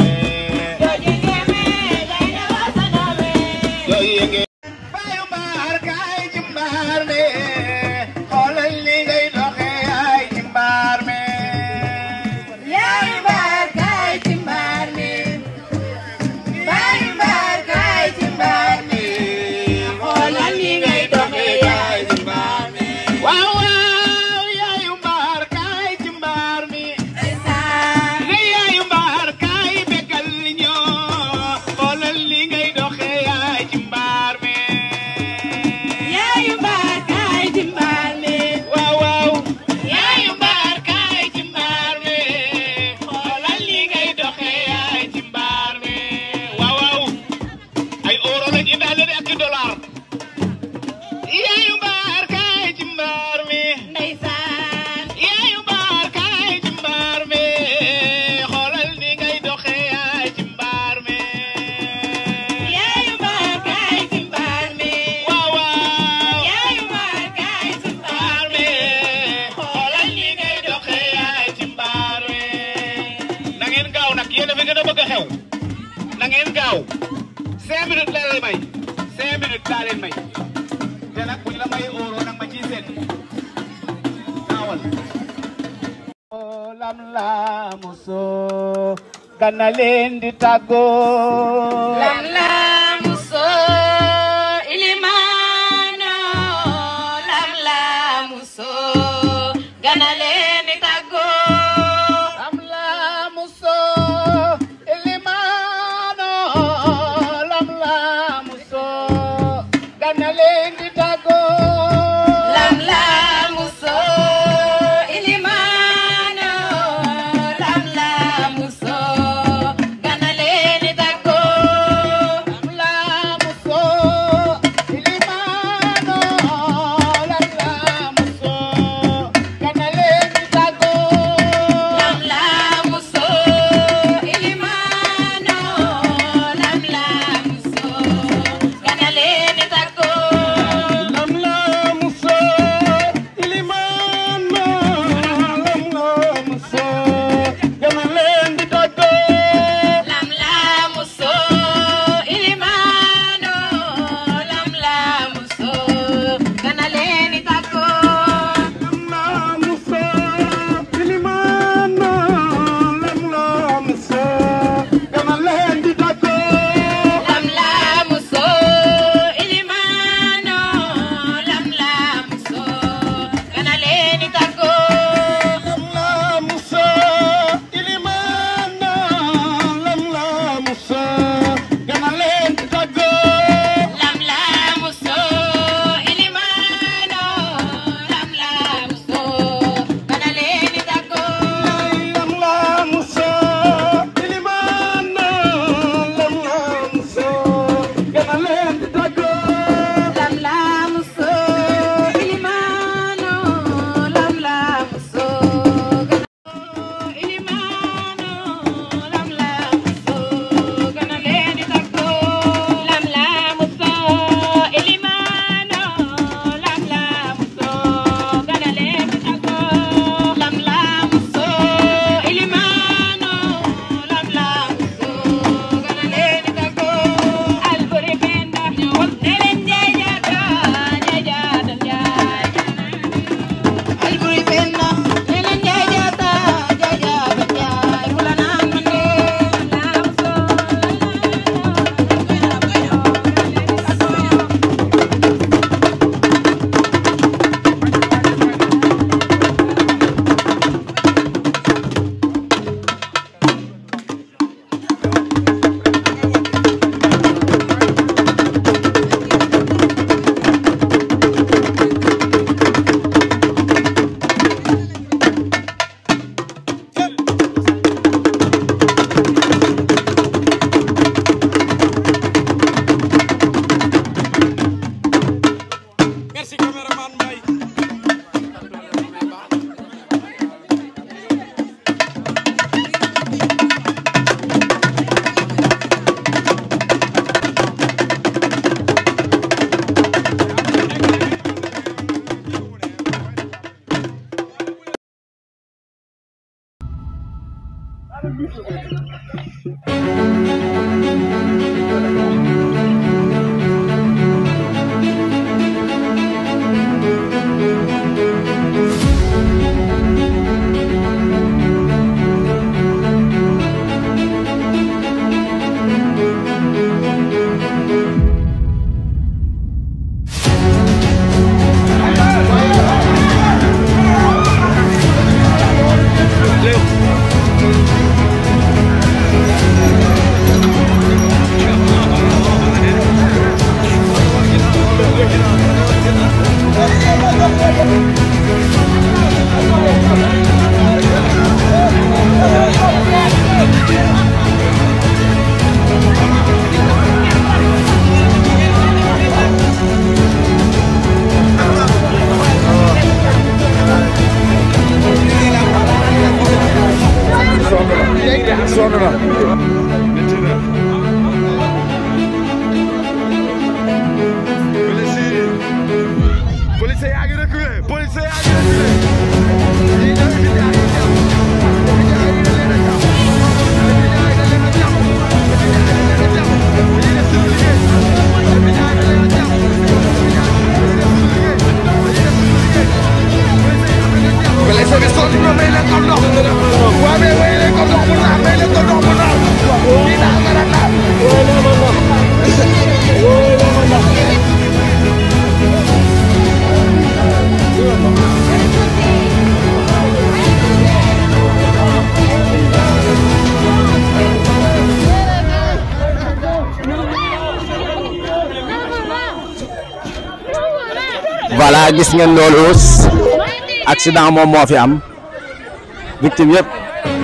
Jodienge Bayu mbaar kaay ci mbaar me xoolal li ngay doxe ay ci mbaar me Yaay mbaar kaay ci mbaar me Bayu mbaar kaay ci mbaar me xoolal li ngay doxe ay ci mbaar me Waaw waaw yaayu mbaar kaay ci mbaar mi ne yaayu mbaar kaay bekkal ñoo xoolal li ngay doxe yaay ci mbaar mi yaayu mbaar kaay ci mbaar mi waaw waaw yaayu mbaar kaay ci mbaar mi xoolal li ngay doxe yaay ci mbaar mi waaw waaw ay euro lañ indaale de ak i dollar yaayu mbaar kaay ci mbaar mi ndeysaan yaayu mbaar kaay ci mbaar mi xoolal ni ngay doxe yaay ci mbaar mi yaayu mbaar kaay ci mbaar mi waaw waaw yaayu mbaar kaay ci mbaar mi xoolal ni ngay doxe yaay ci mbaar mi na ngeen gaaw nag yéen a fi gën a bëgg a xew na ngeen gaaw cinq minutes laa lay may cinq minutes laa leen may te nag buñ la may euro nag ma ciy seet gaawal lam laamu soo gana leen di tàggoo lam laamu soo ilimaano lam laamu soo gana leen di tàggoo lam laamu soo ilimaano lam laamu soo gana leen di tàggoo lam laamu soo ilimaano lam laamu soo gana leen di tàggoo lam laamu soo ilimaano lam laamu soo gana leen di tàggoo lam laamu soo ilimaano lam laamu soo gana leen di tàggoo lam laamu soo ilimaano lam laamu soo gana leen di tàggoo lam laamu soo ilimaano lam laamu soo gana leen di tàggoo lam laamu soo ilimaano lam laamu soo gana leen di tàggoo lam laamu soo ilimaano lam laamu soo gana leen di tàggoo lam laamu soo ilimaano lam laamu soo gana leen di tàggoo lam laamu soo ilimaano lam laamu soo gana leen di tàggoo lam laamu soo ilimaano lam laamu soo gana leen di tàggoo lam laamu soo ilimaano lam laamu soo gana ilimaano lam laamu soo gana leen di tàggoo lam laamu soo ilimaano lam laamu soo gana leen di tàggoo lam laamu soo ilimaano lam laamu soo gana leen di tàggoo alburi penda ñëwal ne leen jaay jaata jaay jaata jaay alburi penda ne leen jaay jaata jaay jaata jaay wala naan man de lam laamu Merci caméraman Mbaye Léo. ko ndox mu naan may leen ko ndox mu naan kii daa war a naan wooy leen ma ndox wooy leen ma ndox voilà gis ngeen loolu accident moom moo fi am victime yëpp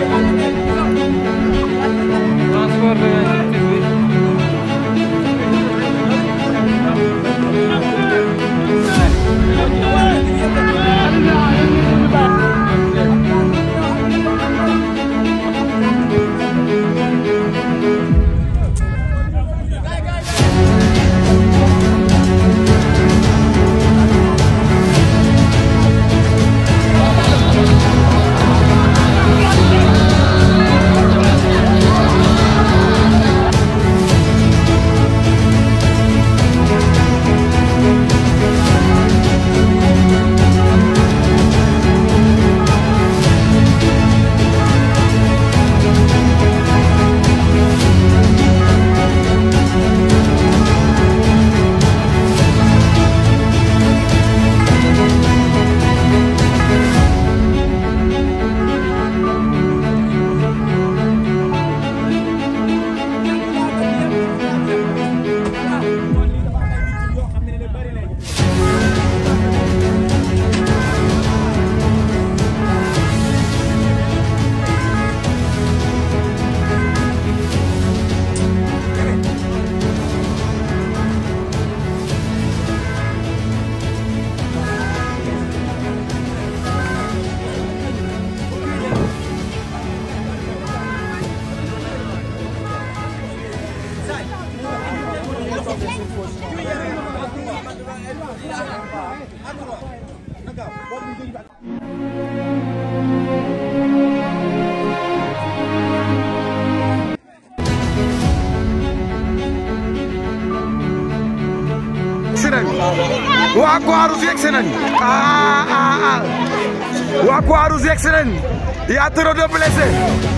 yegsi nañ waa Croix-Rouge yegsi nañ ah ah ah waa Croix-Rouge yegsi nañ y a trop de blessés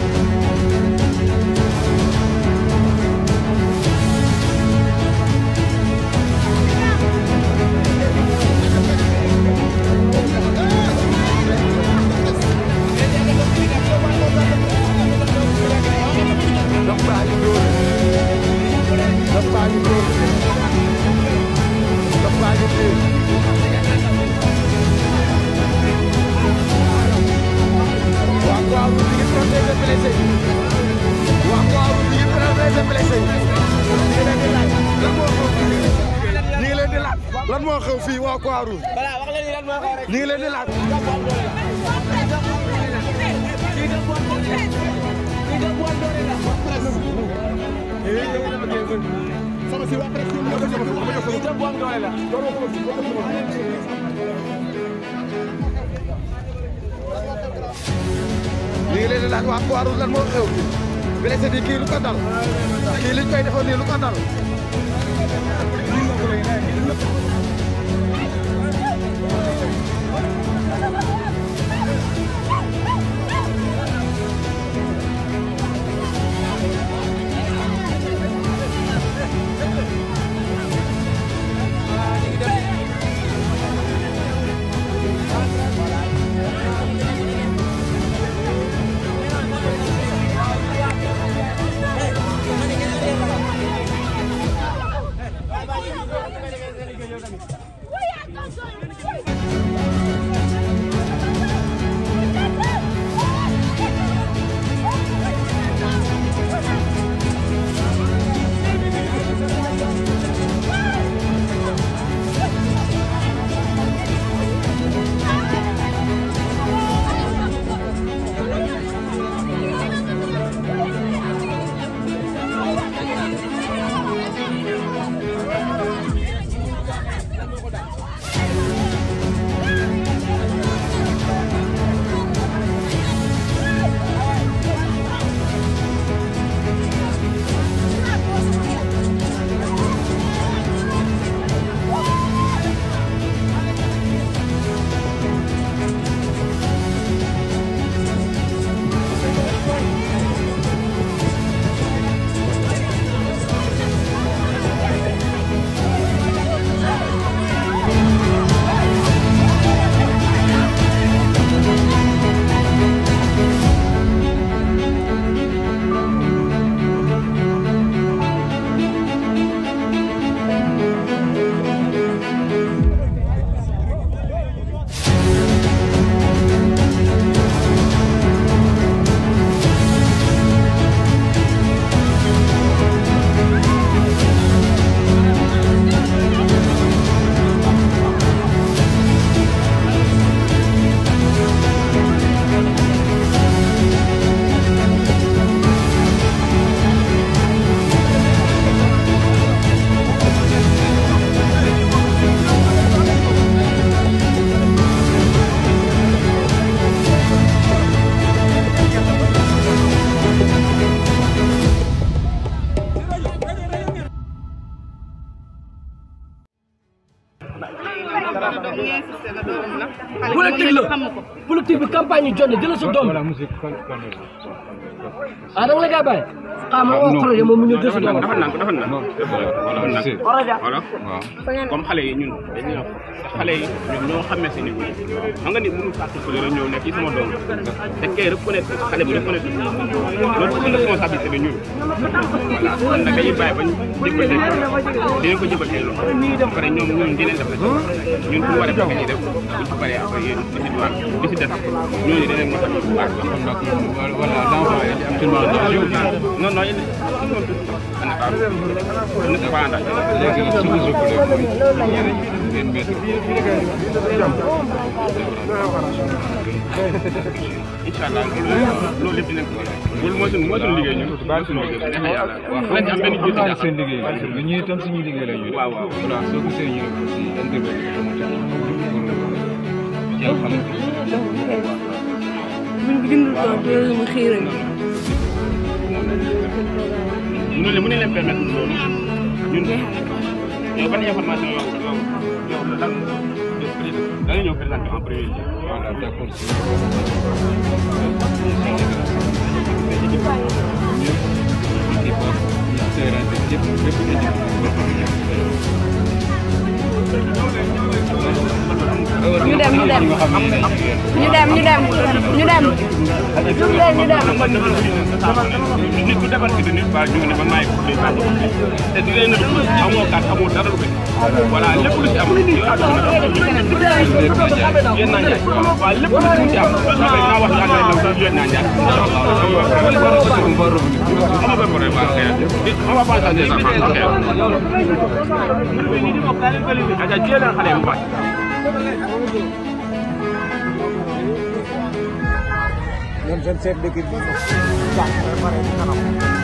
lan moo xew fii waa Croix-Rouge ñu ngi leen di laaj ñu ngi leen di laaj waa Croix-Rouge lan moo xew fii blessé di kii lu ko dal kii liñ koy defoon nii lu ko dal politique bi campagne yi jot na jëlal sa doom ah da nga la gaa bàyyi xaaral ma wax projet moom mu ñëw jël sa doom dafa naan dafa naan voilà comme xale yi ñun dañuy wax xale yi ñoom ñoo xamee si nit ñi xam nga ni mënu fàttali rek ñëw nekk ci sama doom te kay reconnaître xale bu reconnaître loolu c'est une responsabilité bi ñun voilà kon nag dañuy bàyyi bañ jëbbal leen dinañ ko jëbbal ay loxo ba pare ñoom ñun dinañ def la ñun bu waree fekk ñuy def bu ci paree après yéen di si diwaan di si def ñooñu dinañ mën a bu baax voilà l'enfant est actuellement non non il ne s'est pas engagé léegi nag su ma ngeen mettre incha allah loolu lépp dinañ ko loolu mooy suñu mooy suñu liggéey ñun mooy suñu liggéey neexee yàlla lañ ci am benn jiitu xam seen liggéey la ñu ñuy itam suñu liggéey la ñu waaw waaw voilà soo gisee ñu def aussi intervenir pour jël xam buñ ko jëndul tool loolu mu xiiral ñu ne mën nañ leen permettre loolu ñun yow ban information yow yow yow lan da nga ñëw présenter en premier lieu. voilà d'accord ñu dem ñu dem ñu dem ñu dem ñu dem jóg leen ñu dem nit ku defar ci nit ba jóg ne man maay ko ba te di leen amoo kat amoo dara lu ko voilà lépp lu ci am yow ak yéen naa njaay waaw lépp lu ci am lu ci am naa wax ak la yéen naa njaay ama ba problème ba xëy on va pas changer ça ok aja jël leen xale bu baax ñoom seen chef d'équipe bi moom jàng ba pare di kanam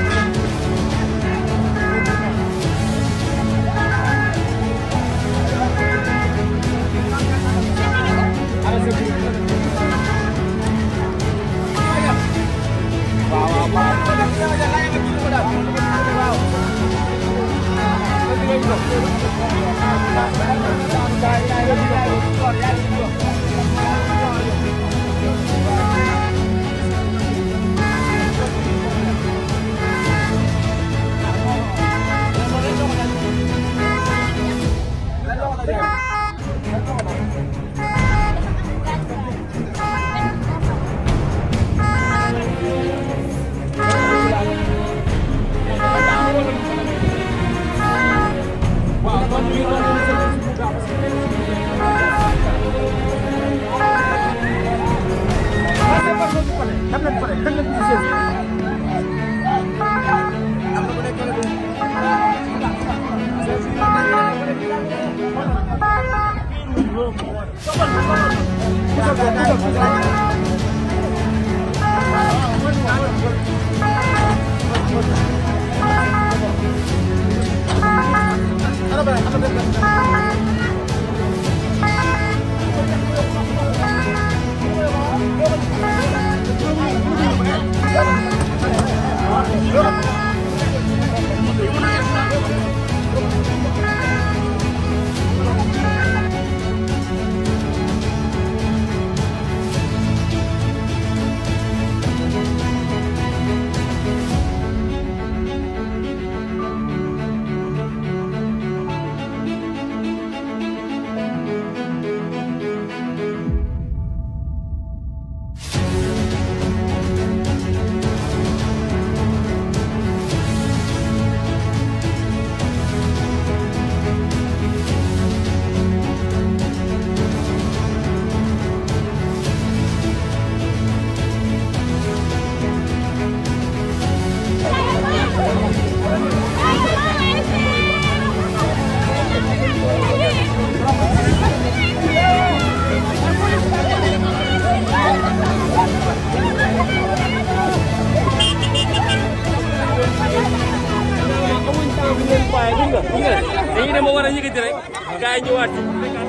dañuy dem ba war a yëkkati rek gars yi ñëwaat ci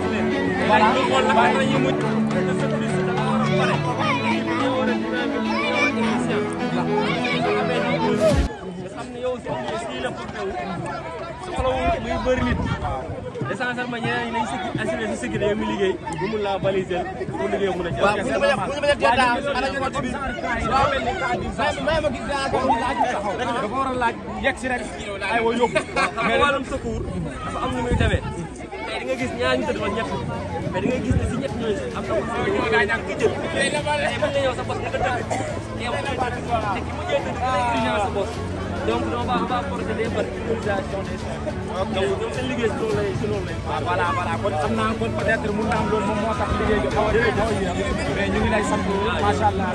voilà ñu xool naka la ñuy mujj nga xam ne yow si lii la porté wu soxla muy bëri nit sincèrement ñeneen ñi nañ si assuré si sécurité yow mi liggéey bu mun laa baliser pour liggéey mun a ci waaw bu ñu bañ a bu ñu bañ a teel daal ana ñu ko bi waaw may ma gis daa ko laaj taxaw dafa war a laaj yegg si rek ay wa yóbbu mais wàllum secours dafa am nu muy demee tey di nga gis ñaar ñu tëdd fa ñett mais di nga gis ne si ñett ñooñu am na ko si gaa ñàkk ki jël tey mën nga ñëw sa bos nga tëdd yow mu tëdd te ki mujjee tëdd da lay urgence sa bos donc on va on va procéder par utilisation des donc ñoom seen liggéey si loolu lay si loolu lay voilà voilà kon xam naa kon peut-être mun naa am loolu moom moo tax liggéey bi xaw a xaw a yéex mais ñu ngi lay sant macha allah.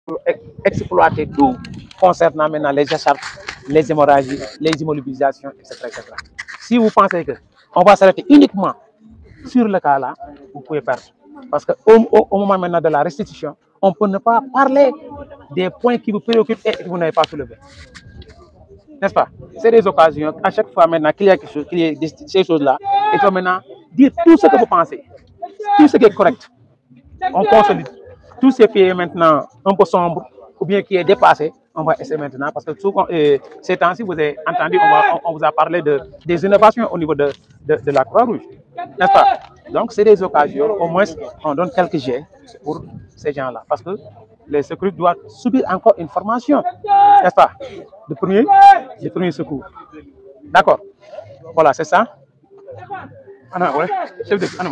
exploiter tout concernant maintenant les écharpes, les hémorragies, les immobilisations, etc., etc. Si vous pensez que on va s'arrêter uniquement sur le cas là, vous pouvez perdre. Parce qu'au au, au moment maintenant de la restitution, on peut ne pas parler des points qui vous préoccupent et que vous n'avez pas soulevé. N'est-ce pas C'est des occasions, à chaque fois maintenant qu'il y a quelque chose, qu'il y a des- ces choses-là, il faut maintenant dire tout ce que vous pensez, tout ce qui est correct. On consolide. Tout ce qui est maintenant un peu sombre ou bien qui est dépassé, on va essayer maintenant parce que souvent, euh, ces temps-ci, vous avez entendu, on, va- on- on vous a parlé de, des innovations au niveau de, de, de la Croix-Rouge. N'est-ce pas Donc, c'est des occasions, au moins, on donne quelques jets pour ces gens-là parce que les secours doivent subir encore une formation, n'est-ce pas De premier, de premier secours. D'accord Voilà, c'est ça. Anna, ouais, chef de Anna.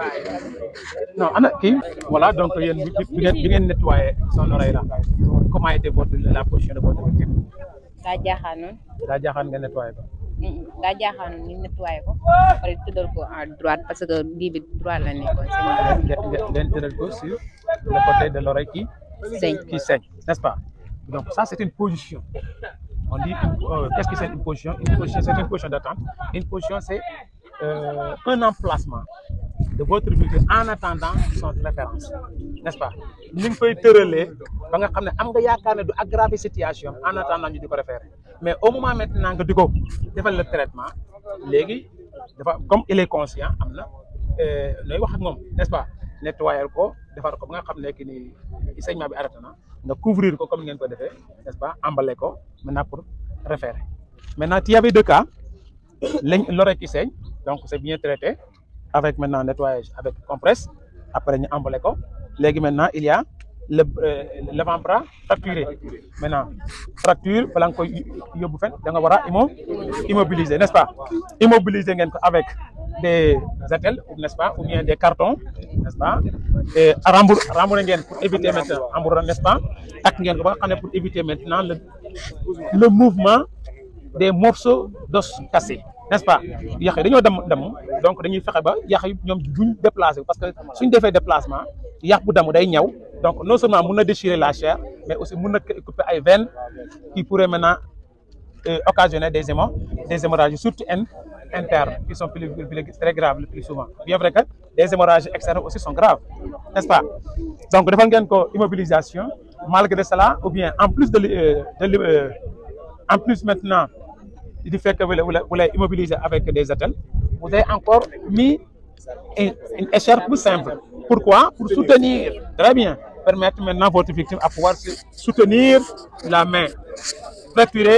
Non, Anna, qui Voilà, donc, il y a une bi ngeen nettoyer son oreille là. Comment était votre, la position de votre victime daa jaaxaanoon daa jaaxaan nga nettoyer ko. daa jaaxaanoon ñu nettoyé ko pare tëddal ko à droite parce que bii bi droite la nekkoon Ngeen ngeen tëral ko sur le côté de l'oreille qui Saigne. qui saigne, n'est-ce pas Donc, ça, c'est une position. On dit, une- euh, qu'est-ce que c'est une position Une position, c'est une position d'attente. Une position, c'est euh, un emplacement de votre victime en attendant son référence, n'est-ce pas ni nga koy tëralee ba nga xam ne am nga yaakaar ne du aggraver situation am en attendant ñu di ko référer mais au moment maintenant nga di ko defal le traitement léegi dafa comme il est conscient am na euh, nooy wax ak moom n'est-ce pas nettoyer ko defar ko ba nga xam ne que ni saignement bi arrêté na nga couvrir ko comme ni ngeen ko defee n'est-ce pas emballer ko maintenant pour référer maintenant il y avait deux cas lañ- l'oreille qui saigne donc c'est bien traité avec maintenant nettoyage avec compresse après ñu emballé ko léegi maintenant il y a le euh, l'avant-bras fracturé maintenant fracture bala nga koy yóbbu fen da nga war a immo immobiliser n'est-ce pas immobiliser ngeen ko avec des attelles n'est-ce pas ou bien des cartons n'est-ce pas et rembour rembouré ngeen pour éviter maintenant rembouré n'est-ce pas ak ngeen ko ba nga xam ne pour éviter maintenant le le mouvement des morceaux d'os cassés n'est-ce pas yax yi dañoo dem dem donc dañuy fexe ba yax yi ñoom duñ déplacé wu parce que suñ defee déplacement yax bu damu day ñaw donc non seulement mun na déchirer la chair mais aussi mun na couper ay veines qui pourraient maintenant euh, occasionner des hémos des hémorragies surtout in- internes qui sont plus, plus- plus- très graves le plus souvent bien vrai que des hémorragies externes aussi sont graves n'est-ce pas donc defal ngeen ko immobilisation malgré cela ou bien en plus de li- euh, de li- euh, en plus maintenant du fait que vous l'avez vous l'avez immobilisé avec des attelles, vous avez encore mis une, une écharpe plus simple. Pourquoi Pour soutenir, très bien, permettre maintenant votre victime à pouvoir se soutenir la main fracturée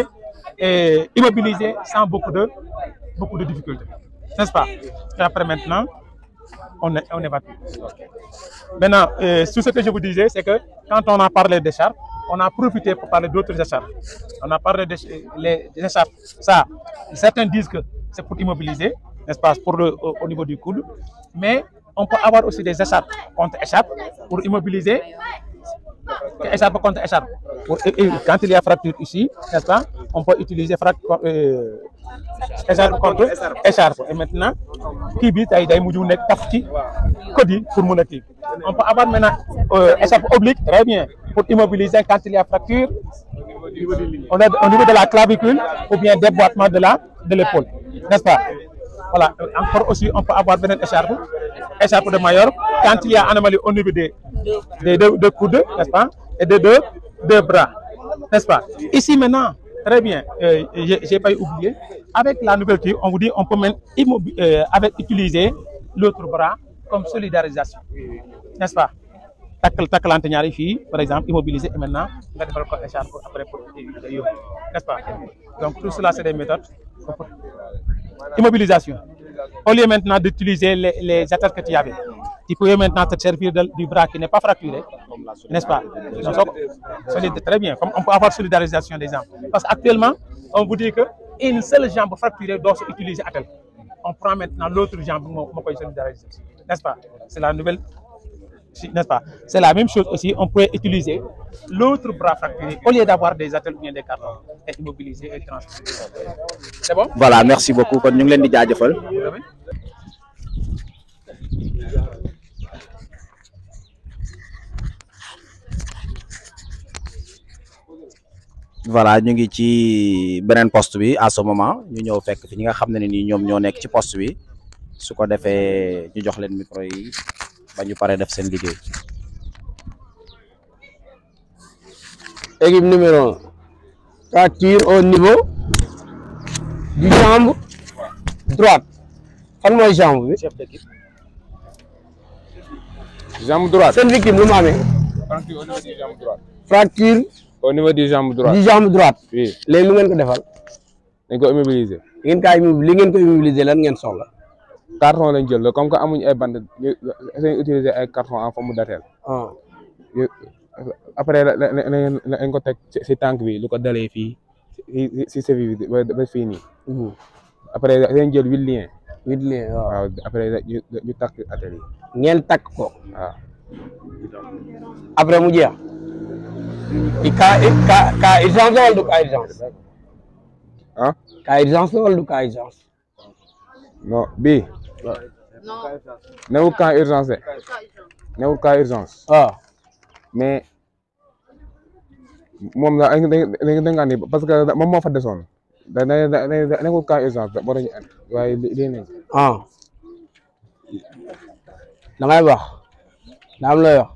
et immobilisée sans beaucoup de, beaucoup de difficultés. N'est-ce pas Et après maintenant, on, est- on évacue. Maintenant, euh, tout ce que je vous disais, c'est que quand on a parlé d'écharpe, on a profité pour parler d'autres écharpes. On a parlé des les des écharpes. Ça, certains disent que c'est pour immobiliser, n'est-ce pas, pour le, au, au niveau du coude. Mais on peut avoir aussi des écharpes contre écharpes pour immobiliser écharpe contre écharpe. Pour- et- et quand il y a fracture ici, n'est-ce pas, on peut utiliser frac- euh, écharpe contre écharpe. Et maintenant, kii bi tey day mujj nekk taf ci code yi pour mun a kii. On peut avoir maintenant euh, écharpe oblique, très bien, pour immobiliser quand il y a fracture on a au niveau de la clavicule ou bien déboîtement de la de l'épaule, n'est-ce pas Voilà. Euh, Encore aussi, on peut avoir beneen écharpe, écharpe de Mayor, quand il y a anomalie au niveau des, des deux, deux coudes, n'est-ce pas Et des deux, deux bras, n'est-ce pas Ici maintenant, très bien, euh, j'ai j'ai pas oublié, avec la nouvelle kii, on vous dit on peut même immobi- euh, avec utiliser l'autre bras comme solidarisation, n'est-ce pas takkal takkalante ñaari fii par exemple immobiliser et maintenant nga defal ko écharpe après pour yóbbu n'est-ce pas donc tout cela c'est des méthodes immobilisation au lieu maintenant d'utiliser les les attaques que tu avais tu peux maintenant te servir de- du bras qui n'est pas fracturé n'est-ce pas Donc, soo ko- solide très bien comme on peut avoir solidarisation des jambes parce qu'actuellement on vous dit que une seule jambe fracturée doit se utiliser attelle on prend maintenant l'autre jambe moo moo koy solidariser n'est-ce pas c'est la nouvelle si- n'est-ce pas C'est la même chose aussi, on pourrait utiliser l'autre bras fracturé au lieu d'avoir des attelles ou bien des cartons et immobiliser et transférer. C'est bon voilà merci beaucoup kon ñu ngi leen di jaajëfal voilà ñu ngi ci beneen poste bi à ce moment ñu ñëw fekk fi ñi nga xam ne ni ñoom ñoo nekk ci poste bi su ko defee ñu jox leen micro yi ba ñu pare def seen liggéey. équipe numéro 1 fracture au niveau du jambe droite fan mooy jambe bi. chef d'équipe. jambe droite. seen victime lu mu amee. fracture au niveau du jambe droite. fracture au niveau du jambe droite. du jambe droite. oui léegi lu ngeen ko defal. dañ ko immobiliser. li ngeen kaa immobiliser li ngeen ko immobiliser lan ngeen soxla. carton lañ jël la comme que amuñ ay bande ñu dañuy utiliser ay carton en forme d'attelle. ah yu- après la la la la lañ ko teg ci si tànk bi lu ko dalee fii si si si bi ba ba fii nii. après dañ jël huit liens. huit liens waaw. waaw après ñu ñu takk attelle yi. ngeen takk ko. waaw. après mu jeex. i cas cas cas urgence la wala du cas urgence. ah. cas urgence la wala du cas urgence. non bii. newul cas urgence de. newul cas urgence. waaw. mais moom la dañ dañ dañ andi parce que moom moo fa desoon da da da da newul cas urgence da moo tax ñu andi waaye li lii nañ. ah da ngay wax daa am looy wax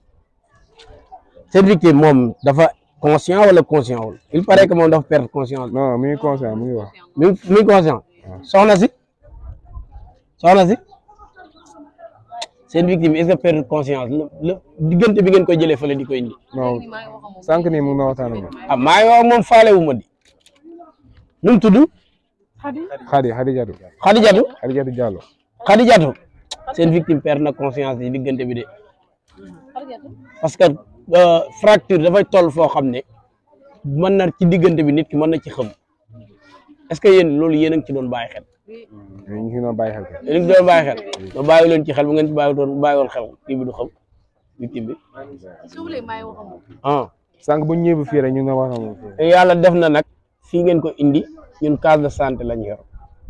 seen victime moom dafa conscient wala conscient wul il paraît que moom dafa perdre conscience. non mi ngi conscient mu ngi wax. mi ngi mi ngi conscient soxna si soxna si seen victime est-ce que perdre conscience la la diggante bi ngeen koy jëlee fële di ko indi. non sànq nii mu ngi waxtaan ak moom. ah maa ngi wax ak moom faale wu ma di nu mu tudd. Khady Khady Diatou. Khady Diatou. Khady Diatou Diallo. Khady Diatou seen victime perd na conscience yi diggante bi de parce que euh, fracture dafay toll foo xam ne mën na ci diggante bi nit ki mën na ci xam est-ce que yéen loolu yéen a ngi ci doon bàyyi xel. ñu ngi doon bàyyi xel. yéen a ngi ci doon bàyyi xel ba bàyyi leen ci xel bu ngeen ci bàyyi doon bàyyi woon xel kii bi du xam victime bi ah. sànq bu ñu ñëwee fii rek ñu ngi doon wax ak moom. te yàlla def na nag fii ngeen ko indi ñun case de santé lañ yor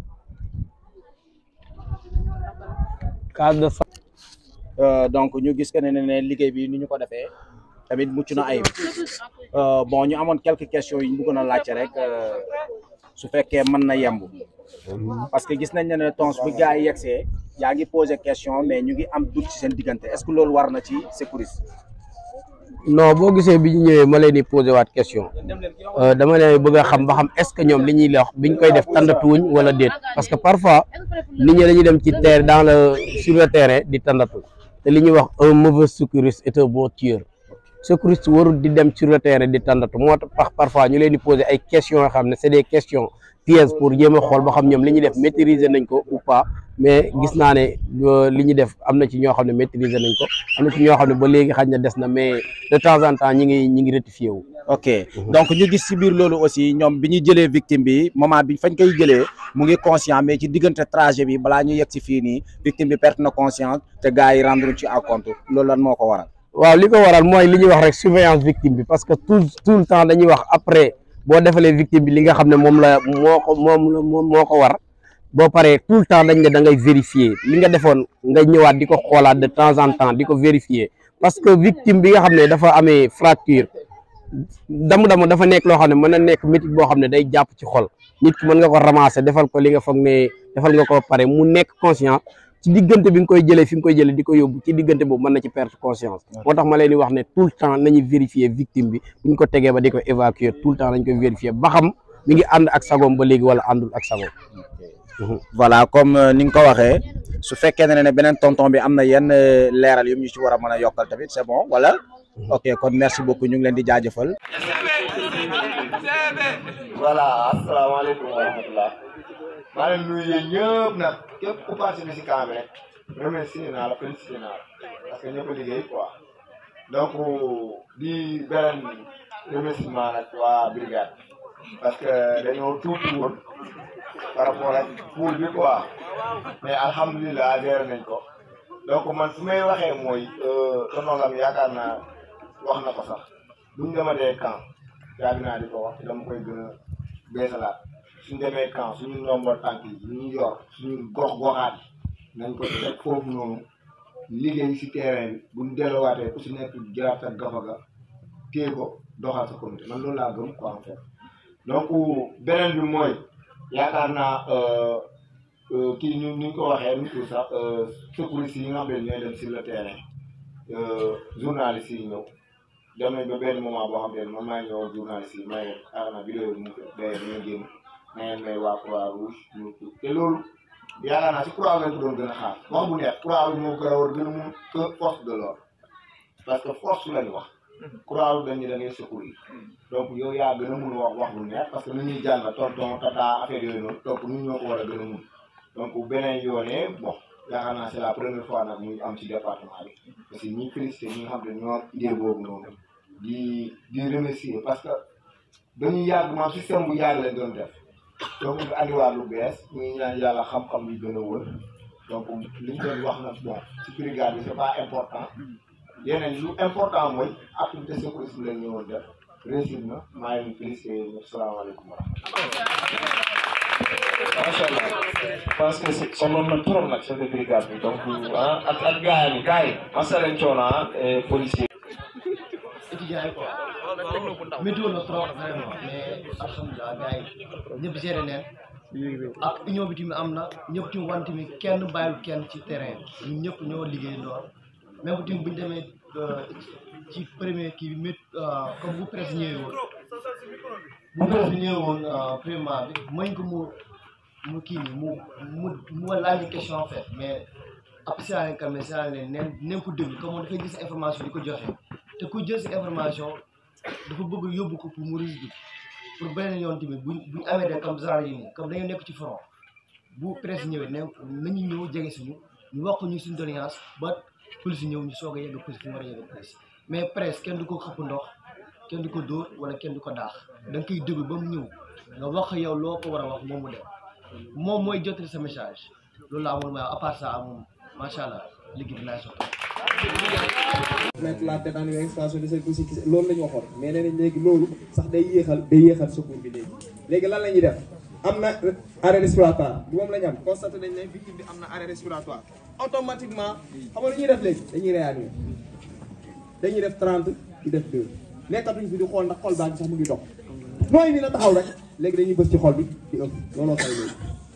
case de santé. Euh, donc ñu gis que ne ne liggéey bi ni ñu ko defee tamit mucc na ayib Euh, bon ñu amoon quelques questions yu ñu bëggoon a laajte rek euh, su fekkee mën na yemb parce que gis nañ ne ne tons bi gars yi yegsee yaa ngi posé question mais ñu ngi am doute ci seen diggante est-ce que loolu war na ci sécurité non boo gisee bi ñu ñëwee ma leen di posé waat question euh, dama leen bëgg a xam ba xam est-ce que ñoom li ñuy wax biñ koy def tàndatuwuñ wala déet parce que parfois nit ñi dañuy dem ci terre dans le sur le terrain di tàndatu te li ñuy wax un mauvais secouriste est un bon tueur secouriste warul di dem sur le terrain di tàndatu moo tax parfois ñu leen di posé ay questions yoo xam ne c'est des questions pièges pour jéem a xool ba xam ñoom li ñuy def maîtriser nañ ko ou pas mais gis naa ne euh, li ñu def am na ci ñoo xam ne maîtriser nañ ko am na ci ñoo xam ne ba léegi xaj na des na mais de temps en temps ñi ngi ñi ngi rectifié wu. ok donc ñu gis ci biir loolu aussi ñoom bi ñu jëlee victime bi moment bi fañ koy jëlee mu ngi conscient mais ci diggante trajet bi balaa ñu yegg ci fii nii victime bi perte na conscience te gars yi rendre ci à compte loolu lan moo ko waral. waaw li ko waral mooy li ñuy wax rek surveillance victime bi parce que tout tout le temps dañuy wax après boo defalee victime bi li nga xam ne moom la moo ko moom la moom moo ko war boo paree tout le temps dañ ne da ngay vérifier li nga defoon nga ñëwaat di ko xoolaat de temps en temps di ko vérifier parce que victime bi nga xam ne dafa amee fracture damu-damu dafa nekk loo xam ne mën na nekk métit boo xam ne day jàpp ci xol nit ki mën nga ko ramasser defal ko li nga foog ne defal nga ko pare mu nekk conscient ci diggante bi nga koy jëlee fi nga koy jëlee di ko yóbbu ci diggante boobu mën na ci perte conscience moo tax ma leen di wax ne tout le temps nañu vérifier victime bi bu ñu ko tegee ba di ko évacuer tout le temps nañ koy vérifier ba xam mi ngi ànd ak sagoom ba léegi wala àndul ak sagoom voilà comme euh, ni nga ko waxee su fekkee ne ne beneen tonton bi am na yenn euh, leeral yu ñu ci war a mën a yokkal tamit c'est bon wala ok kon merci beaucoup ñu ngi leen di jaajëfal. voilà asalaamaaleykum wa rahmatulah maa leen nuyu yéen ñëpp nag képp ku participé si camp bi rek remercier naa la félicité naa la parce que ñëpp a liggéey quoi donc di beneen remerciement nag waa brigade parce que dañoo tuuti woon par rapport ak pool bi quoi mais alhamdulilah géré nañ ko donc man su may waxee mooy tonton Lam yaakaar naa wax na ko sax buñ dematee camp yàgg naa di ko wax te dama koy gën a beesalaat suñ demee camp suñu ndombo tànk yi ñu yor suñu gox goxaat yi nañ ko teg foofu noonu liggéey si terrain bi buñ delluwaatee ku si nekk jëlaat sa gafa ga téye ko doxal sa communauté man loolu laa gëm quoi en fait donc beneen bi mooy yaakaar naa kii ñu ni ñu ko waxee nu tout sax secouristes yi nga xam ne ñooy dem sur le terrain journalistes yi ñëw dem nañ ba benn moment boo xam ne man maa ñëw journalistes yi may xaaral naa vidéo bi mu fi day ñu génn na ngeen may waa croix rouge ñu te loolu yaakaar naa si croix lañ ko doon gën a xaar wax bu neex croix rouge moo gën a war gën a mun que force de l'ordre parce que force lañu wax croix rouge dañ ni da ngay secourir donc yow yaa gën a mun wax wax bu neex parce que nu ñuy jàng tonton tata affaire yooyu noonu donc ñun ñoo ko war a gën a mun donc beneen yoonee bon yaakaar naa c'est la première fois nag muy am ci département bi parce que ñi félicité ñi nga xam ne ñoo idée boobu noonu di di remercier parce que dañuy yàgg maam système bu yàgg lañ doon def donc nga andiwaat lu bees ñuy ñaan yàlla xam-xam yi gën a wër donc li ñu doon wax nag bon ci brigade bi c'est pas important yeneen lu important mooy activité sécurité bi lañ ñëwoon def réussir na maa ngi leen félicité ñëpp salaamaaleykum wa macha allah parce que si sonnoon na trop nag chef de brigade bi donc ah ak ak gars yi gars yi masa leen coono ah policier étudiants yi quoi météo na trop vraiment mais alhamdulilah gars yi ñëpp géré neen ak union bi tamit am na ñëpp tamit wan tamit kenn bàyyil kenn ci terrain ñun ñëpp ñoo liggéey lool même bu tamit bu ñu demee ci premier kii bi mét comme bu presse ñëwee woon bu presse ñëwee woon premièrement bi mañ ko mu mu kii nii mu mu mu laaj question en fait mais après si laa leen si laa leen neen neen ko déglu comme moom dafay gis information di ko joxe te ku jël si information dafa bëgg yóbbu ko pour mu risque pour beneen yoon tamit buñ buñ amee de comme genre yi nii comme dañoo nekk ci front bu presse ñëwee ne nañu ñëw jege suñu ñu wax ko ñu suñu doléance ba police ñëw ñu soog a yegg police fu mu war a yegg police mais presse kenn du ko xëpp ndox kenn du ko dóor wala kenn du ko daax da nga koy déglu ba mu ñëw nga wax yow loo ko war a wax moom mu dem moom mooy jottali sa message loolu laa amoon ma à part ça moom macha allah liggéey bi naay sotti. mettre la tête en extension de service aussi loolu la ñu waxoon mais nee nañ léegi loolu sax day yéexal day yéexal secours bi léegi léegi lan la ñuy def am na arrêt respiratoire du moom la ñu am constaté nañ ne victime bi am na arrêt respiratoire automatiquement xam nga lu ñuy def léegi dañuy réanimer dañuy def 30 di def 2 nekkatuñ fi di xool ndax xol baa ngi sax mu ngi dox nooy bi na taxaw rek léegi dañuy bës ci xol bi di ëpp looloo xew léegi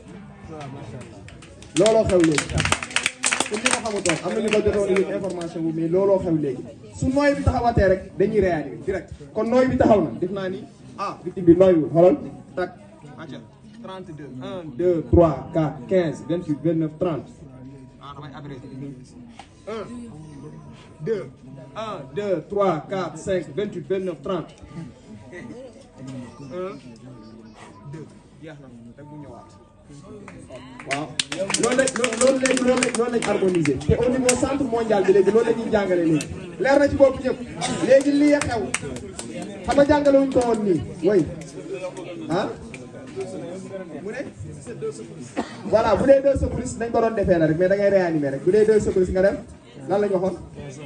looloo xew léegi pour ñi ko xamutoon am na ñu ko jotoon yëg information bu mais looloo xew léegi su nooy bi taxawatee rek dañuy réanimer direct kon nooy bi taxaw na def naa ni ah victime bi nooy bi xoolal tak acca 32 1 2 3 4 15 28 29 30 ah damay abrégé 1 2 1 2 3 4 5 28 29 30 1 2 jeex na rek bu ñëwaat waaw loolu lañ loolu lañ loolu lañ loolu lañ harmonisé te au niveau centre mondial bi léegi loolu la ñuy jàngale léegi leer na ci bopp ñëpp léegi lii xew xam nga jàngale wuñ ko woon nii way ah mu ne voilà bu dee deux secouristes dañ ko doon defee na rek mais da ngay réanimer rek bu dee deux secouristes nga dem lan la ñu waxoon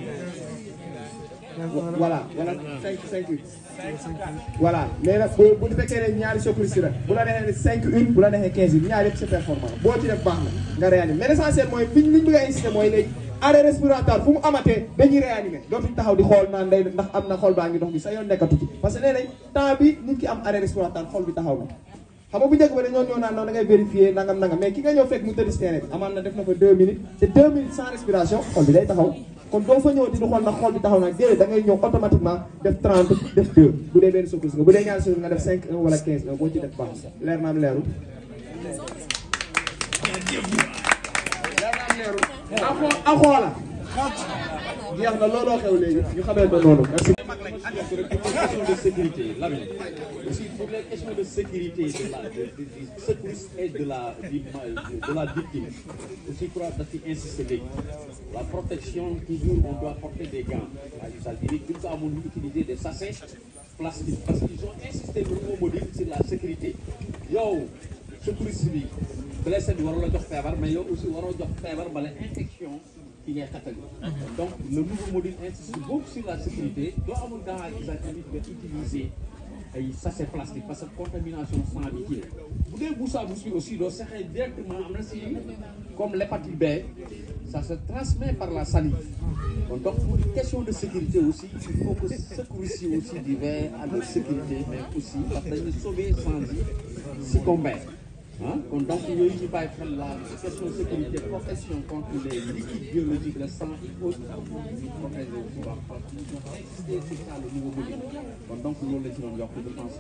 voilà voilà cinq cinq huit voilà mais nag bu bu fekkee ne ñaari secouristes rek bu la neexee cinq une bu la neexee quinze une ñaari yëpp c'est performant boo ci def baax na nga réanimer mais l'essentiel mooy liñ liñ bëgg a insister mooy léegi arrêt respiratoire fu mu amatee dañuy réanimer dootuñ taxaw di xool naan day ndax am na xol baa ngi dox bi sa yoon nekkatu ci parce que nee nañ temps bi nit ki am arrêt respiratoire xol bi taxaw na xam nga bu njëkk ba dañoo ñëw naan noonu da ngay vérifier nangam nangam mais ki nga ñëw fekk mu tëdd si terrain bi amaan na def na fa deux minutes te deux minutes sans respiration xol bi day taxaw kon doo fa ñëw di xool ndax xol bi taxaw nag déedéet da ngay ñëw automatiquement def 30 def 2 bu dee benn secours nga bu dee ñaari secours nga def 5 1 wala 15 1 boo ci def baax leer naam leerul leer naam leerul a xoola jeex na looloo xew léegi ñu xamee ko noonu merci question de sécurité, Lamine. Aussi pour les questions de sécurité de la, de, de, du secouriste et de la, du- de la victime, aussi pour insister la protection, toujours on doit porter des gants à usage unique. Tout ça, on utiliser des sachets plastiques parce qu'ils ont insisté le nouveau module sur la sécurité. Yo, secouriste bi blessé bi waroo la jox feebar mais yow aussi waroo jox feebar bala infection ki ngay xattali donc le nouveau module insiste beaucoup sur la sécurité doo amul gant à usage unique nga utiliser ay sachet plastique parce que contamination sang bi kii la bu dee bouche à bouche bi aussi doo sexee directement am na si comme l'hépatite B ça se transmet par la salive. Donc, donc, pour une question de sécurité aussi, il faut que secouristes aussi du veillent à leur sécurité, mais aussi parce que dañuy sauver sans y succomber. Hein? Donc, donc, il y a eu une la question de sécurité, protection contre les liquides biologiques, le sang et autres, protéger aussi par c'est c'est ça le nouveau modèle. Donc, donc, nous, les gens, je pense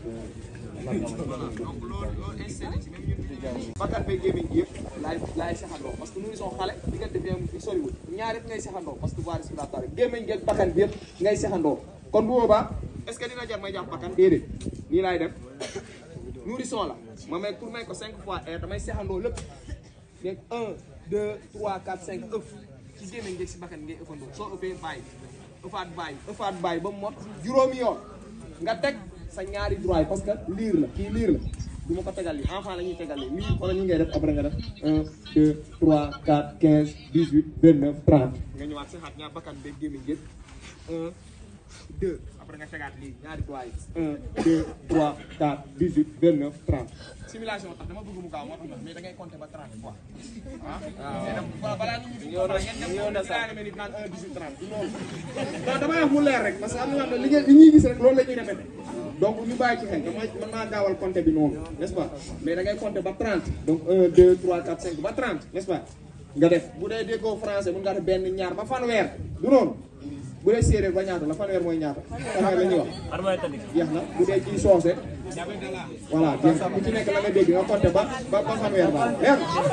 que bakkan bee gémmiñ gi yëpp laay laay saxandoo parce que nous sont xale diggante bi am fi soriwul ñaar yëpp ngay saxandoo parce que voie respiratoire gémmiñ gi ak bakkan bi yëpp ngay saxandoo kon bu boobaa est ce que dina jar may jàpp bakkan déedéet nii laay def nourrisson la ma may pour may ko cinq fois air damay saxandoo lépp donc un deux trois quatre cinq ëf ci gémmiñ gi ak si bakkan ngay ëffandoo soo ëppee bàyyi ëffaat bàyyi ëffaat bàyyi ba mu mot juróomi yoon nga teg sa ñaari droit yi parce que liir la kii liir la du ma ko tegal li enfant la ñuy tegal li lii wala ñu ngay def après nga def 1 2 3 4 15 18 29 30 nga ñëwaat saxaat ñaar bakkan beeg gémmiñ gépp 1 2 après nga tegaat lii ñaari doigts yi 1 2 3 4 18 29 30 simulation tax dama bëgg mu gaaw moo tax mais da ngay compter ba 30 fois ah waaw balaa ñu ñu ngeen dem ñaari minutes naan 1 18 30 du loolu non damay wax mu leer rek parce que am na ñoo xam ne li ngeen li ñuy gis rek loolu la ñuy répété donc ñu bàyyi ci xel dama mën naa gaawal compter bi noonu n'est-ce pas mais da ngay compter ba 30 donc 1 2 3 4 5 ba 30 n'est-ce pas nga def bu dee déggoo français mun nga def benn ñaar ba fanweer du noonu bu dee séeréer ba ñaata la fanweer mooy ñaata fanweer la ñuy wax jeex na bu dee ci soose voilà jeex na ku ci nekk la nga dégg nga compter ba ba ba fanweer ba leer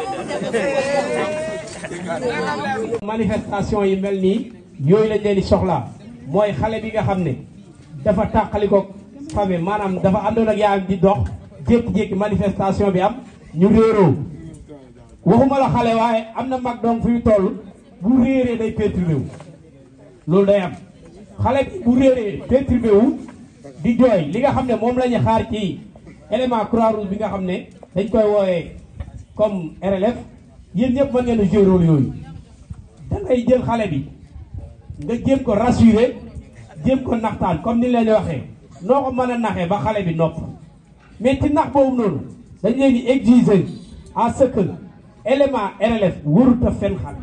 manifestation yi mel nii yooyu lañ leen di soxlaa mooy xale bi nga xam ne dafa tàqali ko famille maanaam dafa àndoon ak yaayam di dox jékki-jékki manifestation bi am ñu réeroo waxuma la xale waaye am na mag donc fu ñu toll bu réeree day perturbé wu loolu day am xale bi bu réeree perturbé wu di jooy li nga xam ne moom la ñu xaar ci élément croix rouge bi nga xam ne dañ koy woowee comme RLF yéen ñëpp mën ngeen a jouer rôle yooyu da ngay jël xale bi nga jéem ko rassurer jéem ko naxtaan comme ni leen waxee noo ko mën a naxee ba xale bi nopp mais ci nax boobu noonu dañ leen di exiger à ce que élément RLF warut a fen xale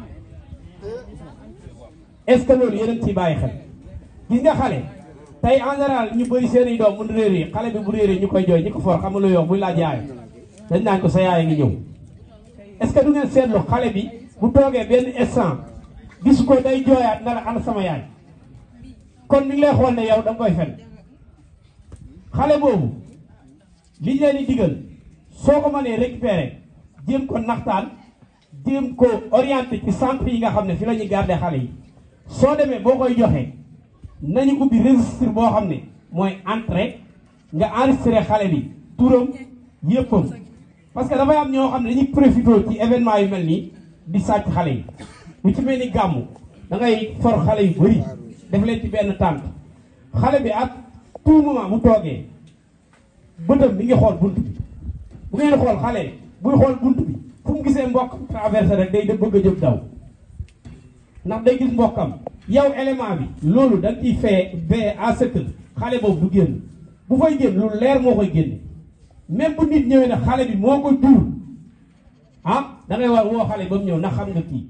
est-ce que loolu yéen a ngi ciy bàyyi xel gis nga xale tey en général ñu bëri seen i doom mun réeree xale bi bu réeree ñu koy jooy ñu ko for xam nga lu yox muy laaj yaayam dañ naan ko sa yaay ngi ñëw est-ce que du ngeen seetlu xale bi bu toogee benn instant gisu ko day jooyaat na la ana sama yaay kon mi ngi lay xool ne yow da nga koy fen xale boobu liñ leen di digal soo ko mënee récupérer jéem ko naxtaan jéem ko orienté ci centre yi nga xam ne fi la ñuy garder xale yi soo demee boo koy joxee nañu ubbi registre boo xam ne mooy entrée nga enregistré xale bi turam yëppam parce que dafay am ñoo xam ne dañuy profité ci événement yu mel nii di sàcc xale yi lu ci mel ni gàmmu da ngay for xale yu bëri def leen ci benn tànk xale bi ak tout moment bu toogee bëtam mi ngi xool bunt bi bu ngeen xool xale buy xool bunt bi fu mu gisee mbokk traversé rek day bëgg a jóg daw ndax day gis mbokkam yow élément bi loolu da nga ciy fee bee à ce que xale boobu du génn bu fay génn lu leer moo koy génne même bu nit ñëwee ne xale bi moo ko jur ah da ngay war woo xale ba mu ñëw ndax xam nga kii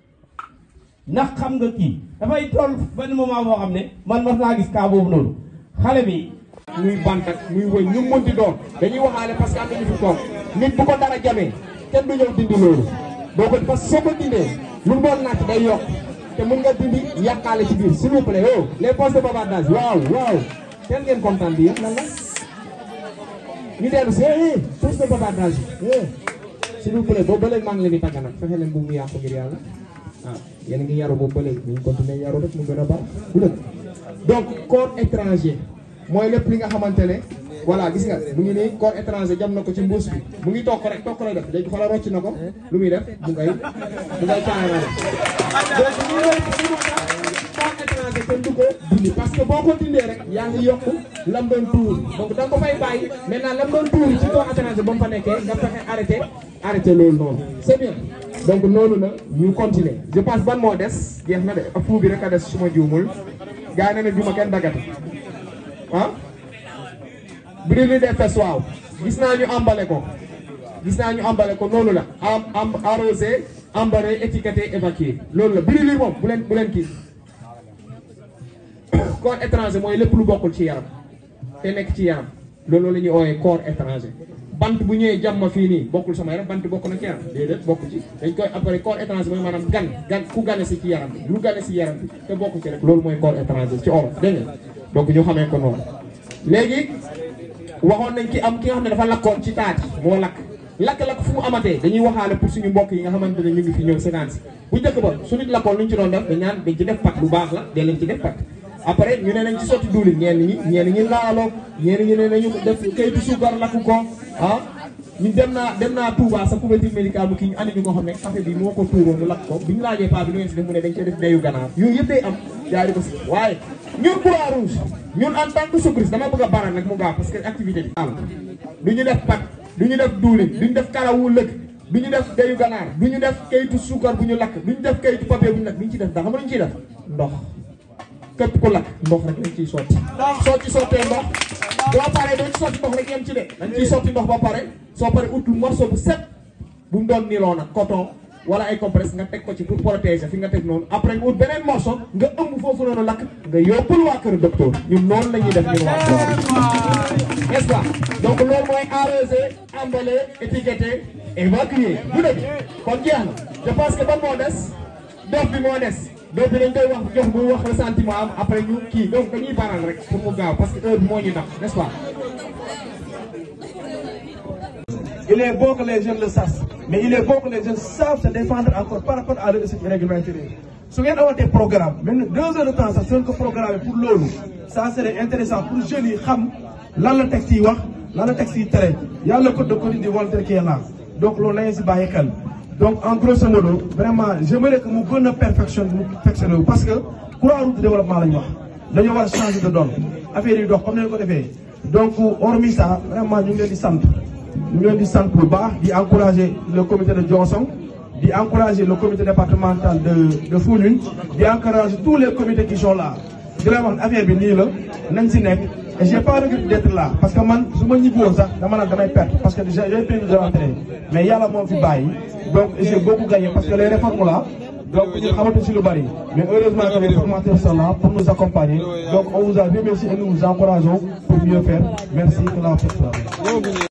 ndax xam nga kii dafay toll benn moment boo xam ne man mas naa gis cas boobu noonu xale bi muy bant ak muy wëñ ñu mënti doon dañuy waxaale parce que am nañu fi toog nit bu ko dara jamee kenn du ñëw dindi loolu boo ko parce que soo ko dindee lu mu doon natt day yokk te mun nga dindi yàqaale ci biir s'il vous plaît oh les postes de bavardage waaw waaw teel ngeen kontaan bi yëpp lan la ñu dellu si eh poste de bavardage eh s'il vous plaît boobu ba léegi maa ngi leen di tàgg nag fexe leen bu mu yàqu ngir yàlla ah yéen a ngi yaru boobu ba léegi ñu continuer yaru rek mu gën a baax bu dëgg donc corps étranger mooy lépp li nga xamante ne voilà gis nga mu ngi nii corps étranger jam na ko ci mbuus bi mu ngi toog rek toog lay def léegi xoolal rocc na ko lu muy def mu ngay mu ngay caarale donc ñu loolu ci moo tax corps étranger kenn du ko dindi parce que boo ko dindee rek yaa ngi yokk lam doon tuur donc da nga ko fay bàyyi maintenant lam doon tuur ci corps étranger ba mu fa nekkee nga fexe arrêté arrêté loolu noonu c'est bien donc noonu la ñu continuer je pense ban moo des jeex na de ak fuu bi rek a des su ma juumul gaa yi ne juma kenn daggate ah brûler des fesses waaw gis naa ñu emballé ko gis naa ñu emballé ko noonu la am am arrosé emballé étiqueté évacué loolu la brûlure moom bu leen bu leen kii corps étranger mooy lépp lu bokkul ci yaram te nekk ci yaram loolu la ñuy ooyee corps étranger bant bu ñëwee jàmm fii nii bokkul sama yaram bant bokk na ci yaram déedéet bokk ci dañ koy après corps étranger mooy maanaam gan gan ku gane si ci yaram bi lu gane si yaram bi te bokk ci rek loolu mooy corps étranger ci olof dégg nga donc ñu xamee ko noonu léegi waxoon nañ ki am ki nga xam ne dafa lakkoon ci taati moo lakk lakk-lakk fu mu amatee dañuy waxaale pour suñu mbokk yi nga xamante ne ñu ngi fi ñëw séquence bu njëkk ba su nit lakkoon lu ñu ci doon def dañ naan dañ ci def pat lu baax la dee leen ci def pat après ñu ne nañ ci sotti diwlin ñenn ñi ñenn ñi laaloo ñenn ñi ne nañu def kayitu suukar lakk ko ah ñu dem naa dem naa Touba sa couverture médicale bu kii ñu andi ñu ko xam ne café bi moo ko tuuroon mu lakk ko bi ñu laajee paa bi lu ngeen si def mu ne dañ cee def deyu ganaar yooyu yëpp day am yaa di ko si waaye ñun croix rouge ñun en tant que secouriste dama bëgg a baral nag mu gaaw parce que activité bi am du ñu def pat du ñu def duulin du ñu def karawu lëkk du ñu def deyu ganaar du ñu def kayitu suukar bu ñu lakk du ñu def kayitu papier bu ñu lakk du ñu ci def ndax xam nga lu ñu ciy def ndox képp ku lakk ndox rek lañ ciy sotti soo ci sottee ndox boo paree doo ci sotti ndox rek yem ci de dañ ciy sotti ndox ba pare soo paree ut morceau bu set bu mu doon niloo nag coton wala ay compresse nga teg ko ci pour protéger fi nga teg noonu après nga ut beneen morceau nga ëmb foofu noonu lakk nga yóbbul waa kër docteur ñun noonu la ñuy def ñun waa n'est-ce pas donc loolu mooy arrosé emballé étiqueté évacué bu dëgg kon jeex na je pense que ban moo des dof bi moo des dof bi dañ koy wax jox bu wax ressentiment am après ñu kii donc dañuy baral rek pour mu gaaw parce que heure bi moo ñu daf n'est-ce pas Il est bon que les jeunes le sachent, mais il est bon que les jeunes savent se défendre encore par rapport à leur règlement intérieur. su ngeen amoon des programmes même deux heures de temps sax su ngeen ko programmé pour loolu ça serait intéressant pour jeunes yi xam lan la texte yi wax lan la texte yi tere y a le code de conduite du volontaire qui est là donc loolu la ngeen si bàyyi xel donc en grosso modo vraiment j'aimerais que mu gën a perfectionné mu perfectionné wu parce que courant route de développement la ñu wax dañoo war a changer de donne affaire yi dox comme ni ñu ko defee donc hormis ça vraiment ñu ngi leen di sant ñu ngi leen di sant bu baax di encourager le comité de Diossong di encourager le comité départemental de de Foundiougne di encourager tous les comités qui sont là di leen wax ne affaire bi nii la nañ si nekk et j'ai pas regret d'être là parce que man su ma ñibbi woon sax dama naan damay perte parce que déjà j'ai prévu de rentrer mais yàlla moom fi bàyyi donc j'ai beaucoup gagné parce que les réformes là donc ñu xamante si lu bari mais heureusement que les formateurs sont là pour nous accompagner donc on vous a remercié et nous vous encourageons pour mieux faire merci que la fête soit belle.